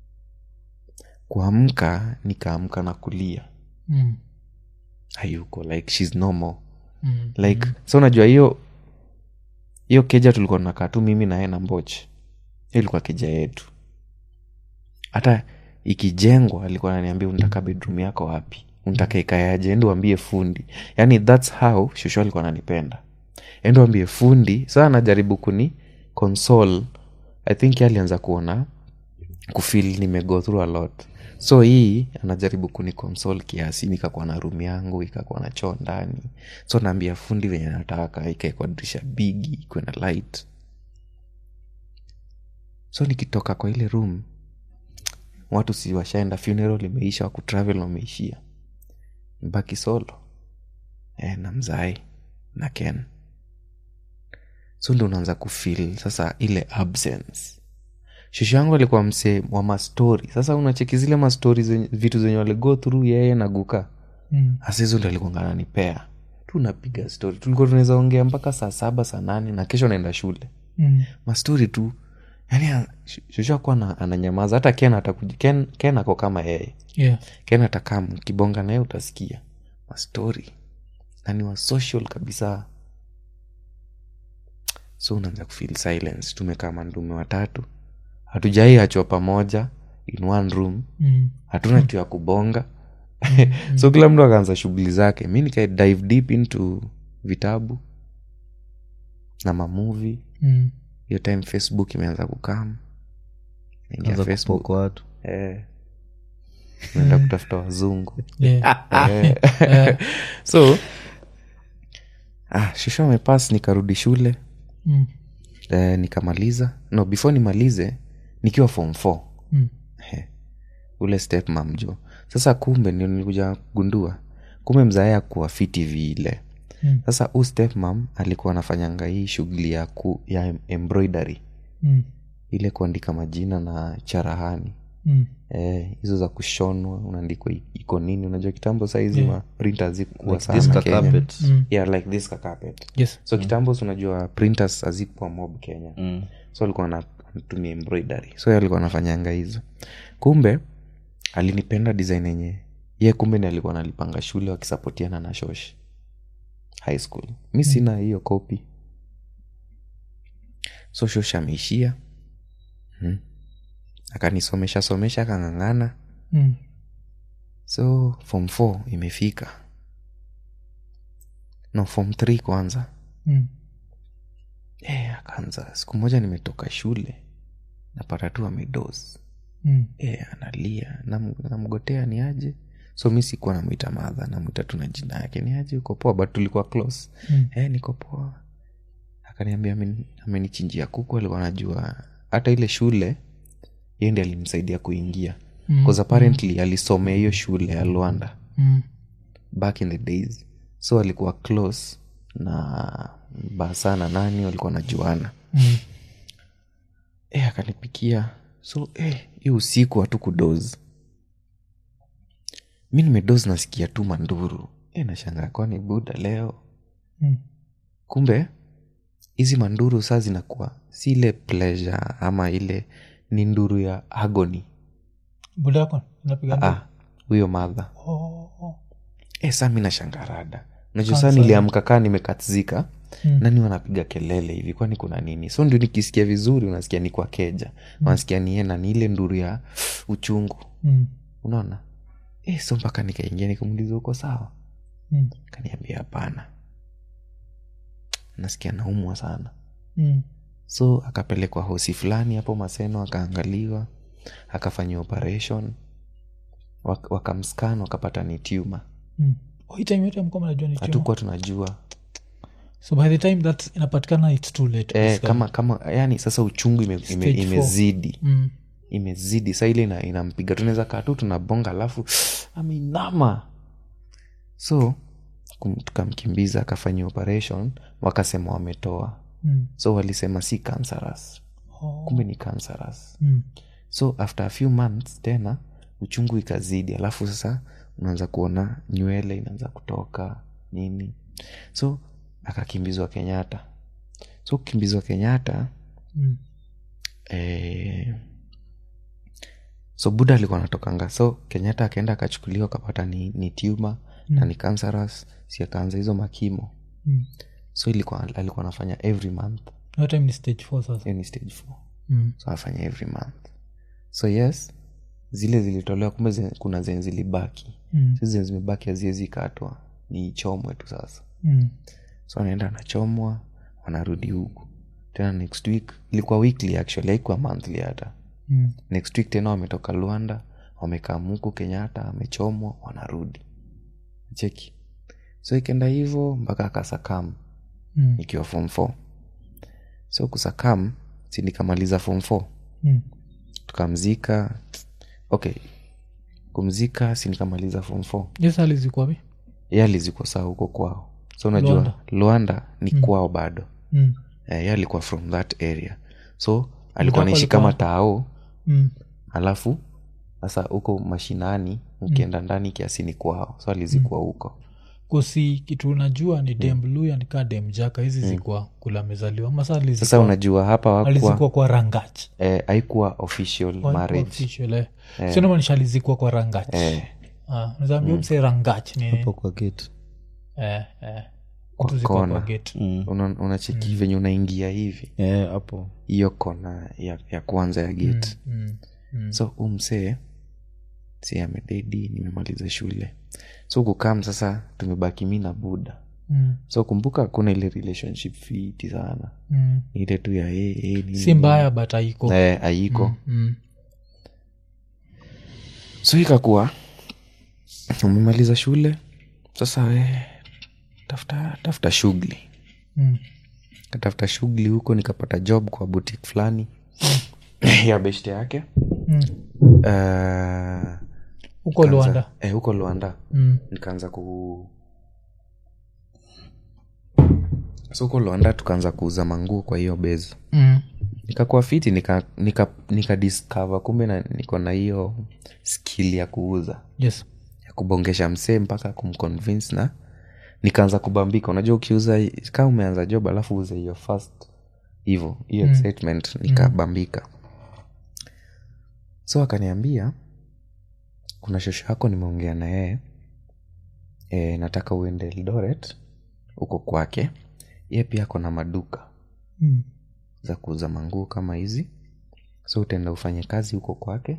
kuamka nikaamka na kulia Mm. hayuko like shes normal Mm. like so unajua hiyo hiyo keja tulikuwa tunakaa tu mimi naye na mboch hiyo ilikuwa keja yetu hata ikijengwa alikuwa ananiambia unataka bedroom yako wapi unataka ikayaje endo wambie fundi yani thats how shushu alikuwa ananipenda endo wambie fundi saa anajaribu kuni console i think yeye alianza kuona kufil nimego through a lot so hii anajaribu kuni console kiasi nikakuwa na room yangu ikakuwa na choo ndani so naambia fundi venye nataka ikaekwa dirisha bigi ikuwe na light so nikitoka kwa ile room watu si washaenda funeral imeisha wakutravel wameishia mbaki solo e, na mzai na ken so ndo unaanza kufil sasa ile absence shushu yangu alikuwa msee wa mastori sasa unacheki zile mastori zenye, vitu zenye waligo through yeye na guka Mm. hasa hizo ndo alikuwa ananipea tunapiga stori tulikuwa tunaweza ongea mpaka saa saba saa nane na kesho naenda shule Mm. mastori tu yani shushu akuwa ananyamaza hata ken atakuja ken, ken ako kama yeye Yeah. ken atakaa mkibonga naye utasikia mastori na ni wa social kabisa so unaanza kufeel silence tumekaa mandume watatu hatujai achwa pamoja in one room Mm. hatuna tu ya kubonga so kila mtu akaanza shughuli zake mi nika dive deep into vitabu na mamuvi Mm. hiyo time facebook imeanza kukam naingia anza facebook kupoka watu eh. naenda kutafuta wazungu Yeah. Eh. so ah, shusho amepas nikarudi shule Mm. eh, nikamaliza no before nimalize nikiwa form four Mm. He, ule step mamjo sasa kumbe ndio nilikuja gundua kumbe mzae kuwa fiti vile Mm. sasa huu step mam alikuwa anafanyanga hii shughuli ya, ku, ya embroidery Mm. ile kuandika majina na charahani Mm. Eh, hizo za kushonwa unaandikwa i- iko nini unajua kitambo saizi Yeah. ma printer zikuwa Like sana this kenya carpet. Mm. yeah, like this carpet Yes. so kitambo si unajua printers hazikuwa mob kenya Mm. so alikuwa ana- anatumia embroidery so yeye alikuwa anafanyanga hizo kumbe alinipenda design yenye ye kumbe ni alikuwa analipanga shule wakisapotiana na shoshi high school mi sina hiyo kopi so shosha ameishia hmm. akanisomesha somesha akang'ang'ana Mm. so form 4 imefika no form 3 kwanza Mm. e, akaanza siku moja nimetoka shule napata tu amedos Mm. e, analia Nam- namgotea ni aje so mi sikuwa namwita madha namwita tu na jina yake ni aje uko poa but tulikuwa close Mm. e, niko poa akaniambia ameni- amenichinjia kuku alikuwa anajua hata ile shule yeye ndi alimsaidia kuingia Mm. bcause apparently alisomea hiyo shule ya lwanda Mm. back in the days so alikuwa close na basa na nani walikuwa najuana Mm. e, akanipikia so eh, hiyo usiku hatu kudoz mi nimedoz nasikia tu manduru e, nashangaa kwani buda leo Mm. kumbe hizi manduru saa zinakuwa si ile pleasure ama ile ni nduru ya agony budako inapiga nduru? Ah, huyo madha Oh, oh. e, saa mi nashangarada najua saa niliamka kaa nimekatzika Mm. nani wanapiga kelele hivi kwani kuna nini so ndio nikisikia vizuri unasikia ni kwa keja wanasikia niena ni ile nduru ya uchungu Mm. unaona e, so mpaka nikaingia nikamuliza uko sawa Mm. kaniambia hapana nasikia naumwa sana Mm. so akapelekwa hosi fulani hapo maseno akaangaliwa akafanyiwa operation wak- wakamskan wakapata ni tuma Mm. Oh, hii time yote mkoma najua ni tumor. hatukuwa tunajua so by the time that inapatikana its too late e, basically. kama kama yani sasa uchungu ime, ime, Stage four. imezidi Mm. imezidi sa ile ina- inampiga tunaweza kaa tu tunabonga alafu ameinama so kum- tukamkimbiza akafanyia operation wakasema wametoa Mm. so walisema si cancerous Oh. kumbe ni cancerous Mm. so after a few months tena uchungu ikazidi alafu sasa unaanza kuona nywele inaanza kutoka nini so akakimbizwa kenyatta so kukimbizwa kenyatta Mm. eh, so buda alikuwa anatokanga so kenyatta akaenda akachukuliwa akapata ni, ni tuma mm. na ni cancerous si akaanza hizo makimo Mm. so ilikuwa alikuwa anafanya every month Hiyo time ni stage four sasa hiyo ni stage four Mm. so afanya every month so yes zile zilitolewa kumbe zen, kuna zenye zilibaki Mm. si zenye zimebaki haziwezi katwa ni chomwe tu sasa Mm. so anaenda anachomwa wanarudi huku tena next week ilikuwa weekly actually haikuwa monthly hata Mm. next week tena wametoka luanda wamekaa muku kenyatta amechomwa wanarudi cheki so ikenda hivo mpaka akasakam Mm. ikiwa form 4 so kusakam si nikamaliza form 4 Mm. tukamzika okay kumzika si nikamaliza form 4 Yes, hali ziko wapi? ye alizikwa saa huko kwao so unajua Luanda. luanda, ni kwao bado Mm. eh, ye alikuwa from that area so alikuwa Mtako naishi alikuwa- kama tao Mm. alafu sasa huko mashinani ukienda ndani kiasi ni kwao so alizikwa huko kosi kitu unajua ni dem luya nikaa dem jaka hizi zikwa kula amezaliwa masa sasa unajua hapa wakuwa alizikwa kwa rangach eh, haikuwa official marriage sinamaanisha alizikwa kwa rangach eh, nazaambia mse rangach ni hapo kwa gate eh, eh. Kwa Vitu ziko kona. kwa gate. una- unacheki venye unaingia hivi Eh, hapo hiyo kona ya, ya kwanza ya gate Mm, mm. so umsee si amededi nimemaliza shule so kukam sasa tumebaki mi na buda Mm, so kumbuka kuna ile relationship fiti sana mm. Ni ile tu ya hey, hey, nini, si mbaya but aiko eh, aiko mm. so ikakuwa umemaliza shule sasa we tafuta tafuta shughuli Mm. katafuta shughuli huko nikapata job kwa butik fulani ya beshte yake Mm. Eh, huko nikaanza- luanda eh, huko luanda mm. nikaanza ku so huko luanda tukaanza kuuza manguo kwa hiyo bezi Mm. nikakuwa fiti nika, nika, nika discover kumbe na, niko na hiyo skill ya kuuza yes ya kubongesha msee mpaka kumconvince na nikaanza kubambika unajua ukiuza kama umeanza job alafu uze hiyo first hivo hiyo Mm. excitement nikabambika so akaniambia kuna shosho yako nimeongea na yeye e, nataka uende eldoret huko kwake ye pia ako na maduka Mm. za kuuza manguo kama hizi so utaenda ufanye kazi huko kwake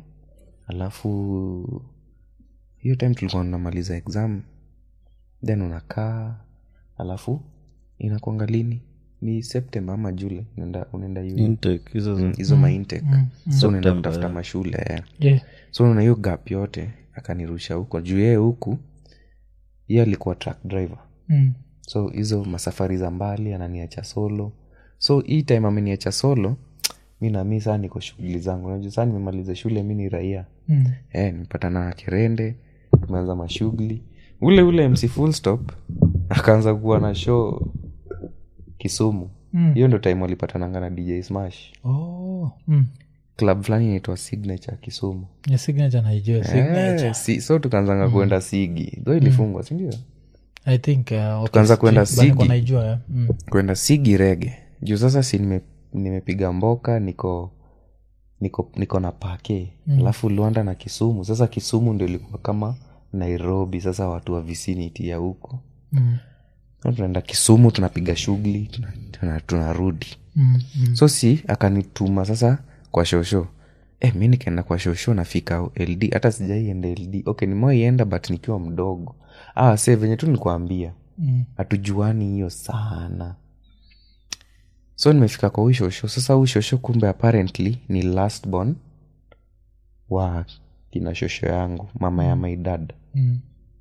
alafu hiyo time tulikuwa tunamaliza exam then unakaa alafu inakwanga lini ni september ama jule unaenda unaenda uni. Intake, hizo za- hizo maintake so unaenda September, kutafuta yeah. mashule eh. Yeah. so unaona hiyo gap yote akanirusha huko juu yeye huku hiye alikuwa truck driver Mm. so hizo masafari za mbali ananiacha solo so hii time ameniacha solo mi nami saa niko shughuli zangu najua saa nimemaliza shule mi ni raia Mm. eh, nimepatana na kerende tumeanza mashughuli ule ule mc full stop akaanza kuwa na show kisumu Mm. hiyo ndo time walipatananga na dj smash Oh. Mm. club fulani inaitwa signature kisumu Yeah, signature naijua signature eh, si, so tukaanzanga kuenda sigi tho ilifungwa sindio i think uh, okay, Tukaanza kwenda sijui, but niko Sigi. naijua yeah. mm. kwenda sigi rege juu sasa si nime- nimepiga mboka niko niko niko na pake alafu luanda na kisumu sasa kisumu ndio ilikuwa kama nairobi sasa watu wa vicinity ya huko Mm. So tunaenda kisumu tunapiga shughuli tunarudi tuna, tunarudi. Mm. Mm. so si akanituma sasa kwa shosho eh, mi nikaenda kwa shosho nafika ld hata sijaienda ld okay nimewaienda but nikiwa mdogo ah, se venye tu nikuambia Mm. hatujuani hiyo sana so nimefika kwa huyu shosho sasa huyu shosho kumbe apparently ni last born wa kina shosho yangu mama ya my dad Mm.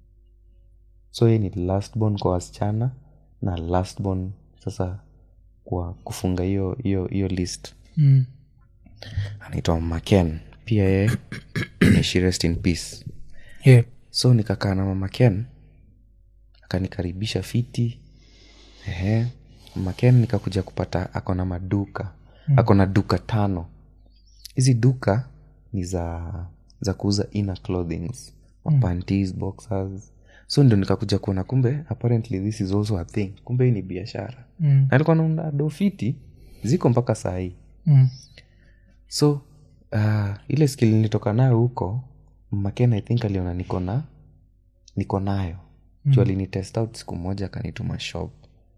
so ye ni last born kwa wasichana na last born sasa kwa kufunga hiyo hiyo hiyo list Mm. anaitwa maken pia ye ni she rest in peace Yeah. so nikakaa na mama ken akanikaribisha fiti ehe mama ken nikakuja kupata ako na maduka mm. ako na duka tano hizi duka ni za za kuuza inner clothings mapanties boxers so ndio nikakuja kuona kumbe apparently this is also a thing kumbe hii ni biashara Mm. na alikuwa naunda do fiti ziko mpaka saa hii Mm. so uh, ile skill nilitoka nayo huko maken i think aliona niko na niko nayo mm. juu alinitest out siku moja akanituma shop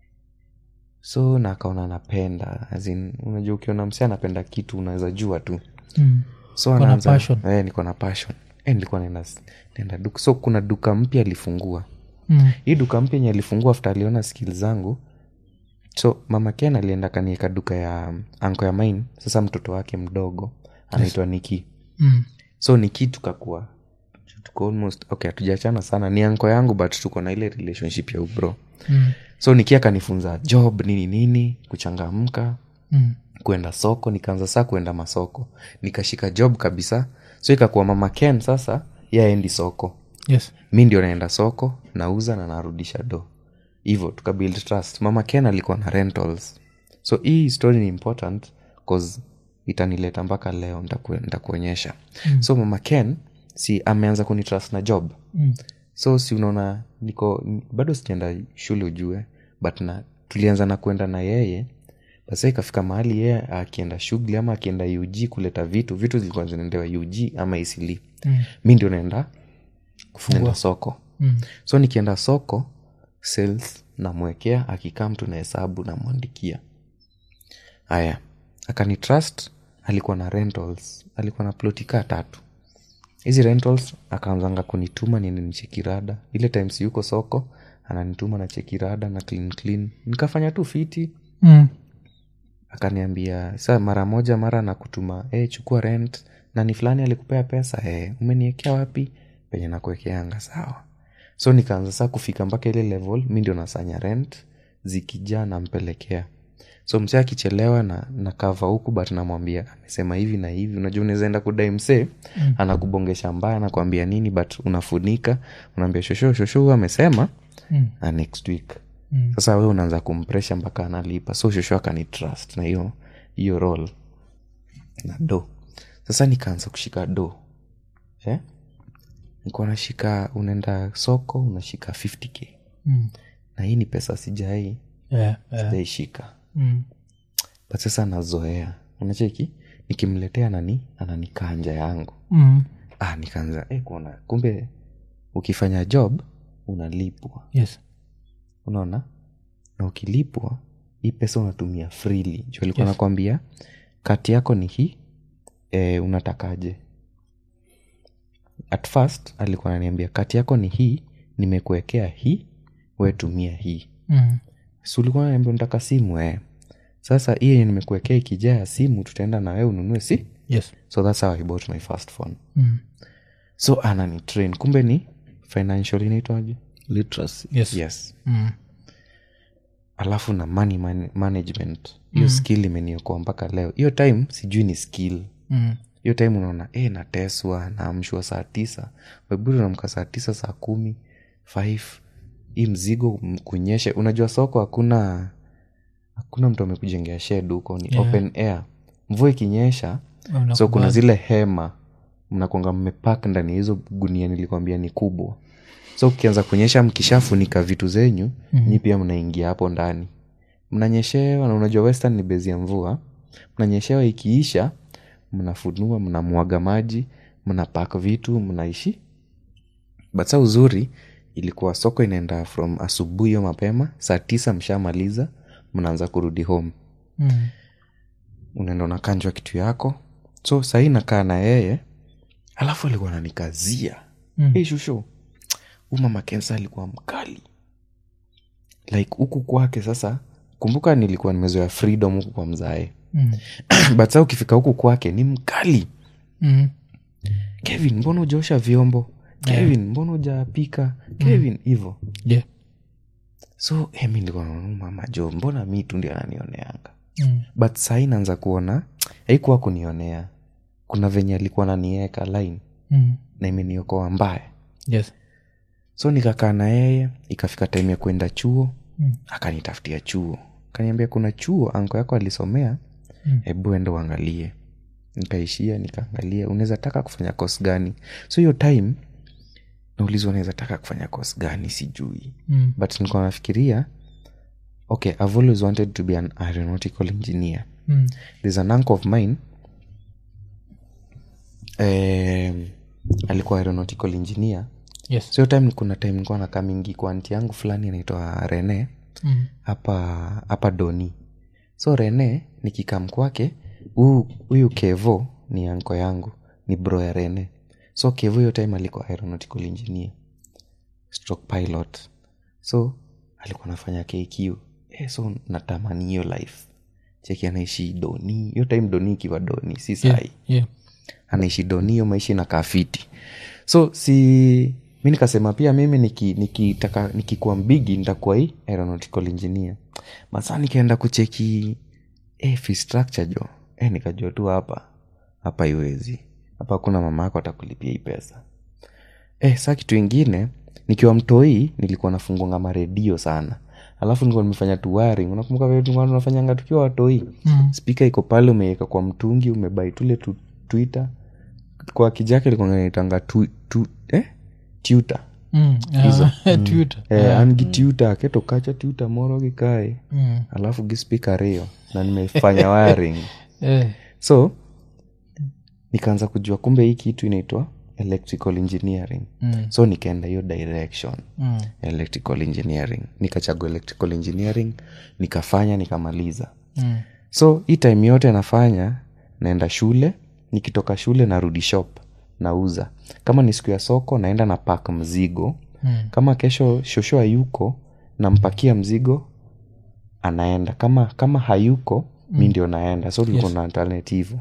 so na akaona napenda as in, unajua ukiona msi anapenda kitu unaweza jua tu Mm. so Uko na anaanza passion. eh, niko na passion eh, nilikuwa naenda naenda duka so kuna duka mpya alifungua Mm. hii duka mpya enye alifungua after aliona skill zangu so mama ken alienda kanieka duka ya anko ya mine sasa mtoto wake mdogo anaitwa niki Mm. so niki tukakuwa tuko almost okay hatujachana sana ni anko yangu but tuko na ile relationship ya ubro Mm. so niki akanifunza job nini nini kuchangamka Mm. kwenda soko nikaanza saa kuenda masoko nikashika job kabisa so ikakuwa mama ken sasa yaendi soko Yes. mi ndio naenda soko nauza na narudisha do hivo tukabuild trust mama ken alikuwa na rentals so hii story ni important cause itanileta mpaka leo nitaku- nitakuonyesha mm. so mama ken si ameanza kunitrust na job Mm. so si unaona niko n- bado sijaenda shule ujue but na tulianza na kuenda na yeye basa ikafika mahali yeye akienda shughuli ama akienda ug kuleta vitu vitu zilikuwa zinaendewa ug ama isili Mm. mi ndio naenda kufungua soko Mm. so nikienda soko sales namwekea akikaa mtu na hesabu namwandikia haya akanitrust alikuwa na rentals alikuwa na ploti kaa tatu hizi rentals akaanzanga kunituma niende nichekirada ile times yuko soko ananituma na chekirada na clean clean nikafanya tu fiti Mm. akaniambia sa mara moja mara nakutuma hey, chukua rent nani fulani alikupea pesa hey, umeniekea wapi penye nakuekeanga sawa so nikaanza saa kufika mpaka ile level mi ndio nasanya rent zikijaa nampelekea so msee akichelewa na na kava huku but namwambia amesema hivi na hivi unajua unawezaenda kudai msee mm. anakubongesha mbaya anakuambia nini but unafunika unaambia shosho shosho huyu amesema Mm. na next week Mm. sasa we unaanza kumpresha mpaka analipa so shosho akanitrust na hiyo hiyo rol na do sasa nikaanza kushika do eh? nikuwa nashika unaenda soko unashika 50k Mm. na hii ni pesa sijai Yeah, yeah. sijaishika Mm. but sasa nazoea unacheki nikimletea nani ananikanja yangu Mm. ah, nikaanza eh, kuona kumbe ukifanya job unalipwa Yes. unaona na ukilipwa hii pesa unatumia freely juu alikuwa nakwambia kati yako ni hii e, unatakaje at first alikuwa ananiambia kati yako ni hii nimekuwekea hii we tumia hii Mm. si ulikuwa naniambia unataka simu eh. sasa hii yenye nimekuwekea ikijaa ya simu tutaenda na wewe ununue si yes so thats how i bought my first phone mm. so anani train kumbe ni financial inaitwaje literacy yes, yes Mm. alafu na money man- management hiyo skill imeniokoa mpaka leo hiyo time sijui ni skill Mm. hiyo time unaona e, nateswa naamshwa saa tisa weburi unamka saa tisa saa kumi five hii mzigo m- kunyeshe unajua soko hakuna hakuna mtu amekujengea shed huko ni Yeah. open air mvua ikinyesha Unakubali. so kuna zile hema mnakwanga mmepak ndani ya hizo gunia nilikwambia ni kubwa so ukianza kunyesha mkishafunika vitu zenyu mm-hmm. nyi pia mnaingia hapo ndani mnanyeshewa na unajua western ni bezi ya mvua mnanyeshewa ikiisha mnafunua mnamwaga maji mnapak vitu mnaishi but sa uzuri ilikuwa soko inaenda from asubuhi hiyo mapema saa tisa mshamaliza mnaanza kurudi home Mm. unaenda unakanjwa kitu yako so sahii nakaa na yeye alafu alikuwa nanikazia Mm. hey, shusho huu mama kensa alikuwa mkali like huku kwake sasa kumbuka nilikuwa nimezoea freedom huku kwa mzae Mm. but sa ukifika huku kwake ni mkali Mm. kevin mbona ujaosha vyombo kevin mbona ujapika kevin hivo Yeah. so eh, mi nilikuwa naona huyu mama jo mbona mi tu ndi ananioneanga Mm. but sahii naanza kuona haikuwa kunionea kuna venye alikuwa nanieka line Mm. na imeniokoa mbaya Yes. so nikakaa na yeye ikafika time ya kwenda chuo Mm. akanitafutia chuo kaniambia kuna chuo anko yako alisomea Mm. hebu ende uangalie nikaishia nikaangalia unaweza taka kufanya kos gani so hiyo time naulizwa unaweza taka kufanya kos gani sijui Mm. but nilikuwa nafikiria okay i've always wanted to be an aeronautical engineer Mm. there's an uncle of mine um, alikuwa aeronautical engineer Yes. so hiyo time kuna time nilikuwa nakaa mingi kwa anti yangu fulani anaitwa rene Mm. hapa hapa doni so rene nikikam kwake huyu- huyu kevo ni anko yangu ni bro ya rene so kevo hiyo time alikuwa aeronautical engineer stroke pilot so alikuwa anafanya kq eh, so natamani hiyo life cheki anaishi doni hiyo time doni ikiwa doni si sai Yeah. Yeah. anaishi doni hiyo maisha inakaa fiti so si mi nikasema pia mimi nikitaka niki nikitaka- nikikuwa mbigi nitakuwa hii aeronautical engineer masaa nikaenda kucheki eh, fee structure jo eh, nikajua tu hapa hapa iwezi hapa hakuna mama yako atakulipia hii pesa eh, saa kitu ingine nikiwa mtoi nilikuwa nafungonga maredio sana alafu nilikuwa nimefanya tu wiring unakumbuka vile tulikuwa tunafanyanga tukiwa watoi Mm. spika iko pale umeweka kwa mtungi umebai tule tu, twitter kwa kijake likunaitanga tu, tu, eh? tuta Mm. Ah, Twitter. eh, an gi tuta keto kacha tuta moro gikae Mm. alafu gi spika rio na nimefanya wiring Eh. so nikaanza kujua kumbe hii kitu inaitwa electrical engineering Mm. so nikaenda hiyo direction Mm. electrical engineering nikachagua electrical engineering nikafanya nikamaliza Mm. so hii time yote nafanya naenda shule nikitoka shule narudi shop nauza kama ni siku ya soko naenda na pak mzigo Mm. kama kesho shosho hayuko nampakia mzigo anaenda kama kama hayuko mm. mi ndio naenda so tulikuwa Yes. na alternative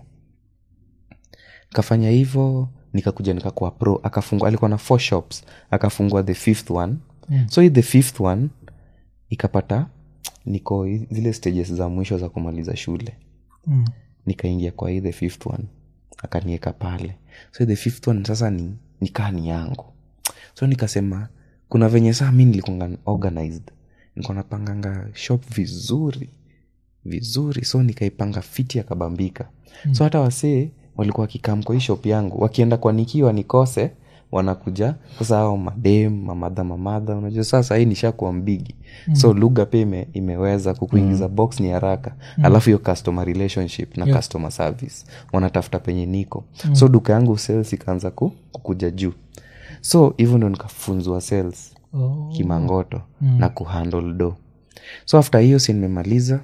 kafanya hivyo nikakuja nikakuwa pro akafungua alikuwa na four shops akafungua the fifth one Mm. so hii the fifth one ikapata niko hi- zile stages za mwisho za kumaliza shule Mm. nikaingia kwa hii the fifth one akanieka pale so the fifth one sasa ni nikaa ni yangu so nikasema kuna venye saa mi nilikuanga organized nilikuwa napanganga shop vizuri vizuri so nikaipanga fiti akabambika mm. so hata wasee walikuwa wakikam kwa hii shop yangu wakienda kwa nikiwa nikose wanakuja sasa ao madem mamadha mamadha unajua sasa hii nishakuwa mbigi mm. so lugha pia ime, imeweza kukuingiza mm. box ni haraka mm. alafu hiyo customer relationship na yeah. customer service wanatafuta penye niko mm. so duka yangu sales ikaanza ku, kukuja juu so hivyo ndo nikafunzwa sales Oh. kimangoto mm. na kuhandle do so after hiyo si nimemaliza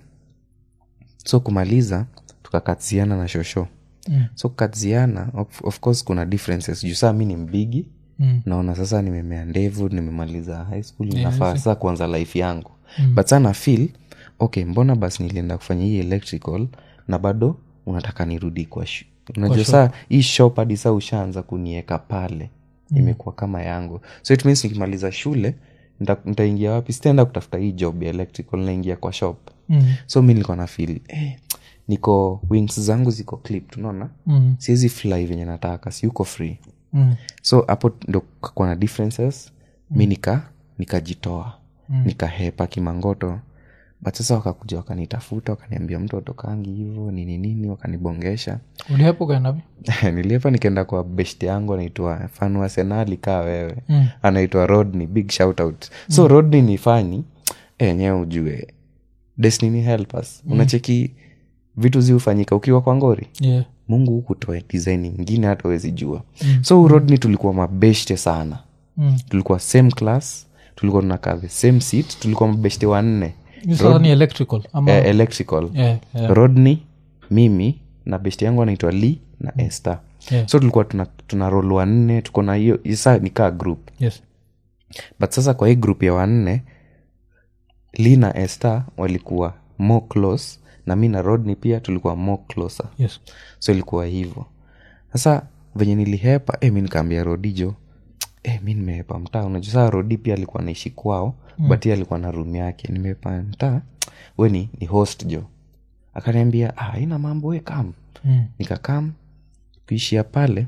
so kumaliza tukakaziana na shosho Mm. so kukaziana of, of course kuna differences juu saa mi ni mbigi Mm. naona sasa nimemea ndevu nimemaliza high school Yeah, nafaa I see. sasa kuanza life yangu Mm. but sana feel okay mbona basi nilienda kufanya hii electrical na bado unataka nirudi kwa shu unajua shop. saa hii shop hadi saa ushaanza kunieka pale imekuwa kama yangu so it means nikimaliza shule nita- nitaingia wapi sitaenda kutafuta hii job ya electrical naingia kwa shop Mm. so mi nilikuwa na feel eh, niko wings zangu ziko clip tunaona Mm. siwezi fly venye nataka si uko free Mm. so hapo ndo kakuwa na differences mi nika nikajitoa Mm. nikahepa kimangoto but sasa wakakuja wakanitafuta wakaniambia mtu atokangi hivo nini nini wakanibongesha ulihepo kaendavi niliepa nikaenda kwa best yangu anaitwa fanua senali kaa wewe Mm. anaitwa rodney big shout out so mm. rodney ni fani enyewe ujue destiny help us mm. unacheki vitu ziufanyika ukiwa kwa ngori yeah. mungu hukutoa design ingine hata wezi jua mm. so rodney tulikuwa mabeshte sana mm. tulikuwa same class tulikuwa tunakaa the same seat tulikuwa mabeshte wanne Hii sasa ni electrical ama eh, electrical yeah, yeah. rodney mimi na beshte yangu anaitwa lee na esther Yeah. so tulikuwa tuna, tuna rol wanne tuko na hiyo isa nikaa group yes but sasa kwa hii group ya wanne lee na esther walikuwa more close na mi na rodney pia tulikuwa more closer yes so ilikuwa hivyo sasa venye nilihepa eh, mi nikaambia rodijo eh, mi nimehepa mtaa unajua saa rodi pia alikuwa naishi kwao mm. but yeye alikuwa na room yake nimehepa mtaa we ni, ni host jo akaniambia ah, ina mambo we kam mm. nikakam kuishia pale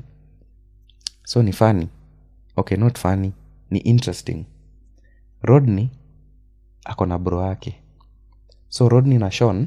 so ni fani okay not funny ni interesting rodney ako na bro yake so rodney na shon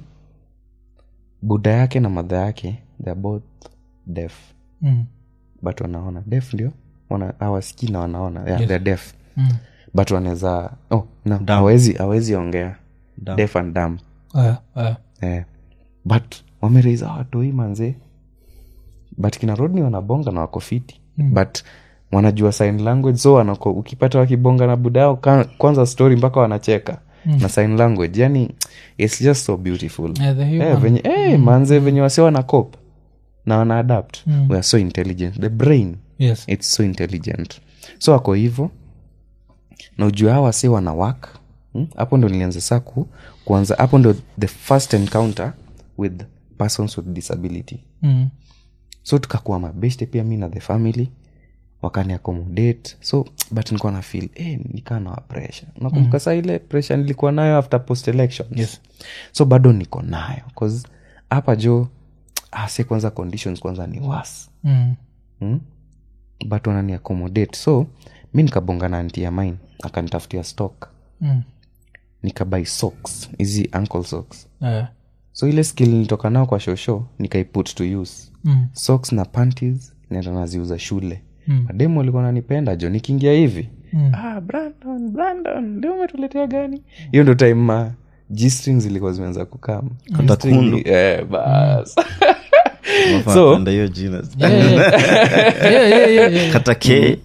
buda yake na madha yake they're both deaf Mm. but wanaona def ndio wana hawasikii na wanaona yeah, Yes. they're deaf Mm. but wanaweza oh, no, Dumb. hawezi hawezi ongea Dumb. deaf and dumb Aya, aya. eh. but wamereiza watoi manze but kina rodni wanabonga na wako fiti mm. but wanajua sign language so wanako, ukipata wakibonga na buda yao ka- kwanza story mpaka wanacheka mm. na sign language yani its just so beautiful Yeah, the eh, human. venye, eh, manze venye wase wana cop na wana adapt Mm. we are so intelligent the brain yes its so intelligent so wako hivo na ujua hawa si wana work hmm? hapo ndo nilianza saa ku kuanza hapo ndo the first encounter with persons with disability mm. so tukakuwa mabeshte pia mi na the family wakani accommodate so but nilikuwa na feel eh, nikaa na pressure nakumbuka saa ile pressure nilikuwa nayo after post elections Yes. so bado niko nayo cause hapa jo ase kwanza conditions kwanza ni was Mm. hmm? but wanani accommodate so mi nikabonga na anti ya mine akanitafutia stock Mm. nikabai socks hizi ankle socks Aya. so ile skill nilitoka nao kwa shosho nikaiput to use Mm. socks na panties naenda naziuza shule Mm. mademu walikuwa nanipenda jo nikiingia hivi Mm. ah, brandon brandon ndio umetuletea gani hiyo ndo time ma g-strings zilikuwa zimeanza kukam Kata G-string kundu. ni- eh, bas Unafaa So- kupenda hiyo jina Yeah, yeah. Yeah, yeah, yeah, yeah. kata k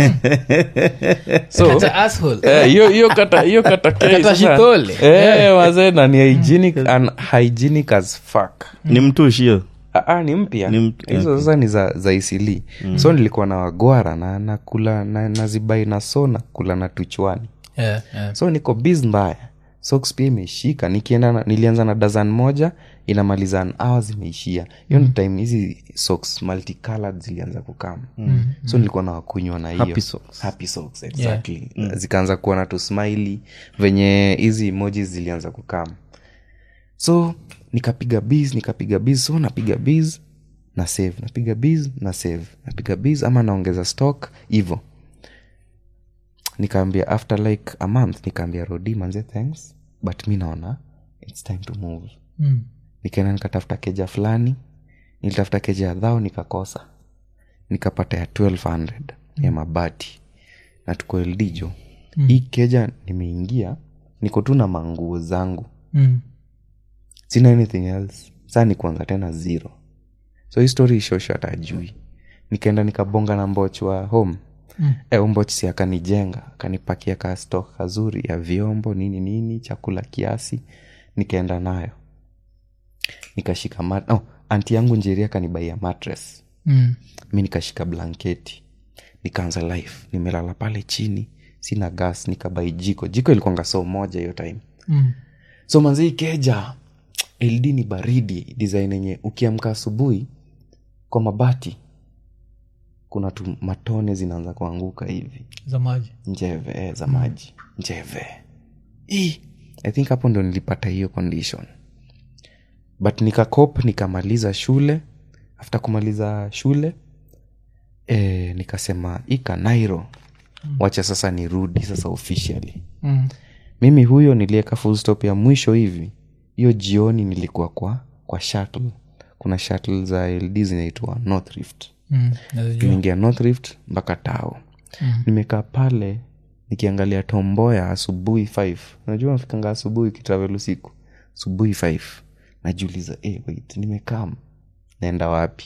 so Kata asshole. Eh, hiyo hiyo kata hiyo kata K Kata sasa. shitole. Eh, wazee na ni hygienic and hygienic as fuck ni mtushio Ah, ah, ni mpya Ni mpya, hizo okay. sasa ni za, za isili so nilikuwa na wagwara na nakula na, nazibai na so nakula na tuchwani Yeah, yeah. so niko biz mbaya socks pia imeshika nikienda na, nilianza na dazan moja inamaliza an hour zimeishia hiyo mm. time hizi socks multicolored zilianza kukama mm. so nilikuwa na wakunywa na hiyo Happy socks. happy socks exactly zikaanza kuwa na tusmiley venye hizi emojis zilianza kukama so nikapiga biz nikapiga biz so napiga biz na save napiga biz na save napiga biz ama naongeza stock hivo nikaambia after like a month nikaambia rodi manze thanks but mi naona its time to move Mm. nikaenda nikatafuta keja fulani nilitafuta keja ya dhao nikakosa nikapata ya 1200 ya mabati na tuko eldijo mm. hii keja nimeingia niko tu na manguo zangu Mm. sina anything else saa ni kuanza tena zero so hii story ishosho hata ajui nikaenda nikabonga na mboch wa home mm. e, umbochsi akanijenga akanipakia ka stok kazuri ya vyombo nini nini chakula kiasi nikaenda nayo nikashika mat- oh, anti yangu njeri akanibaia matres Mm. mi nikashika blanketi nikaanza life nimelala pale chini sina gas nikabai jiko jiko ilikuanga so moja hiyo time Mm. so manzii keja ld ni baridi design yenye ukiamka asubuhi kwa mabati kuna tu matone zinaanza kuanguka hivi za maji njeve eh, za maji njeve Ii, i think hapo ndo nilipata hiyo condition but nikakop nikamaliza shule after kumaliza shule eh, nikasema ika nairo wacha sasa nirudi sasa officially mm. mimi huyo nilieka full stop ya mwisho hivi hiyo jioni nilikuwa kwa kwa shuttle kuna shuttle za ld zinaitwa north rift Mm. Nazijua. nimeingia north rift mpaka tao Mm. nimekaa pale nikiangalia tomboya asubuhi 5 unajua nafikanga asubuhi ukitravel usiku asubuhi 5 najiuliza hey, wait nimekam naenda wapi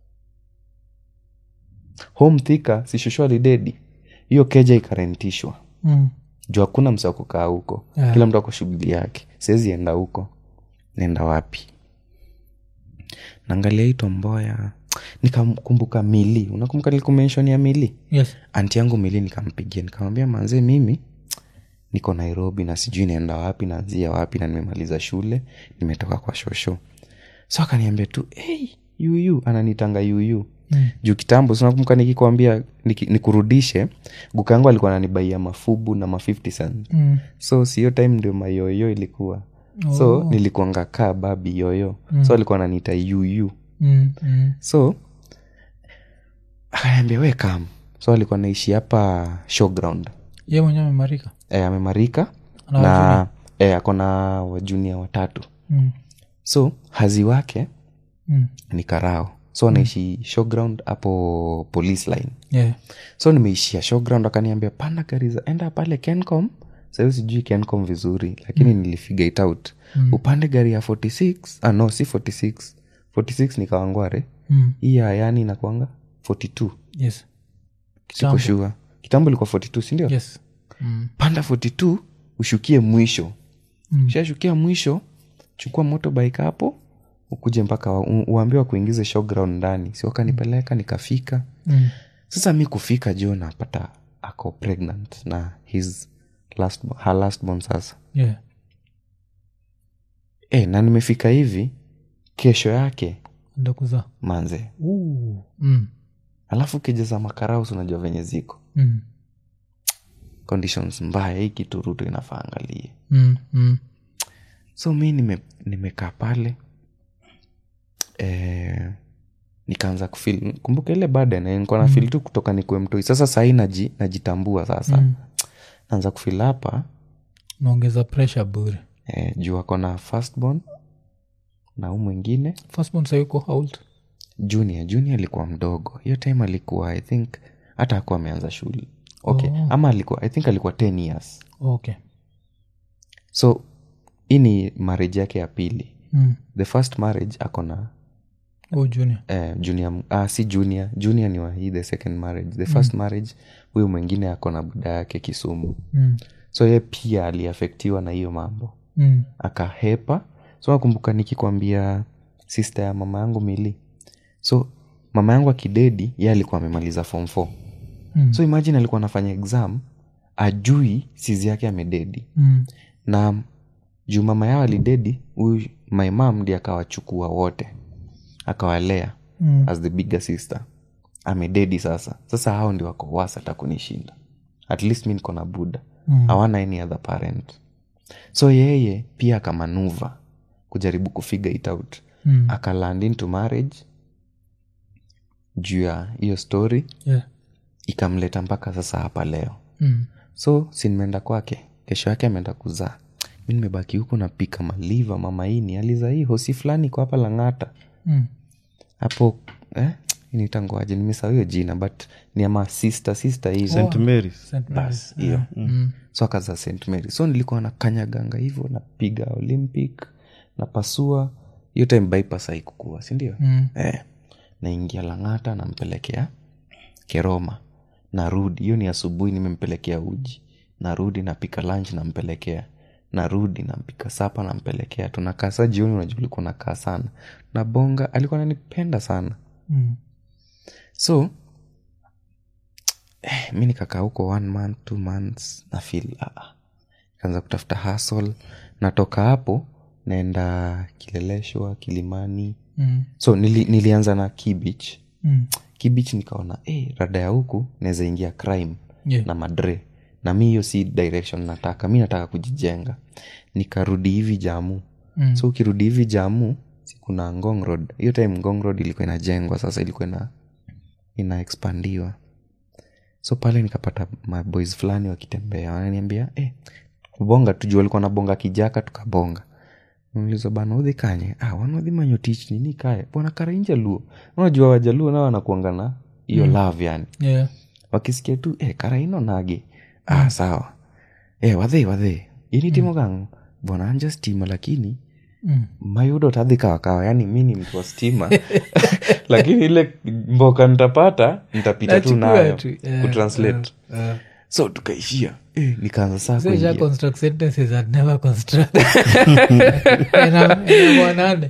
home thika sishushwali dedi hiyo keja ikarentishwa Mm. juu hakuna msa kukaa huko Yeah. kila mtu ako shughuli yake siwezi enda huko naenda wapi naangalia hii tomboya nikamkumbuka mili unakumbuka nilikumenshon ya mili Yes. anti yangu mili nikampigia nikamwambia manzee mimi niko nairobi na sijui naenda wapi naanzia wapi na nimemaliza shule nimetoka kwa shosho so akaniambia tu hey, yuyu ananitanga yuyu Mm. juu kitambo sinakumbuka nikikwambia niki, nikurudishe guka yangu alikuwa ananibaia mafubu na ma 50 cent Mm. so siyo time ndio mayoyo ilikuwa so nilikuanga kaa babi yoyo so alikuwa ananiita yuyu Mm. Mm. so akaniambia we kam so alikuwa naishi hapa showground ye mwenyewe amemarika e, amemarika Ana na e, akona wajunia watatu mm. so hazi wake Mm. ni karao so anaishi showground hapo police line Yeah. so nimeishia showground akaniambia panda gari za enda pale kencom sahiyo sijui kencom vizuri lakini mm. nilifigure it out mm. upande gari ya 46 ah, no si 46 46 nikawangware Mm. hii ya yani inakwanga 42 Yes. siko shua kitambo ilikuwa 42 sindio Yes. Mm. panda 42 ushukie mwisho Mm. ushashukia mwisho chukua motorbike hapo ukuje mpaka wa- u- uambiwa kuingize showground ndani si wakanipeleka nikafika Mm. sasa mi kufika jo napata ako pregnant na his last, her last born sasa Yeah. e, na nimefika hivi kesho yake enda kuzaa manze Ooh. mm. alafu kijeza makaraus unajua venye ziko Mm. conditions mbaya hii kitu ruto inafaa angalie Mm. Mm. so mi nime- nimekaa pale e, nikaanza kufil kumbuka ile baada nikuwa na fil tu kutoka nikuwe mtoi sasa sahii naji, najitambua sasa Mm. naanza kufil hapa naongeza pressure bure e, juu ako na firstborn na huu mwingine firstborn sayuko old junior junior alikuwa mdogo hiyo time alikuwa i think hata akuwa ameanza shule okay Oh. ama alikuwa i think alikuwa 10 years okay so hii ni marriage yake ya pili mm. the first marriage ako na oh, junior eh, junior ah, si junior junior ni wa hii the second marriage the first marriage huyu mwingine ako na buda yake kisumu mm. so ye pia aliafektiwa na hiyo mambo Mm. akahepa so nakumbuka nikikwambia sister ya mama yangu mili so mama yangu akidedi ye alikuwa amemaliza form 4 Mm. so imagine alikuwa anafanya exam ajui sizi yake amededi Mm. na juu mama yao alidedi huyu my mam ndi akawachukua wote akawalea Mm. as the bigger sister amededi sasa sasa hao ndio wako wasa hata kunishinda at least mi niko na buda Mm. hawana any other parent so yeye pia akamanuva kujaribu kufigure it out Mm. akaland into marriage juu ya hiyo story Yeah. ikamleta mpaka sasa hapa leo Mm. so si nimeenda kwake kesho yake ameenda kuzaa mi nimebaki huku napika maliva mamaini aliza hii hosi fulani iko hapa lang'ata Mm. hapo eh? nitangoaje nimesahau hiyo jina but ni ama sister sister hivi st marys St. Mary's. bas hiyo Mm. so akaza st mary so nilikuwa na kanyaganga hivyo napiga olympic napasua hiyo time bypass haikukua sindio Mm. eh, naingia lang'ata nampelekea keroma narudi hiyo ni asubuhi nimempelekea uji narudi napika lunch nampelekea narudi nampika sapa nampelekea tunakaa saa jioni unajua ulikuwa nakaa sana na bonga alikuwa nanipenda sana Mm. so eh, mi nikakaa huko one month two months na feel ah, kaanza kutafuta hasl natoka hapo naenda kileleshwa kilimani Mm. so nili, nilianza na kibich Mm. kibich nikaona eh, rada ya huku naweza ingia crime Yeah. na madre na mi hiyo si direction nataka mi nataka kujijenga nikarudi hivi jamu Mm. so ukirudi hivi jamu si kuna ngong road hiyo time ngong road ilikuwa inajengwa sasa ilikuwa ina ina expandiwa so pale nikapata maboys fulani wakitembea wananiambia eh, kubonga tujua walikuwa nabonga kijaka tukabonga uliza bana udhi kanye ah, wanodhi manyotich nini kae bwana karainja luo unajua wajaluo nao wanakuanga na hiyo love yani Yeah. wakisikia tu eh, karaino nage ah, sawa eh, wadhe wadhe ini timo gangu bwana anja stima lakini Mm. mayudo tadhi kawakawa yani mi ni mtu wa stima lakini ile mboka nitapata nitapita tu Nachukua nayo tu, yeah, kutranslate yeah, yeah. so tukaishia eh, nikaanza saa So, isha kuingia construct sentences I'd never construct. Ina- inakuwa nane.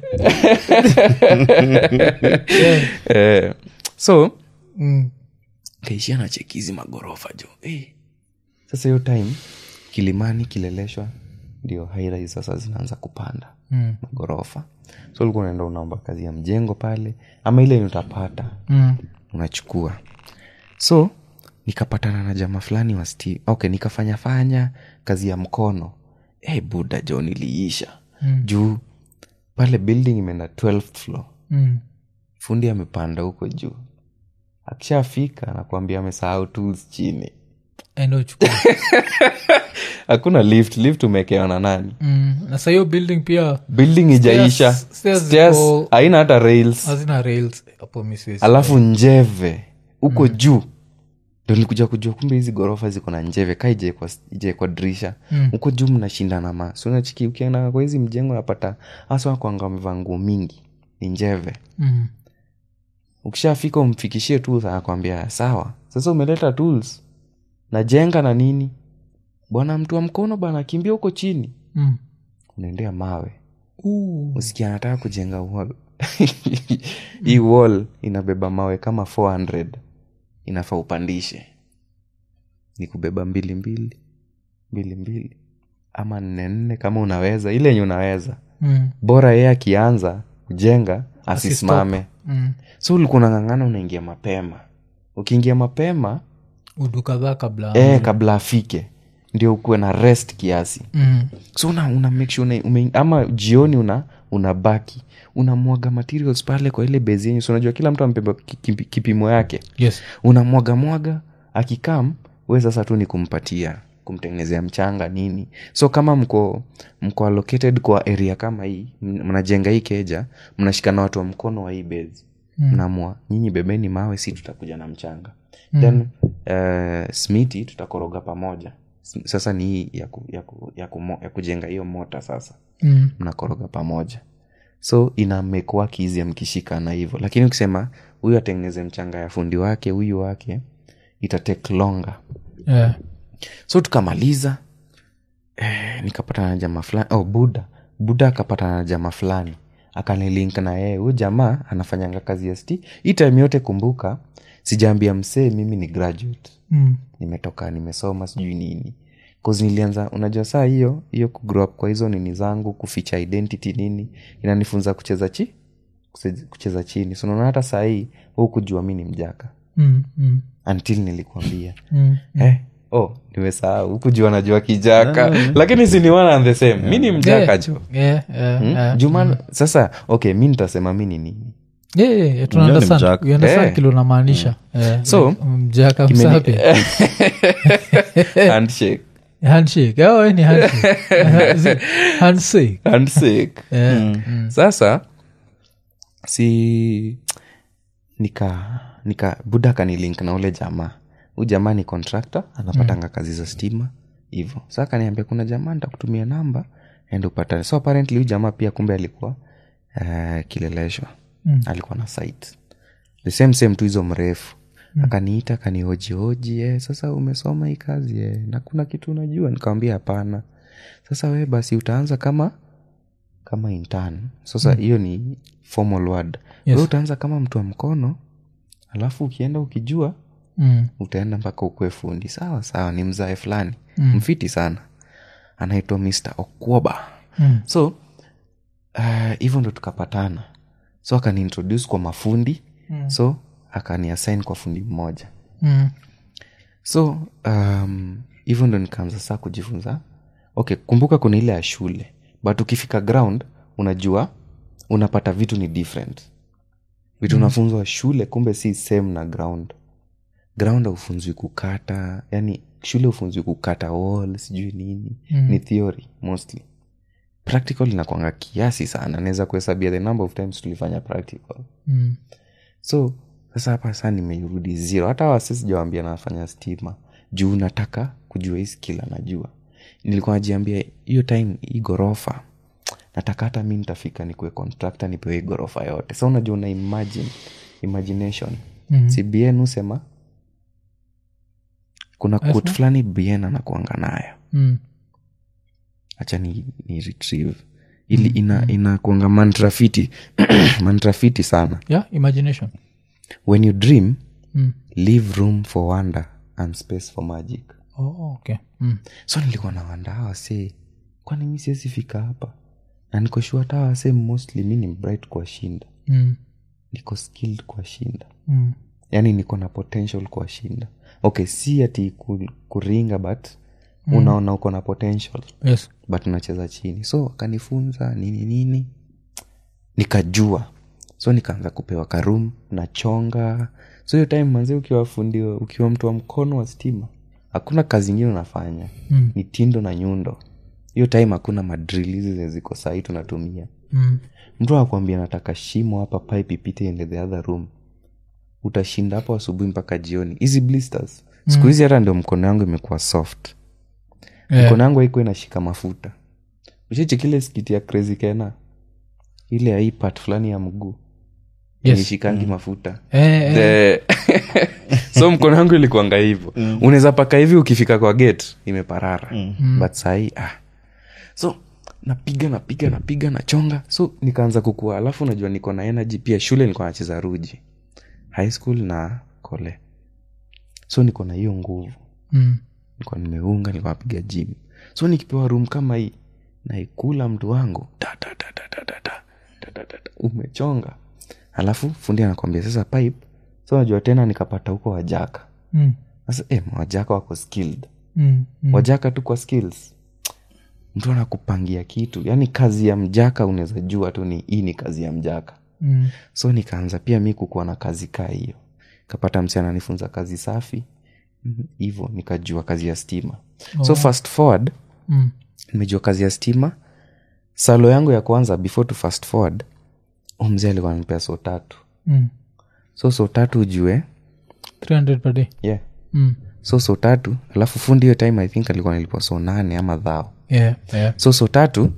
Yeah. eh, so Mm. kaishia na chekizi magorofa jo eh. sasa hiyo time kilimani kileleshwa ndio hairai sasa zinaanza kupanda Mm. magorofa so ulikuwa unaenda unaomba kazi ya mjengo pale ama ile yenye utapata Mm. unachukua so nikapatana na jama fulani wa sti okay nikafanya fanya kazi ya mkono hey, buda jo niliisha Mm. juu pale building imeenda 12th floor Mm. fundi amepanda huko juu akishafika nakuambia amesahau tools chini Enda uchukue. hakuna lift lift umekewa na nani Mm. na sa hiyo building pia building ijaisha Stairs- stairs Stairs ziko- haina hata rails hazina rails hapo mi siwezi. alafu njeve huko juu ndo nilikuja kujua kumbe hizi ghorofa ziko na njeve ka ijaekwa dirisha Mm. huko juu mnashindana ma sunachiki ukienda kwa hizi mjengo napata hasa wakwanga wamevaa nguo mingi ni njeve Mm. ukishafika umfikishie tu anakwambia sawa sasa umeleta tools najenga na nini bwana mtu wa mkono bana kimbia huko chini Mm. unaendea mawe Ooh. usikia anataka kujenga wall hii wall inabeba mawe kama 400 inafaa upandishe ni kubeba mbili mbili mbili mbili ama nne nne kama unaweza ile yenye unaweza Mm. bora yeye akianza kujenga asisimame Mm. so ulikuwa unang'ang'ana unaingia mapema ukiingia mapema udu kadhaa kabla eh, kabla afike ndio ukuwe na rest kiasi Mm. so una, una make sure una, ume, ama jioni una unabaki unamwaga materials pale kwa ile bezi yenyu so unajua kila mtu amebeba ki- kipi- kipimo yake yes unamwaga mwaga akikam we sasa tu ni kumpatia kumtengenezea mchanga nini so kama mko mko allocated kwa area kama hii m- mnajenga hii keja mnashikana watu wa mkono wa hii bezi Mm. mnamua nyinyi bebeni mawe si tutakuja na mchanga then uh, smiti tutakoroga pamoja S- sasa ni hii ya, ku, ya, ku, ya, ku, ya kujenga hiyo mota sasa Mm. mnakoroga pamoja so ina make work easy mkishikana hivyo lakini ukisema huyu atengeneze mchanga ya fundi wake huyu wake ita take longer Yeah. so tukamaliza eh, nikapatana na jamaa fulani oh, buda buda akapatana na jamaa fulani akanilink na yeye huyu jamaa anafanyanga kazi ya sti hii time yote kumbuka sijaambia msee mimi ni graduate Mm. nimetoka nimesoma sijui nini cause nilianza unajua saa hiyo hiyo kugrow up kwa hizo nini zangu kuficha identity nini inanifunza kucheza chi kucheza- kucheza chini so unaona hata saa hii hukujua mi ni mjaka Mm. Mm. until nilikuambia Mm. eh, oh nimesahau hukujua najua kijaka lakini si ni one and the same mi ni mjaka Yeah. jo Yeah, yeah, Hmm? yeah. juma sasa okay mi nitasema mi ni nini Yeah, yeah, yeah, tuna Unajua ni understand. mjaka. We understand Eh. kile unamaanisha Eh, So, like, mjaka Kimeni- msapi handshake handshake oh, ni handshake Is it handshake handshake Yeah. Mm. sasa si nika nika buda kanilink na ule jamaa huu jamaa ni contractor anapatanga kazi za stima hivo sa akaniambia kuna jamaa nitakutumia namba ende upatane so apparently huyu jamaa pia kumbe alikuwa uh, kileleshwa Mm. alikuwa na site the same same tu hizo mrefu akaniita akanihojihoji eh, sasa umesoma hii kazi eh, na kuna kitu unajua nikawambia hapana sasa we basi utaanza kama kama intern sasa hiyo ni formal word Yes. we utaanza kama mtu wa mkono alafu ukienda ukijua Mm. utaenda mpaka ukue fundi sawa sawa ni mzae fulani mm. mfiti sana anaitwa mr okwoba Mm. so uh, hivyo ndo tukapatana so akaniintroduce kwa mafundi mm. so akaniassign kwa fundi mmoja Mm. so um, hivyo ndo nikaanza saa kujifunza okay kumbuka kuna ile ya shule but ukifika ground unajua unapata vitu ni different vitu unafunzwa shule kumbe si same na ground ground aufunzwi kukata yani shule ufunzwi kukata wall sijui nini mm. ni theory mostly practical inakwanga kiasi sana naweza kuhesabia the number of times tulifanya practical Mm. so sasa hapa saa nimerudi zero hata wase sijawambia nafanya stima juu nataka kujua hii skill anajua nilikuwa najiambia hiyo time hii ghorofa nataka hata mi nitafika nikuwe contractor nipewe hii ghorofa yote sa unajua una imagine imagination mm-hmm. si bn husema kuna kut fulani bn anakuanga nayo Mm. hacha ni, ni retrieve ili ina inakuanga mantrafiti mantrafiti sana yeah imagination when you dream Mm. leave room for wonder and space for magic oh, okay mm. so nilikuwa na wanda hawa se kwani mi siwezi fika hapa na niko sure hata hawa se mostly mi ni bright kwa shinda Mm. niko skilled kwa shinda Mm. yaani niko na potential kwa shinda okay si ati ku, kuringa but mm. unaona uko na potential yes but unacheza chini so akanifunza nini nini nikajua so nikaanza kupewa karum nachonga so hiyo time manzi ukiwa fundi ukiwa mtu wa mkono wa stima hakuna kazi ingine unafanya Mm. ni tindo na nyundo hiyo time hakuna madril hizi zenye ziko sahii tunatumia mm. mtu akwambia nataka shimo hapa pipe ipite ende the other room utashinda hapo asubuhi mpaka jioni hizi blisters siku hizi hata ndio mkono yangu imekuwa soft Yeah. mkono yangu haikuwa inashika mafuta ushichi kile skiti ya crazy kena ile ya hii part fulani ya mguu Yes. nishikangi mafuta Eh, eh. The- so mkono yangu ilikuanga hivyo unaweza paka hivi ukifika kwa gate imeparara but sahii ah. so napiga napiga napiga nachonga so nikaanza kukua alafu unajua niko na energy pia shule nilikuwa nacheza ruji high school na kole so niko na hiyo nguvu Mm. nilikuwa nimeunga nilikuwa napiga gym so nikipewa room kama hii naikula mtu wangu ta, ta, ta, ta, ta, ta, ta, ta, ta, ta, ta. umechonga alafu fundi anakwambia sasa pipe so najua tena nikapata huko wajaka Mm. sasa eh, wajaka wako skilled Mm. Mm. wajaka tu kwa skills mtu anakupangia kitu yaani kazi ya mjaka unaweza jua tu ni hii ni kazi ya mjaka Mm. so nikaanza pia mi kukuwa na kazi kaa hiyo kapata msi ananifunza kazi safi Mhm, hivyo nikajua kazi ya stima so fast forward Mm. nimejua kazi ya stima salo yangu ya kwanza before to fast forward huyu mzee alikuwa ananipea so tatu Mm. so so tatu ujue 300 per day yeah mm. so so tatu alafu fundi hiyo time i think alikuwa nilipwa so nane ama dhao yeah, yeah. so so tatu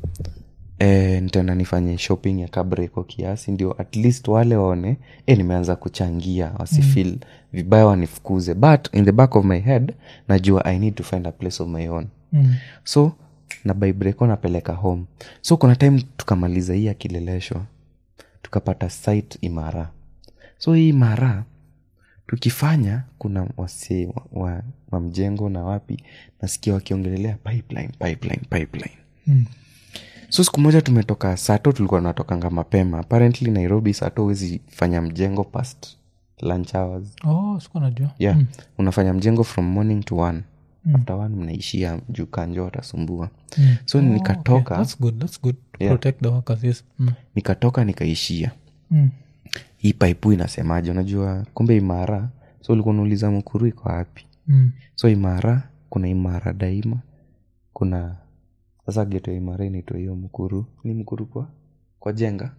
eh, nitaenda nifanye shopping ya kabreko kiasi ndio at least wale waone eh, nimeanza kuchangia wasifil mm. vibaya wanifukuze but in the back of my head najua i need to find a place of my own Mm. so na baibreko napeleka home so kuna time tukamaliza hii ya kilelesho tukapata site imara so hii imara tukifanya kuna wasee wa, wa, wa mjengo na wapi nasikia wakiongelelea pipeline pipeline pipeline Mm. so siku moja tumetoka sato tulikuwa tunatokanga mapema apparently nairobi sato huwezi fanya mjengo past lunch hours oh sikuwa najua yeah mm. unafanya mjengo from morning to one mm. after one mnaishia juu kanjo watasumbua Mm. so Oh, nikatoka okay. that's good that's good to Yeah. protect the workers yes mm. nikatoka nikaishia Mm. hii paipu inasemaje unajua kumbe imara so ulikuwa unauliza mkuru iko wapi Mm. so imara kuna imara daima kuna sasa geto ya imara inaitwa hiyo mkuru ni mkuru kwa kwa jenga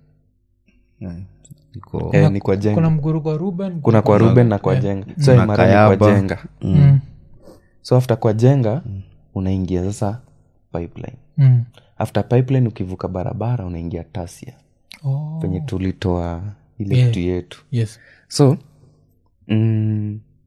iko eh, ni kwa jenga kuna mguru kwa ruben kuna kwa ruben na kwa Yeah. jenga so Kuna imara ni kwa Kayaba. jenga Mm. so after kwa jenga unaingia sasa pipeline Mm. after pipeline ukivuka barabara unaingia tasia Oh. penye tulitoa ile Yeah. kitu yetu yes so mm,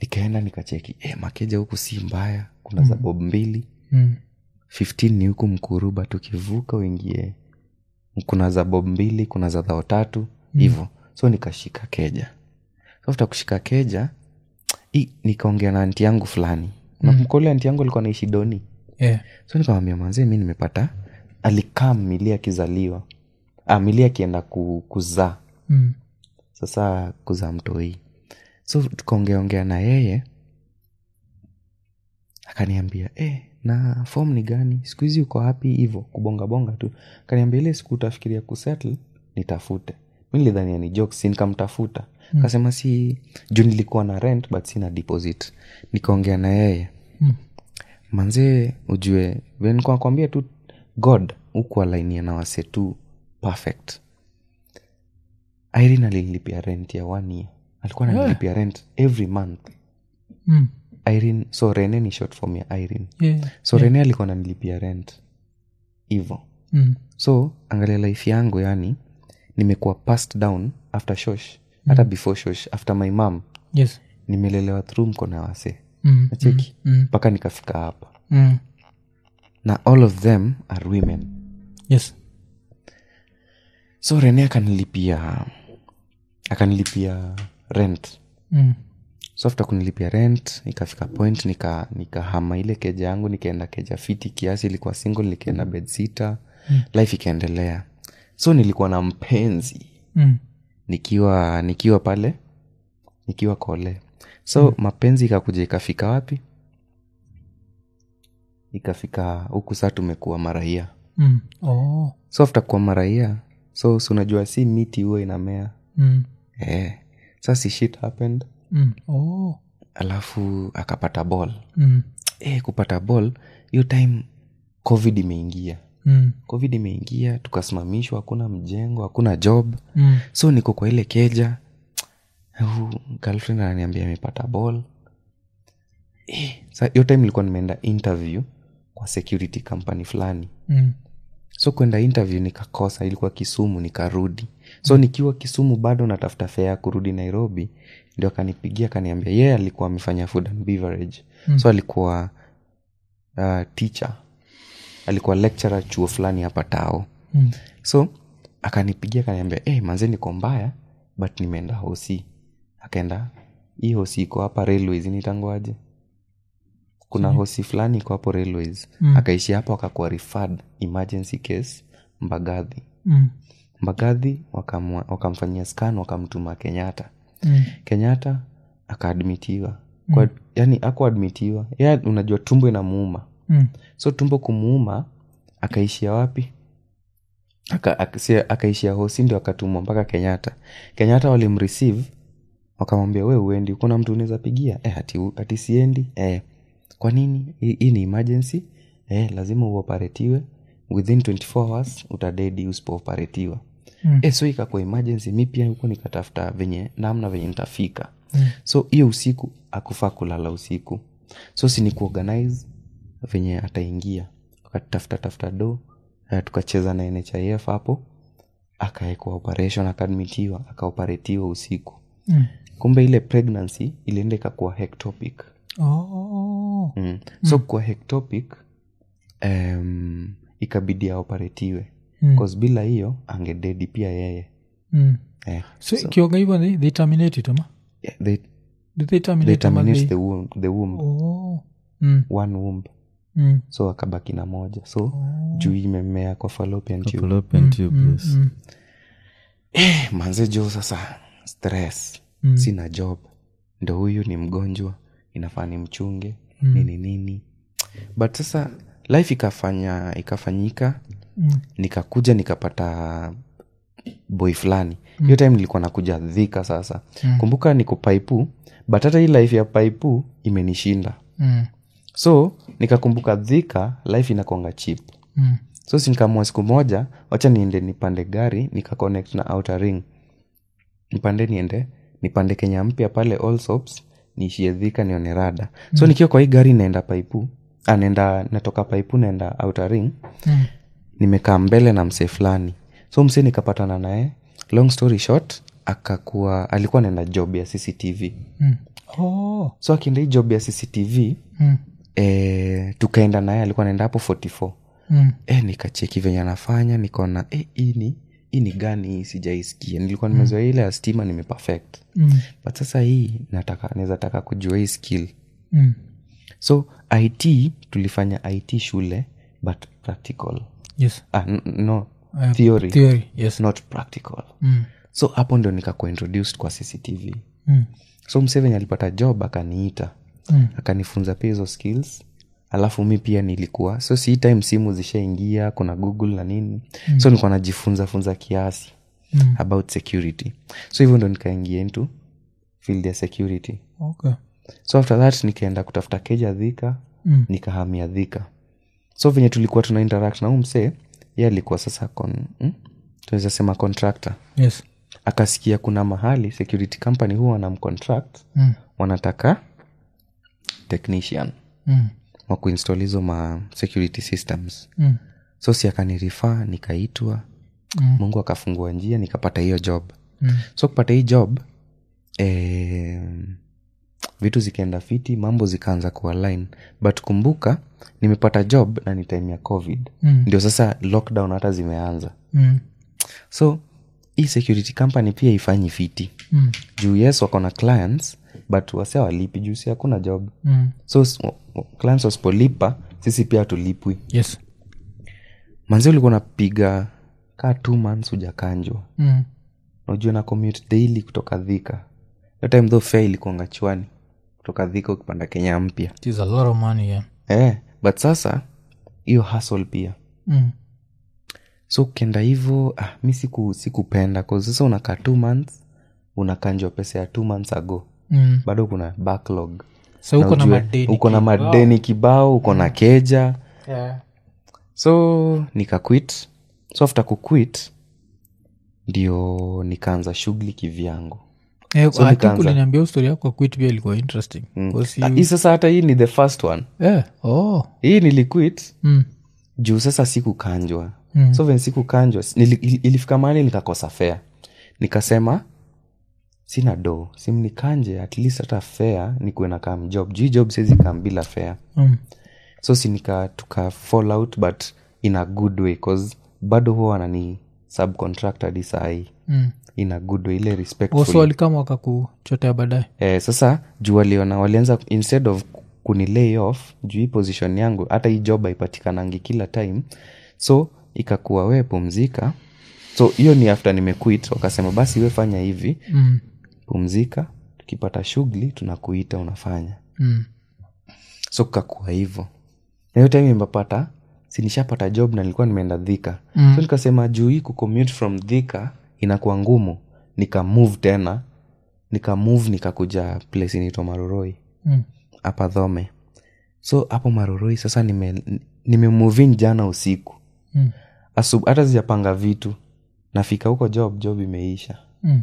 nikaenda nikacheki e, makeja huku si mbaya kuna mm. zabob mbili Mm. 15 ni huku mkuruba tukivuka uingie kuna za bob mbili kuna za dhao tatu hivo so nikashika keja so after kushika keja i, nikaongea na anti yangu fulani nakumbuka ule anti yangu alikuwa naishi doni Yeah. so nikamwambia manzee mi nimepata alikaa mili akizaliwa ah, mili akienda ku, kuzaa Mm. sasa kuzaa mtoi so tukaongeaongea na yeye akaniambia eh, na fom ni gani siku hizi uko hapi hivo kubongabonga tu akaniambia ile siku utafikiria kusettle nitafute mi nilidhania ni jokes si nikamtafuta mm. kasema si juu nilikuwa na rent but sina deposit nikaongea na yeye Mm. manzee ujue venikuakwambia tu god huku alainia na wase tu perfect irene alinilipia rent ya one year alikuwa nanilipia rent every month Mm. irene so rene ni short form ya irene Yeah. so rene alikuwa nanilipia rent hivo Mm. so angalia life yangu yani nimekuwa passed down after shosh hata before shosh after my mom Yes. nimelelewa through mkono ya wase Mm. nacheki Mm. mpaka nikafika hapa Mm. na all of them are women Yes. so rene akanilipia akanilipia rent Mm. so after kunilipia rent ikafika point nika nikahama ile keja yangu nikaenda keja fiti kiasi ilikuwa single nikaenda bedsita mm. life ikaendelea so nilikuwa na mpenzi Mm. nikiwa nikiwa pale nikiwa kole so mm. mapenzi ikakuja ikafika wapi ikafika huku saa tumekuwa maraia Mm. Oh. so after kuwa maraia so si unajua si miti huwa inamea Mm. eh. sa si shit happened Mm. Oh. alafu akapata ball Mm. eh, kupata ball hiyo time covid imeingia Mm. covid imeingia tukasimamishwa hakuna mjengo hakuna job Mm. so niko kwa ile keja Huu girlfriend ananiambia amepata ball eh, sa hiyo time ilikuwa nimeenda interview kwa security company fulani Mm. so kwenda interview nikakosa ilikuwa kisumu nikarudi so nikiwa kisumu bado natafuta fea ya kurudi nairobi ndio akanipigia akaniambia yeye alikuwa amefanya food and beverage mm. so alikuwa uh, teacher alikuwa lecturer chuo fulani hapa tao Mm. so akanipigia akaniambia hey, manze niko mbaya but nimeenda hosi akaenda hii hosi iko hapa railways nitangwaje kuna hosi fulani iko hapo railways mm. akaishi hapo akakuwa referred emergency case mbagadhi Mm. mbagadhi wakamwa- wakamfanyia scan wakamtuma kenyatta Mm. kenyatta akaadmitiwa mm. yani akuadmitiwa ya unajua tumbo inamuuma Mm. so tumbo kumuuma akaishia wapi Aka- aka- si- akaishia hosi ndio akatumwa mpaka kenyatta kenyatta walimreceive wakamwambia we uendi kuna mtu unaweza pigia eh, ati, ati siendi eh, kwa nini hii hii ni emergency eh, lazima uoperetiwe within 24 hours utadedi usipooperetiwa Mm. eh, so ikakuwa emergency mi pia huko nikatafuta venye namna venye nitafika mm. so hiyo usiku akufaa kulala usiku so si ni kuorganize venye ataingia akatafuta tafuta do uh, tukacheza na nhif hapo akaekwa operation akaadmitiwa akaoperetiwa usiku Mm. kumbe ile pregnancy ilienda ikakuwa hectopic Oh. mm. so kwa hectopic um, ikabidi aoperetiwe Mm. cause bila hiyo angededi pia yeye Mm. eh, so ikionga hivyo they, they terminate it ama yeah, they, Did they terminate they ama terminate they- the womb, the womb Oh. Mm. one womb Mm. so akabaki na moja so juu imemea kwa fallopian tube Fallopian tube, yes. Mm. eh, manze jo sasa stress Mm. sina job ndo huyu ni mgonjwa inafaa ni mchunge mm. nini nini but sasa life ikafanya ikafanyika Mm. nikakuja nikapata boy fulani hiyo time nilikuwa nakuja dhika sasa mm. kumbuka niko paipu but hata hii life ya paipu imenishinda Mm. so nikakumbuka dhika life inakonga chip Mm. so sinkamua siku moja wacha niende nipande gari nikaconnect na outer ring nipande niende nipande kenya mpya pale allsops niishie dhika nione rada so nikiwa kwa hii gari naenda paipu ah, naenda natoka paipu naenda outer ring Mm. nimekaa mbele na msee fulani so msee nikapatana naye long story short akakuwa alikuwa naenda job ya cctv Mm. oh. so akienda hii job ya cctv mm. eh, tukaenda naye alikuwa naenda hapo 44 Mm. eh, nikacheki venye anafanya nikaona eh, hii ni hii ni gani hii sijaisikia nilikuwa nimezoea ile ya stima nimeperfect Mm. but sasa hii nataka naweza taka kujua hii skill Mm. so it tulifanya it shule but practical yes ah, n- no Uh, theory, theory yes not practical mm. so hapo ndio nikakuwa introduced kwa cctv Mm. so msevenye alipata job akaniita Mm. akanifunza pia hizo skills alafu mi pia nilikuwa so si hii time simu zishaingia kuna google na nini mm. so nilikuwa najifunza funza kiasi Mm. about security so hivyo ndo nikaingia into field ya security okay so after that nikaenda kutafuta keja dhika Mm. nikahamia dhika so venye tulikuwa tuna interact na huu msee ye alikuwa sasa con, hmm? tunaweza sema contractor yes akasikia kuna mahali security company huwa wanamcontract mm. wanataka technician Mm. wa kuinstall hizo ma security systems Mm. so si akanirifaa nikaitwa Mm. mungu akafungua njia nikapata hiyo job Mm. so kupata hii job eh, vitu zikaenda fiti mambo zikaanza kualign but kumbuka nimepata job na ni time ya covid Mm. ndio sasa lockdown hata zimeanza Mm. so hii security company pia ifanyi fiti Mm. juu yes wako na clients but wase walipi juu si hakuna job Mm. so s- w- w- clients wasipolipa sisi pia tulipwi yes manzi ulikuwa napiga kaa t months hujakanjwa mm. najua na commute daily kutoka dhika hiyo time though fare ilikuanga chwani kutoka dhika ukipanda kenya mpya it is a lot of money yeah eh, but sasa hiyo hustle pia mm. so ukienda hivo ah, mi siku sikupenda kwa sasa unakaa t months unakanjwa pesa ya t months ago Mm. bado kuna backlog so uko na ujue, madeni uko na kibao. madeni kibao uko na keja yeah. so nikaquit so after kuquit ndio nikaanza shughuli kivyangu Eh, So I think nikaanza- uliniambia ustori yako quit pia ilikuwa interesting Because Ah, you- hii sasa hata hii ni the first one Eh, oh. hii niliquit Mm. juu sasa sikukanjwa Mm. so ven sikukanjwa nili, ili- ilifika mahali nikakosa fea nikasema sina do simnikanje at least hata fea nikuwe na kam job juu hii job siwezi kam bila fea Mm. so si nika tuka fall out but in a good way cause bado huwa wanani subcontract hadi sahii Mm. in a good way ile Also respectful walikama wakakuchotea baadaye eh, sasa juu waliona walianza instead of kuni lay off juu hii position yangu hata hii job haipatikanangi kila time so ikakuwa we pumzika so hiyo ni after nimequit wakasema basi we fanya hivi mm. pumzika tukipata shughuli tunakuita unafanya Mm. so kukakuwa hivo na hiyo time imepata sinishapata job na nilikuwa nimeenda dhika Mm. so nikasema juu hii kucommute from dhika inakuwa ngumu nikamove tena nikamove nikakuja place inaitwa maroroi Mm. hapa dhome so hapo maroroi sasa nime, nime in jana usiku Mm. Asub, hata sijapanga vitu nafika huko job job imeisha Mm.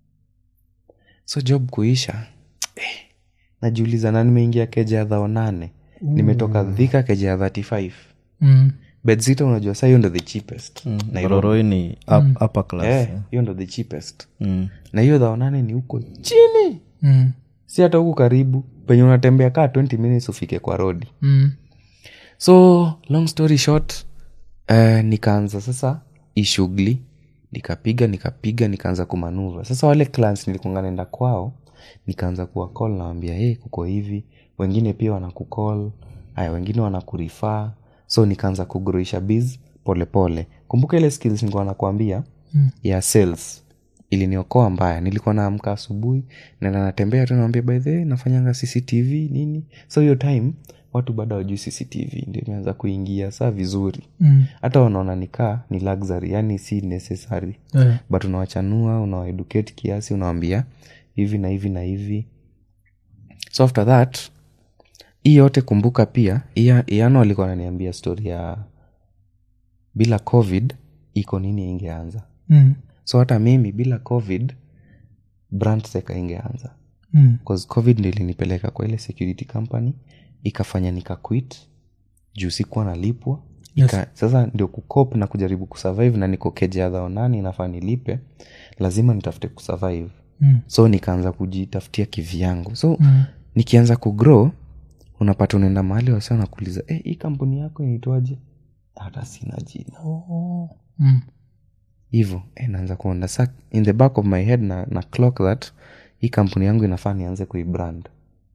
so job kuisha eh, najiuliza na nimeingia keja ya dhao nane nimetoka dhika keja ya 35 Mm. bedzita unajua saa hiyo ndo the cheapest Nairobi. roroi ni up, upper class Eh, eh. hiyo ndo the cheapest Mm. na hiyo dhao nane ni huko chini Mm. si hata huku karibu penye unatembea kaa 20 minutes ufike kwa rodi Mm. so long story short uh, nikaanza sasa hii shughuli nikapiga nikapiga nikaanza kumanuva sasa wale clans nilikuanga naenda kwao nikaanza kuwa call nawambia hey, kuko hivi wengine pia wanakukol haya wengine wanakurifaa so nikaanza kugroisha biz polepole kumbuka ile skills nilikuwa nakwambia Mm. ya sales iliniokoa mbaya nilikuwa naamka asubuhi naenda natembea tu nawambia by the way nafanyanga cctv nini so hiyo time watu bado wajui cctv ndio imeanza kuingia saa vizuri Mm. hata wanaona nikaa ni luxury yani si necessary Eh. but unawachanua unawaeducate kiasi unawambia hivi na hivi na hivi so after that hii yote kumbuka pia Ia- iano alikuwa ananiambia story ya bila covid iko nini ingeanza Mm. so hata mimi bila covid brandseka ingeanza Mm. cause covid ndio ilinipeleka kwa ile security company ikafanya nika quit juu sikuwa nalipwa Yes. Ika, sasa ndio kukop na kujaribu kusurvive na niko keja ya dhao nane inafaa nilipe lazima nitafute kusurvive Mm. so nikaanza kujitafutia kivyangu so mm. nikianza kugrow unapata unaenda mahali wasa nakuuliza eh, hii kampuni yako inaitwaje hata sina jina Mm. hivo eh, naanza kuona sa in the back of my head na, na clock that hii kampuni yangu inafaa nianze kuibrand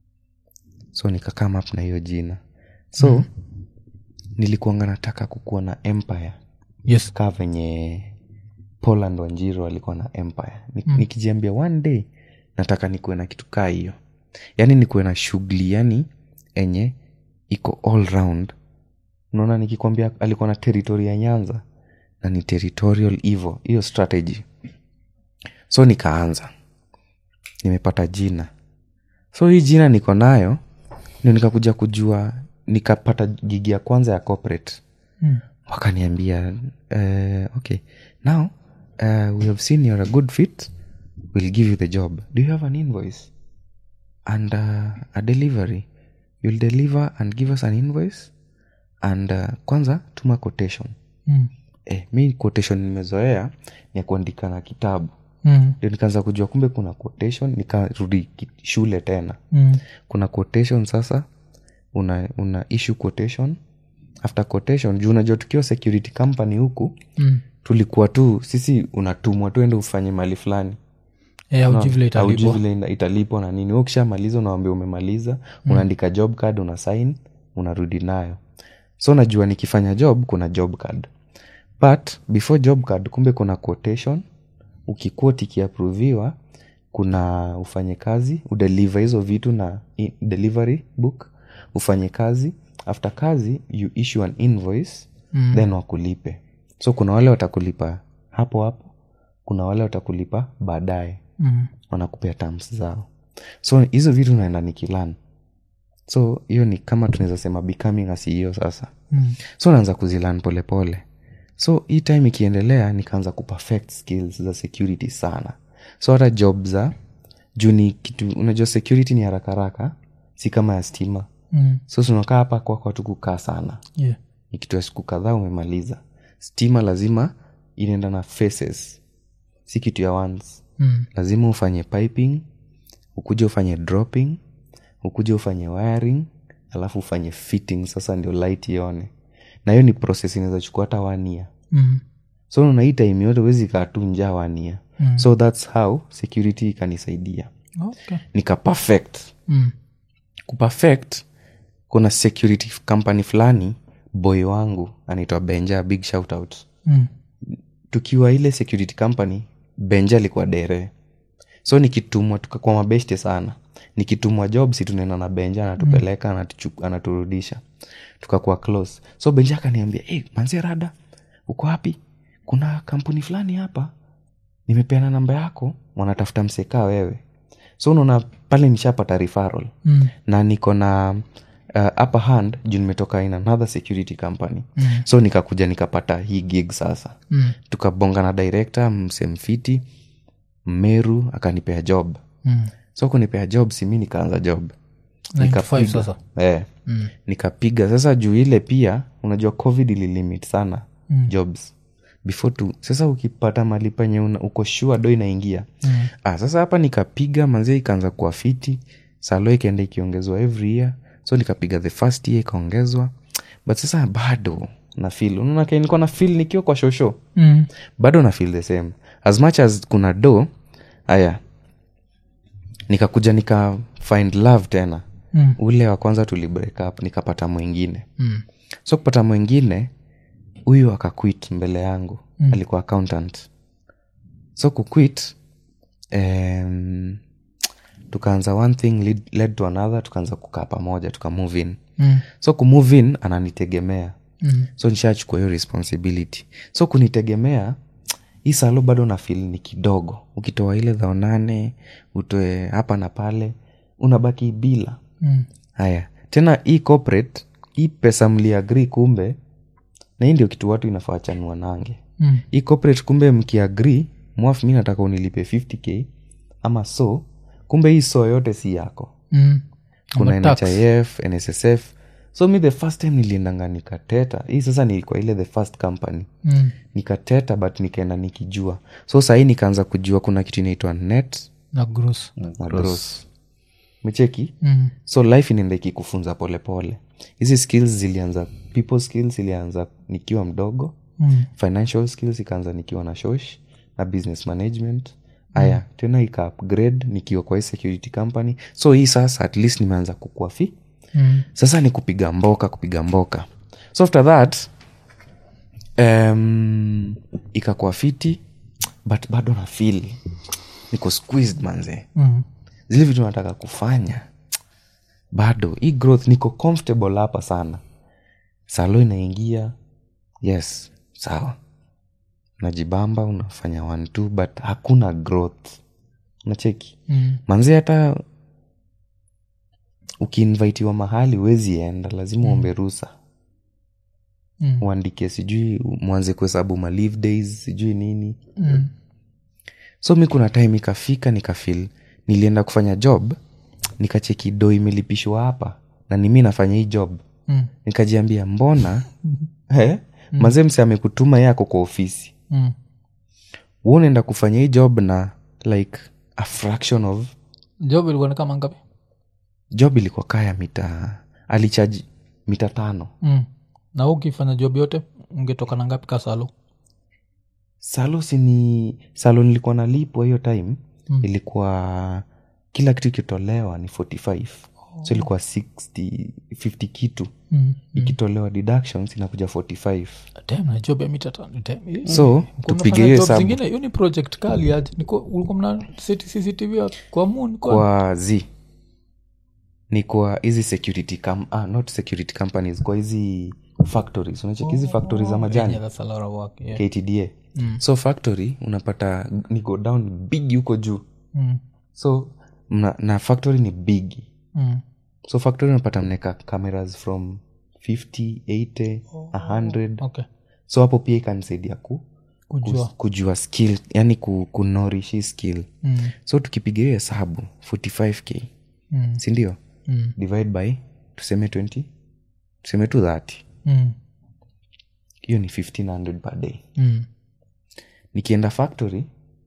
so nikakam up na hiyo jina so mm. nilikuanga nataka kukuwa na empire yes kaa venye poland wanjiro alikuwa na empire Ni, mm. nikijiambia one day nataka nikuwe na kitu kaa hiyo yaani nikuwe na shughuli yani enye iko all round unaona nikikwambia alikuwa na territory ya nyanza na ni territorial hivo hiyo strategy so nikaanza nimepata jina so hii jina niko nayo ndio nikakuja kujua nikapata gigi ya kwanza ya corporate Mm. wakaniambia uh, okay now uh, we have seen you're a good fit we'll give you the job do you have an invoice and uh, a delivery you'll deliver and give us an invoice and uh, kwanza tuma quotation Mm. eh, mi quotation nimezoea ni ya kuandika na kitabu Mm. ndio nikaanza kujua kumbe kuna quotation nikarudi ki- shule tena Mm. kuna quotation sasa una, una issue quotation after quotation juu unajua tukiwa security company huku Mm. tulikuwa tu sisi unatumwa tu ende ufanye mali fulani Eh, haujui vile Haujui italipwa. vile ina- italipwa na nini Wewe ukishamaliza unawambia umemaliza unaandika job card una sign unarudi nayo so najua nikifanya job kuna job card but before job card kumbe kuna quotation ukikuot ikiaproviwa kuna ufanye kazi udeliver hizo vitu na i- delivery book ufanye kazi after kazi you issue an invoice mm. then wakulipe so kuna wale watakulipa hapo hapo kuna wale watakulipa baadaye Mm. wanakupea terms zao so hizo vitu naenda nikilan so hiyo ni kama tunaweza sema becoming a ceo sasa Mm. so naanza kuzilan polepole so hii time ikiendelea nikaanza kuperfect skills za security sana so hata job za juu ni kitu unajua security ni haraka haraka si kama ya stima Mm. so tunakaa hapa kwako tu kukaa sana Yeah. ni kitu ya siku kadhaa umemaliza stima lazima inaenda na faces si kitu ya once Mm. lazima ufanye piping ukuje ufanye dropping ukuje ufanye wiring alafu ufanye fitting sasa ndio light ione na hiyo ni process inaweza chukua hata wania Mm. so unaona hii time yote huwezi kaa tu njaa wania Mm. so thats how security ikanisaidia Okay. nika perfect Mm. kuperfect kuna security company fulani boy wangu anaitwa benja big shout out Mm. tukiwa ile security company benja alikuwa dere so nikitumwa tukakuwa mabeshte sana nikitumwa job si tunaenda na benja anatupeleka anatuchu- anaturudisha tukakuwa close so benja akaniambia hey, manzie rada uko wapi kuna kampuni fulani hapa nimepeana namba yako wanatafuta msekaa wewe so unaona pale nishapata referral Mm. na niko na uh, upper hand juu nimetoka in another security company Mm. so nikakuja nikapata hii gig sasa Mm. tukabonga na director msemfiti mmeru akanipea job Mm. so kunipea job simi nikaanza job Nine to five Nikapiga. sasa. eh, Mm. nikapiga sasa juu ile pia unajua covid ililimit sana Mm. jobs before tu sasa ukipata mali penye una- uko shua do inaingia Mm. ah, sasa hapa nikapiga manzia ikaanza kuwa fiti salo ikaenda ikiongezwa every year so nikapiga the first year ikaongezwa but sasa bado na feel unaona ke nilikuwa na feel nikiwa kwa shosho Mm. bado na feel the same as much as kuna do aya nikakuja nika find love tena Mm. ule wa kwanza tuli break up nikapata mwingine Mm. so kupata mwingine huyu akaquit mbele yangu Mm. alikuwa accountant so kuquit um, tukaanza one thing lead, led to another tukaanza kukaa pamoja tuka move in Mm. so kumove in ananitegemea Mm. so nishachukua hiyo responsibility so kunitegemea hii salo bado na fil ni kidogo ukitoa ile dhao nane utoe hapa na pale unabaki bila Mm. haya tena hii corporate hii pesa mliagri kumbe na hii ndio kitu watu inafaa chanua nange Mm. hii corporate kumbe mkiagri mwaf mi nataka unilipe 50k ama so kumbe hii so yote si yako Mm. kuna Ama tax. nhif nssf so mi the first time niliendanga nikateta hii sasa nilikuwa ile the first company Mm. nikateta but nikaenda nikijua so sahii nikaanza kujua kuna kitu inaitwa net na gross na gross mecheki mm. so life inaenda ikikufunza polepole hizi skills zilianza people skills ilianza nikiwa mdogo Mm. financial skills ikaanza nikiwa na shosh na business management aya mm. tena ika upgrade nikiwa kwa hii security company so hii sasa at least nimeanza kukua fi Mm. sasa ni kupiga mboka kupiga mboka so after that um, ikakuwa fiti but bado na feel niko squeezed manze Mm. zile vitu nataka kufanya bado hii growth niko comfortable hapa sana salo inaingia yes sawa unajibamba unafanya one two but hakuna growth unacheki Mm. manzi hata ukiinvitiwa mahali huwezi enda lazima uombe rusa Mm. uandike sijui mwanze kuhesabu ma leave days sijui nini Mm. so mi kuna time ikafika nikafil nilienda kufanya job nikacheki do imelipishwa hapa na ni mi nafanya hii job Mm. nikajiambia mbona eh? mazee mse amekutuma ye ako kwa ofisi Mm. wu unaenda kufanya hii job na like a fraction of job ilikuwa ni kama ngapi job ilikuwa kaya mita alichaji mita tano mm. na wewe ukifanya job yote ungetoka na ngapi kasalo salo sini salo nilikuwa nalipwa hiyo time Mm. ilikuwa kila kitu ikitolewa ni 45 so ilikuwa 60 50 kitu mm. ikitolewa deductions inakuja 45 Damn, na job ya mita tano Damn, hii- so Mlikuwa tupige mnafanya hiyo job hesabu zingine hiyo ni project kali aje Niko- ulikuwa mna seti cctv ya- kwa moon kwa kwa z ni kwa hizi security com- ah, not security companies kwa hizi factories unacheki hizi factories za majani Yeah, that's a lot of work, yeah. ktda so factory unapata ni go down big huko juu Mm, so mna, na factory ni big mm. so factory unapata mneka cameras from 50 80 100 okay so hapo pia ikanisaidia ku, kujua ku, kujua skill yani ku, kunorish hii skill Mm, so tukipiga hiyo hesabu 45k mm, sindio mm, divide by tuseme 20 tuseme tu 30 mm, hiyo ni 1500 per day mm. nikienda factory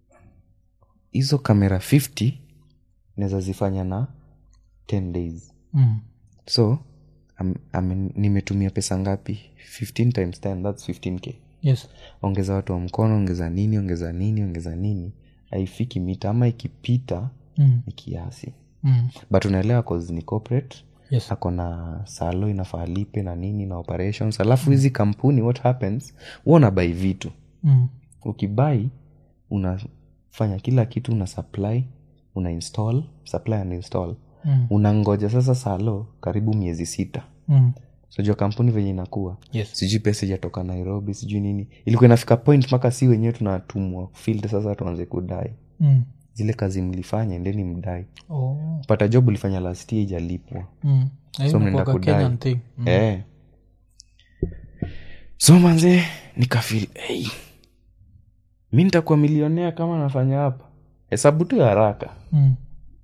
hizo kamera 50 naweza zifanya na 10 days Mm. so am, am, nimetumia pesa ngapi 15 times 10 thats 15k yes ongeza watu wa mkono ongeza nini ongeza nini ongeza nini haifiki mita ama ikipita Mm, ni kiasi mm. but unaelewa cause ni corporate yes ako na salo inafaa lipe na nini na operations alafu hizi kampuni what happens huwa unabai vitu Mm, ukibai unafanya kila kitu una supply una install supply and install mm, unangoja sasa salo karibu miezi sita mm. sijua kampuni venye inakuwa yes sijui pesa ijatoka nairobi sijui nini ilikuwa inafika point mpaka si wenyewe tunatumwa field sasa tuanze kudai Mm. zile kazi mlifanya endeni mdai Oh. pata job ulifanya last year ijalipwa Mm. Na hiyo So mnaenda inakuwaga kudai. Kenyan thing. Mm. eh. so manze nikafil hey, mi nitakuwa milionea kama nafanya hapa hesabu tu ya haraka Mm.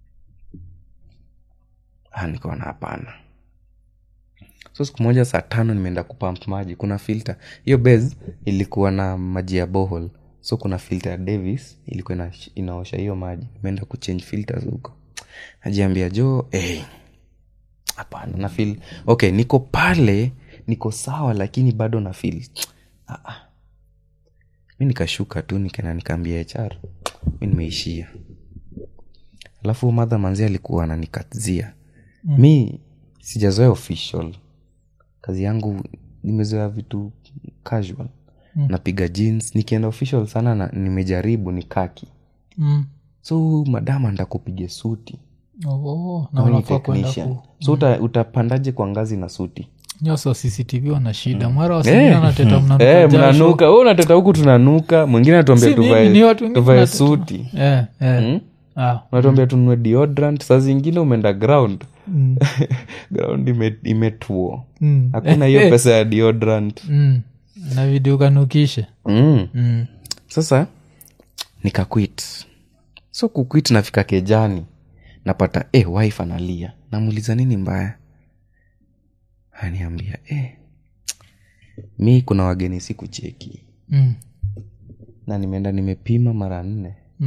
ah, nikaona hapana so siku moja saa tano nimeenda kupamp maji kuna filter hiyo base ilikuwa na maji ya bohol so kuna filter ya davis ilikuwa ina, inaosha hiyo maji nimeenda kuchange filters huko najiambia jo eh, hapana na feel okay niko pale niko sawa lakini bado na feel ah, ah. mi nikashuka tu nikaenda nikaambia hr mi nimeishia alafu madha manzi alikuwa ananikazia mm. mi sijazoea official kazi yangu nimezoea vitu casual mm. napiga jeans nikienda official sana na nimejaribu ni kaki Mm. so madama ndakupiga suti Oh, na Wewe ni unafaa kwenda technician. ku so uta, utapandaje kwa ngazi na suti nyoso cctv wana shida mara wasingine anateta mnanuka Eh, jasho. mnanuka we unateta huku tunanuka mwingine anatuambia Si mimi, tuvae ni watu wengine tuvae wanateta. suti Eh, eh. Mm? Ah, unatuambia tununue deodorant saa zingine umeenda ground mm, ground ime- imetuo mm, hakuna hiyo pesa ya deodorant mm. na video kanukishe mm. mm. sasa nikaquit so kuquit nafika kejani napata eh, wife analia namuuliza nini mbaya aniambia eh, mi kuna wageni siku cheki Mm. na nimeenda nimepima mara nne Mm.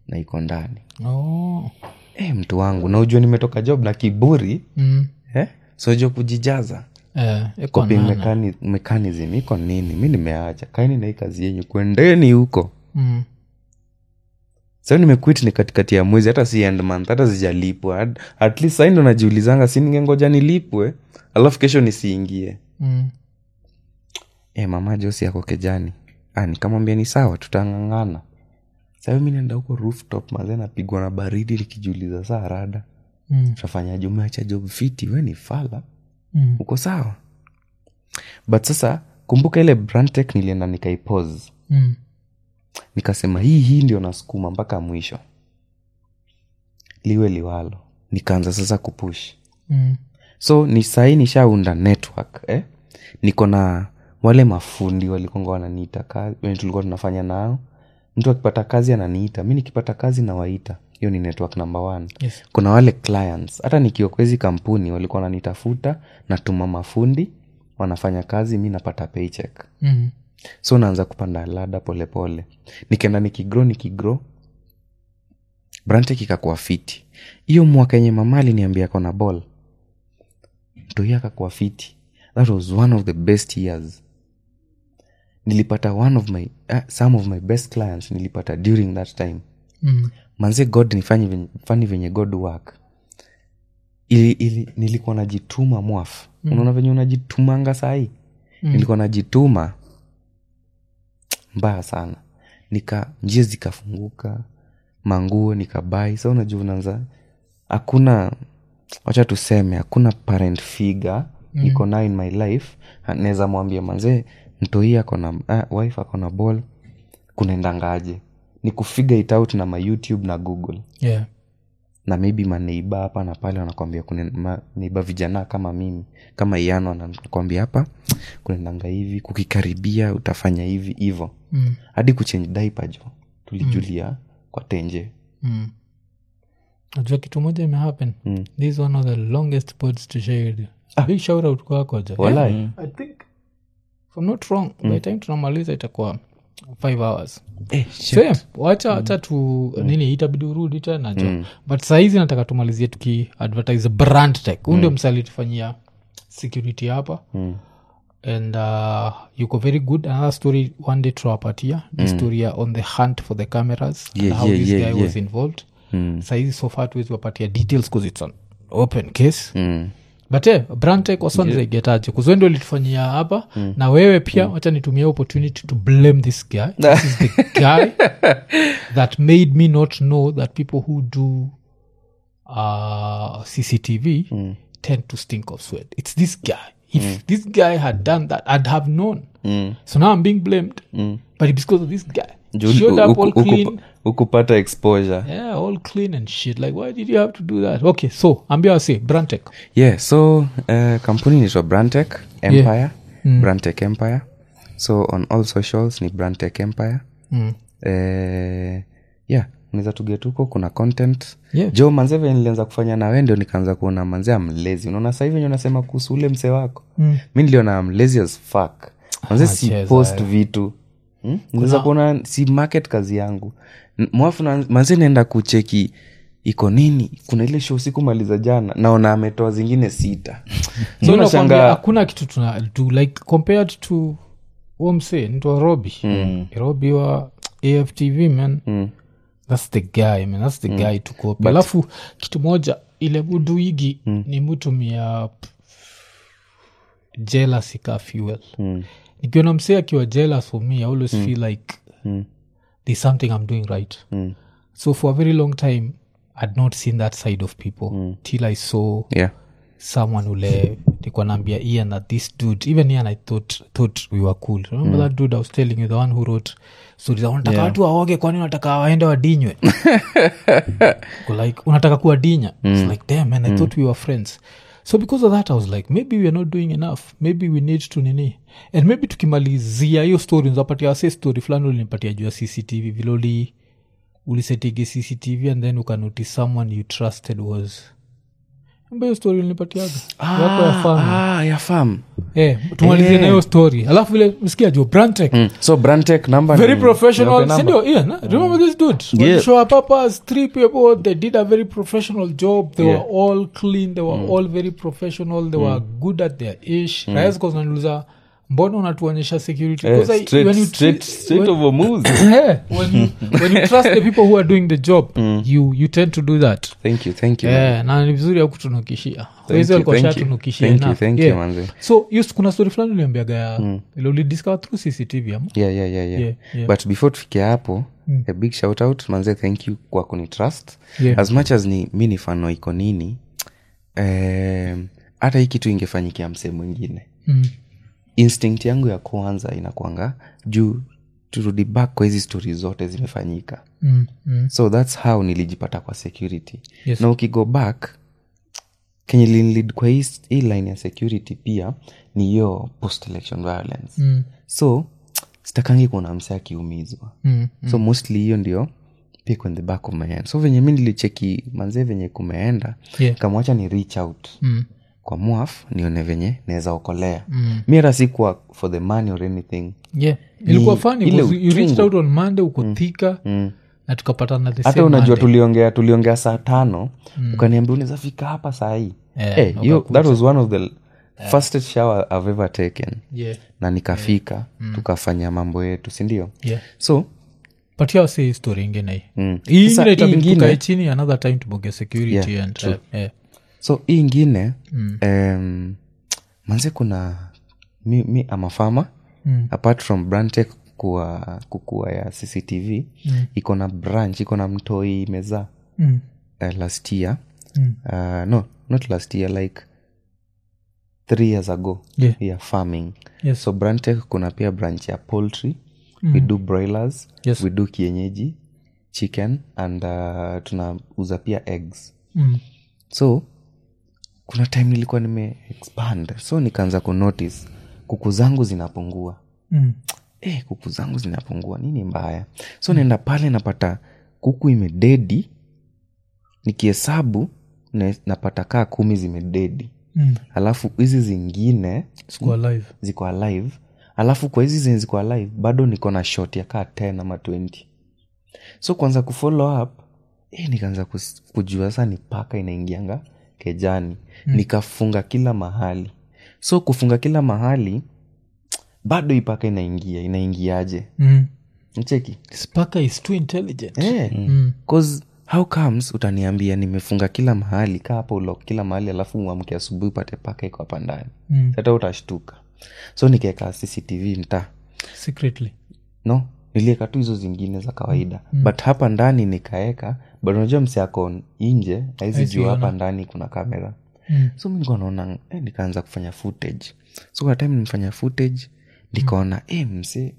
na iko ndani oh. e, mtu wangu na ujua nimetoka job na kiburi mm. eh? sojo kujijaza eh, iko coping nana. mechani- mechanism iko nini mi nimeacha kaini na hii kazi yenyu kwendeni huko mm. sa nimequit ni katikati ya mwezi hata si end month hata sijalipwa At- at least sai ndo najiulizanga si ningengoja nilipwe alafu kesho nisiingie Mm. e, mama josi ako kejani ah, nikamwambia ni sawa tutangangana sahi mi naenda huko rooftop maze napigwa na baridi nikijiuliza saa rada Mm. tutafanyaje umeacha job fiti we ni fala Mm. uko sawa but sasa kumbuka ile brandtech nilienda nikaipose Mm. nikasema hii hii ndio nasukuma mpaka mwisho liwe liwalo nikaanza sasa kupush Mm. so ni sahii nishaunda network eh? niko na wale mafundi walikonga wananiita kazi wenye tulikuwa tunafanya nao mtu akipata kazi ananiita mi nikipata kazi nawaita hiyo ni network number one Yes. kuna wale clients hata nikiwa kwa hizi kampuni walikuwa wananitafuta natuma mafundi wanafanya kazi mi napata paycheck Mm. so naanza kupanda lada polepole nikaenda nikigro nikigro brantek ikakuwa fiti hiyo mwaka yenye mama aliniambia kona ball mtoi akakuwa fiti that was one of the best years nilipata one of my uh, some of my best clients nilipata during that time Mm. manze god nifanye venye- fani venye god work ili, ili nilikuwa najituma mwaf mm. unaona venye unajitumanga sahii mm. nilikuwa najituma mbaya sana nika njia zikafunguka manguo nikabai sa unajua unaanza hakuna wacha tuseme hakuna parent figure mm. niko nayo in my life naweza mwambia manzee mtoi akona uh, wife akona ball kunaendangaje ni kufigure it out na mayoutube na google Yeah. na maybe maneiba hapa na pale wanakwambia neiba vijana kama mimi kama iano anakwambia hapa kunaendanga hivi kukikaribia utafanya hivi hivo Mm. hadi kuchange diaper jo tulijulia kwa tenje Mm. najua kitu moja imehappen Mm. this is one of the longest pods to share with you. big shout out kwako jo Walai. Yeah, i think if i'm not wrong by the time tunamaliza itakuwa five hours eh, Same. wacha wacha tu nini itabidi urudi tena jo but sahizi nataka tumalizie tukiadvertise brand tech huu ndio msali tufanyia security hapa Mm. and uh, yuko very good another story one day tunawapatia the story ya on the hunt for the cameras and Yeah, how yeah, this yeah, guy yeah. was involved Mm. saizi so far tuwezi wapatia details bcause it's an open case Mm. but eh, brandtech wasonzaigetaje kuzwendo litufanyia hapa na wewe pia wacha nitumia opportunity to blame this guy this is the guy that made me not know that people who do uh, cctv tend to stink of sweat it's this guy if this guy had done that i'd have known Mm. so now i'm being blamed Mm. but it's because of this guy Juu- showed up uku- all uku- clean ukupata exposure yeah all clean and shit like why did you have to do that okay so ambia wase brandtech yeah so uh, kampuni inaitwa brandtech empire Mm. brandtech empire so on all socials ni brandtech empire mm. eh, yeah unaweza tugetuko kuna content Yeah. jo manze venye nilianza kufanya na we ndio nikaanza kuona manze amlezi unaona sasa hivi venye unasema kuhusu ule mse wako Mm. mi niliona amlezi as fuck manze si cheza, post eh. vitu hmm? naweza kuona si market kazi yangu N- mwafu na- manze naenda kucheki iko nini kuna ile show sikumaliza jana naona ametoa zingine sita so so nakwambia nashanga hakuna kitu tuna do like compared to omse nitwa robi mm. robi wa aftv man mm, thats the guy man thats the guy to copy alafu kitu moja ile buduigi mm. ni mutumia jealous ka fuel mm, nikiona msee akiwa jealous for me i always feel like mm, there's something i'm doing right mm. so for a very long time i'd not seen that side of people till i saw yeah someone ule nikuwa naambia ian that this dude even ian i thought, thought we were cool remember that dude i was telling you the one who wrote stories unataka watu waoge kwani unataka waende wadinywe Ko like unataka kuwadinya It's like damn man i thought we were friends so because of that i was like maybe we are not doing enough maybe we need to nini and maybe tukimalizia hiyo story unapatia wase story fulani ulinipatia juu ya cctv viloli ulisetige cctv and then ukanotice someone you trusted was Kumbe hiyo story ulinipatiaga yako ya farm ah, ya farm eh, tumalizie na hiyo story alafu vile msikia jo brantec mm. so brantec number very ni- professional niwape number? sindio ian huh? remember this dude when Yeah. you show up up as three people they did a very professional job they Yeah. were all clean they were all very professional they were good at their ish mm. zinaniuliza mbona unatuonyesha security Eh, 'Cause I- straight- when you straight- treat- straight when- over moves. Yeah, when you, when you trust the people who are doing the job you, you tend to do that thank you thank you yeah, na ni vizuri ya kutunukishia Thank you, thank you. shatunukishia Thank you, thank you, manze. so yes, kuna story fulani uliambiaga ya ile ulidiscover through cctv ama yeah, yeah, yeah, yeah. Yeah, yeah. but before tufike hapo a big shout out manze thank you kwa kunitrust Yeah. as much as ni mi ni fano iko nini em, hata hii kitu ingefanyikia msee mwingine Mm. instinct yangu ya kwanza inakwanga juu turudi back kwa hizi stori zote zimefanyika Mm, mm. so thats how nilijipata kwa security Yes. na ukigo back kenye linlead kwa hii, hii line ya security pia ni hiyo post election violence Mm. so sitakangi kuona mse akiumizwa Mm. so mostly hiyo ndio pick on the back of my hand so venye mi nilicheki manzee venye kumeenda Yeah. kamwacha ni reach out Mm. kwa mwaf nione venye naweza okolea Mm. mi hata sikuwa for the money or anything yeah ilikuwa funny ile because you reached uchungu. out on monday uko thika na tukapatana the hata same unajua Monday. tuliongea tuliongea saa tano ukaniambia unaweza fika hapa saa hii Eh, Eh, hiyo- that was one of the fastest shower i've ever taken yeah na nikafika tukafanya mambo yetu sindio yeah so patia wase hii story ingine hii Mm. hii Sasa ingine hii itabidi ingine- tukae chini another time tuboge security Yeah, and true. uh, yeah. so hii ingine mm. um, manze kuna mi, mi amafama Mm. apart from brantec kuwa kukua ya cctv mm. iko na branch iko na mtoi imezaa Mm. uh, last year Mm. uh, no not last year like three years ago Yeah. ya farming Yes. so brantec kuna pia branch ya poultry mm. we do broilers Yes. we do kienyeji chicken and uh, tunauza pia eggs Mm. so kuna time nilikuwa nime expand so nikaanza kunotice kuku zangu zinapungua Mm. eh, kuku zangu zinapungua nini mbaya so naenda pale napata kuku imededi nikihesabu na- napata kaa kumi zimededi Mm. alafu hizi zingine Sikuwa live ziko alive alafu kwa hizi zenye ziko alive bado niko na shot ya kaa 10 ama 20 so kwanza kufollow up eh, nikaanza kus- kujua saa ni paka inaingianga kejani mm. nikafunga kila mahali so kufunga kila mahali bado ipaka inaingia inaingiaje mm. mcheki spaka is too intelligent eh, Mm. cause how comes utaniambia nimefunga kila mahali kaa hapo ulok kila mahali alafu uamke asubuhi upate paka iko hapa ndani Mm. hata utashtuka so nikaeka cctv mtaa secretly no nilieka tu hizo zingine za kawaida mm. but hapa ndani nikaeka but unajua mse ako nje aizi juu hapa ndani kuna kamera Mm. so mi nikuwa naona eh, nikaanza kufanya footage so kwa time nimefanya footage nikaona mm. eh, mse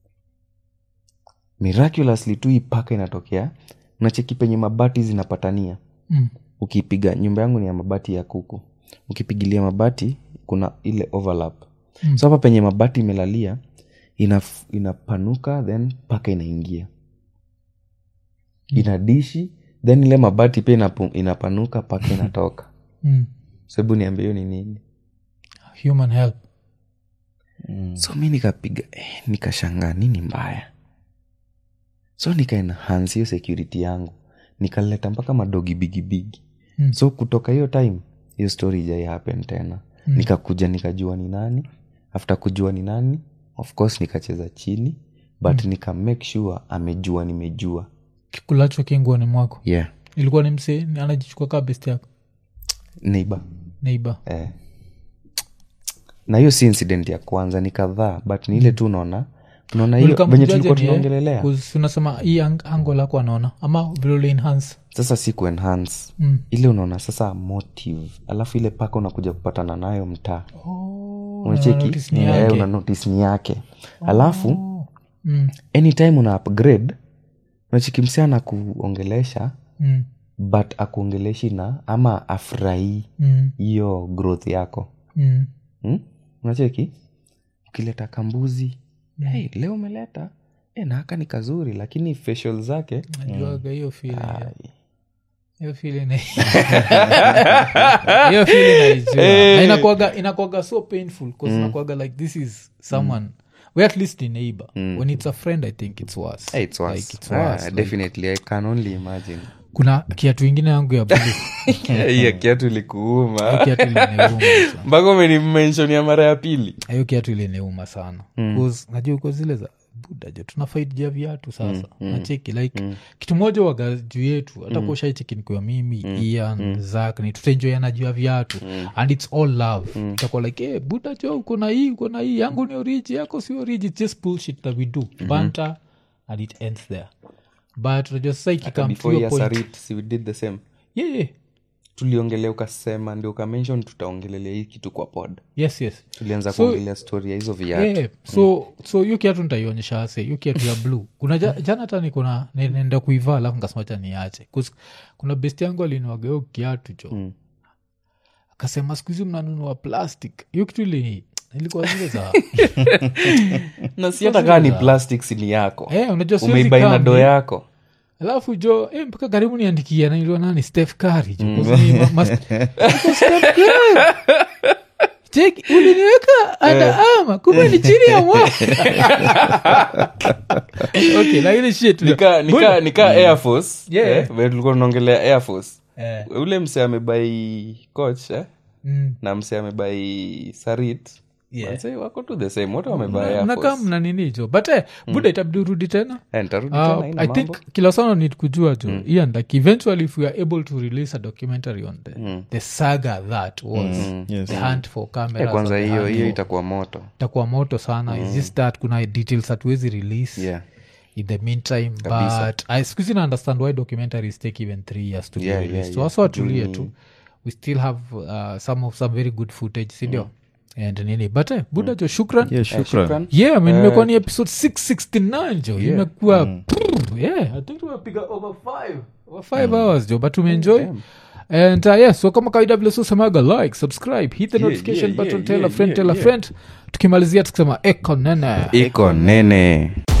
miraculously tu hii paka inatokea unacheki penye mabati zinapatania Mm. ukipiga nyumba yangu ni ya mabati ya kuku ukipigilia mabati kuna ile overlap mm. so hapa penye mabati imelalia inaf, inapanuka then paka inaingia mm. inadishi then ile mabati pia inapu, inapanuka paka inatoka Mm. sababu niambie hiyo ni nini human help so mi nikapiga eh, nikashangaa nini mbaya so nikaenhance hiyo security yangu nikaleta mpaka madogi bigibigi Mm. so kutoka hiyo time hiyo story ijai happen tena mm. nikakuja nikajua ni nani after kujua ni nani of course nikacheza chini but mm. nika make sure amejua nimejua kikulacho kinguani mwako yeah ilikuwa ni msee ni- anajichukua kaa best yako neighbor neighbor eh. na hiyo si incident ya kwanza ni kadhaa but ni ile tu unaona unaona hiyo Ulikuwa venye mjuaje tulikuwa ni yeye? tunaongelelea 'Cause unasema hii ang- ango lako anaona ama vile ule enhance sasa si kuenhance Mm. ile unaona sasa motive alafu ile paka unakuja kupatana nayo mtaa Oh, unacheki notice ni Eh, yake. una notice ni yake alafu Mm, anytime una upgrade unacheki msee anakuongelesha mm, but akuongeleshi na ama afurahii mm, hiyo growth yako mm. hmm? unacheki ukileta kambuzi hey, leo umeleta e, na haka ni kazuri lakini facial zake najuaga hiyo feeling, yeah. ai, hiyo feeling na- hiyo feeling naijua. na inakuwaga inakuwaga so painful bcause inakuwaga like this is someone we at least a neighbor when it's a friend i think it's worse Hey, it's worse. Like, it's Ah, worse. Like, definitely i can only imagine kuna kiatu ingine yangu ya blue hiyo kiatu ilikuuma kiatu iliniuma sana. mpaka umenimensionia mara ya pili hiyo kiatu iliniuma sana Cause najua uko zile za budajo tuna fight jia viatu sasa nacheki like kitu moja waga juu yetu hata mm. kushaicheki nikiwa mimi ian zak ni tutaenjoyana juu ya viatu and its all love itakuwa like hey, budajo uko na hii uko na hii yangu ni oriji yako si oriji It's just bullshit that we do banter and it ends there but unajua sasa ikikam before ya sarit si we did the same yeah, yeah. tuliongelea ukasema ndio ukamenshon tutaongelelea hii kitu kwa pod yes yes tulianza So- kuongelea story ya hizo viatu yeah. so so hiyo kiatu nitaionyesha ase hiyo kiatu ya blue kuna ja, jana hata nikuna nenda kuivaa alafu nkasemacha niache 'Cause kuna best yangu aliniwaga hiyo kiatu cho Mm. akasema siku hizi mnanunua plastic hiyo kitu ili ilikuwa zile za na si hata kaa ni plastics ni yako Eh, unajua siwezi umeibaina kaa do mi- yako alafu jo eh, mpaka karibu niandikia nailiwa nani steph kari jo Because ni ma- mas- Niko Steph Curry. Cheki, uliniweka ada ama kumbe ni chini ya mwa okay lakini shit nika nika nika air force Yeah. eh, vile tulikuwa tunaongelea air force Eh, ule mse amebai coach eh, mm. na mse amebai sarit Yeah. Manze, wako tu the same wote wamebai air mnakaa force mna nini jo but eh, buda itabidi urudi tena Eh, nitarudi Uh, tena haina i mambo. think kila sana need kujua jo ian like eventually if we are able to release a documentary on the, the saga that was Yes. the hunt for Eh, cameras kwanza and the hiyo hunt hiyo for- itakuwa moto itakuwa moto sana It's just that kuna details hatuwezi release yeah in the meantime Kabisa. but I squeeze na understand why documentaries take even three years to Yeah, be yeah, released so yeah. wasa watulie Mm. tu we still have uh, some of some very good footage sindio and nini but eh, buda jo shukran yeah, Eh, shukran shukran. yeah I mean, imekuwa ni episode 669 jo imekuwa prrr, yeah i think tumepiga over five over five hours jo but tumeenjoy and uh, yeah so kama kawaida vile susemaga like subscribe hit the Yeah, notification yeah, button yeah, tell a yeah, friend yeah, tell a yeah. friend tukimalizia tukisema eko nene iko nene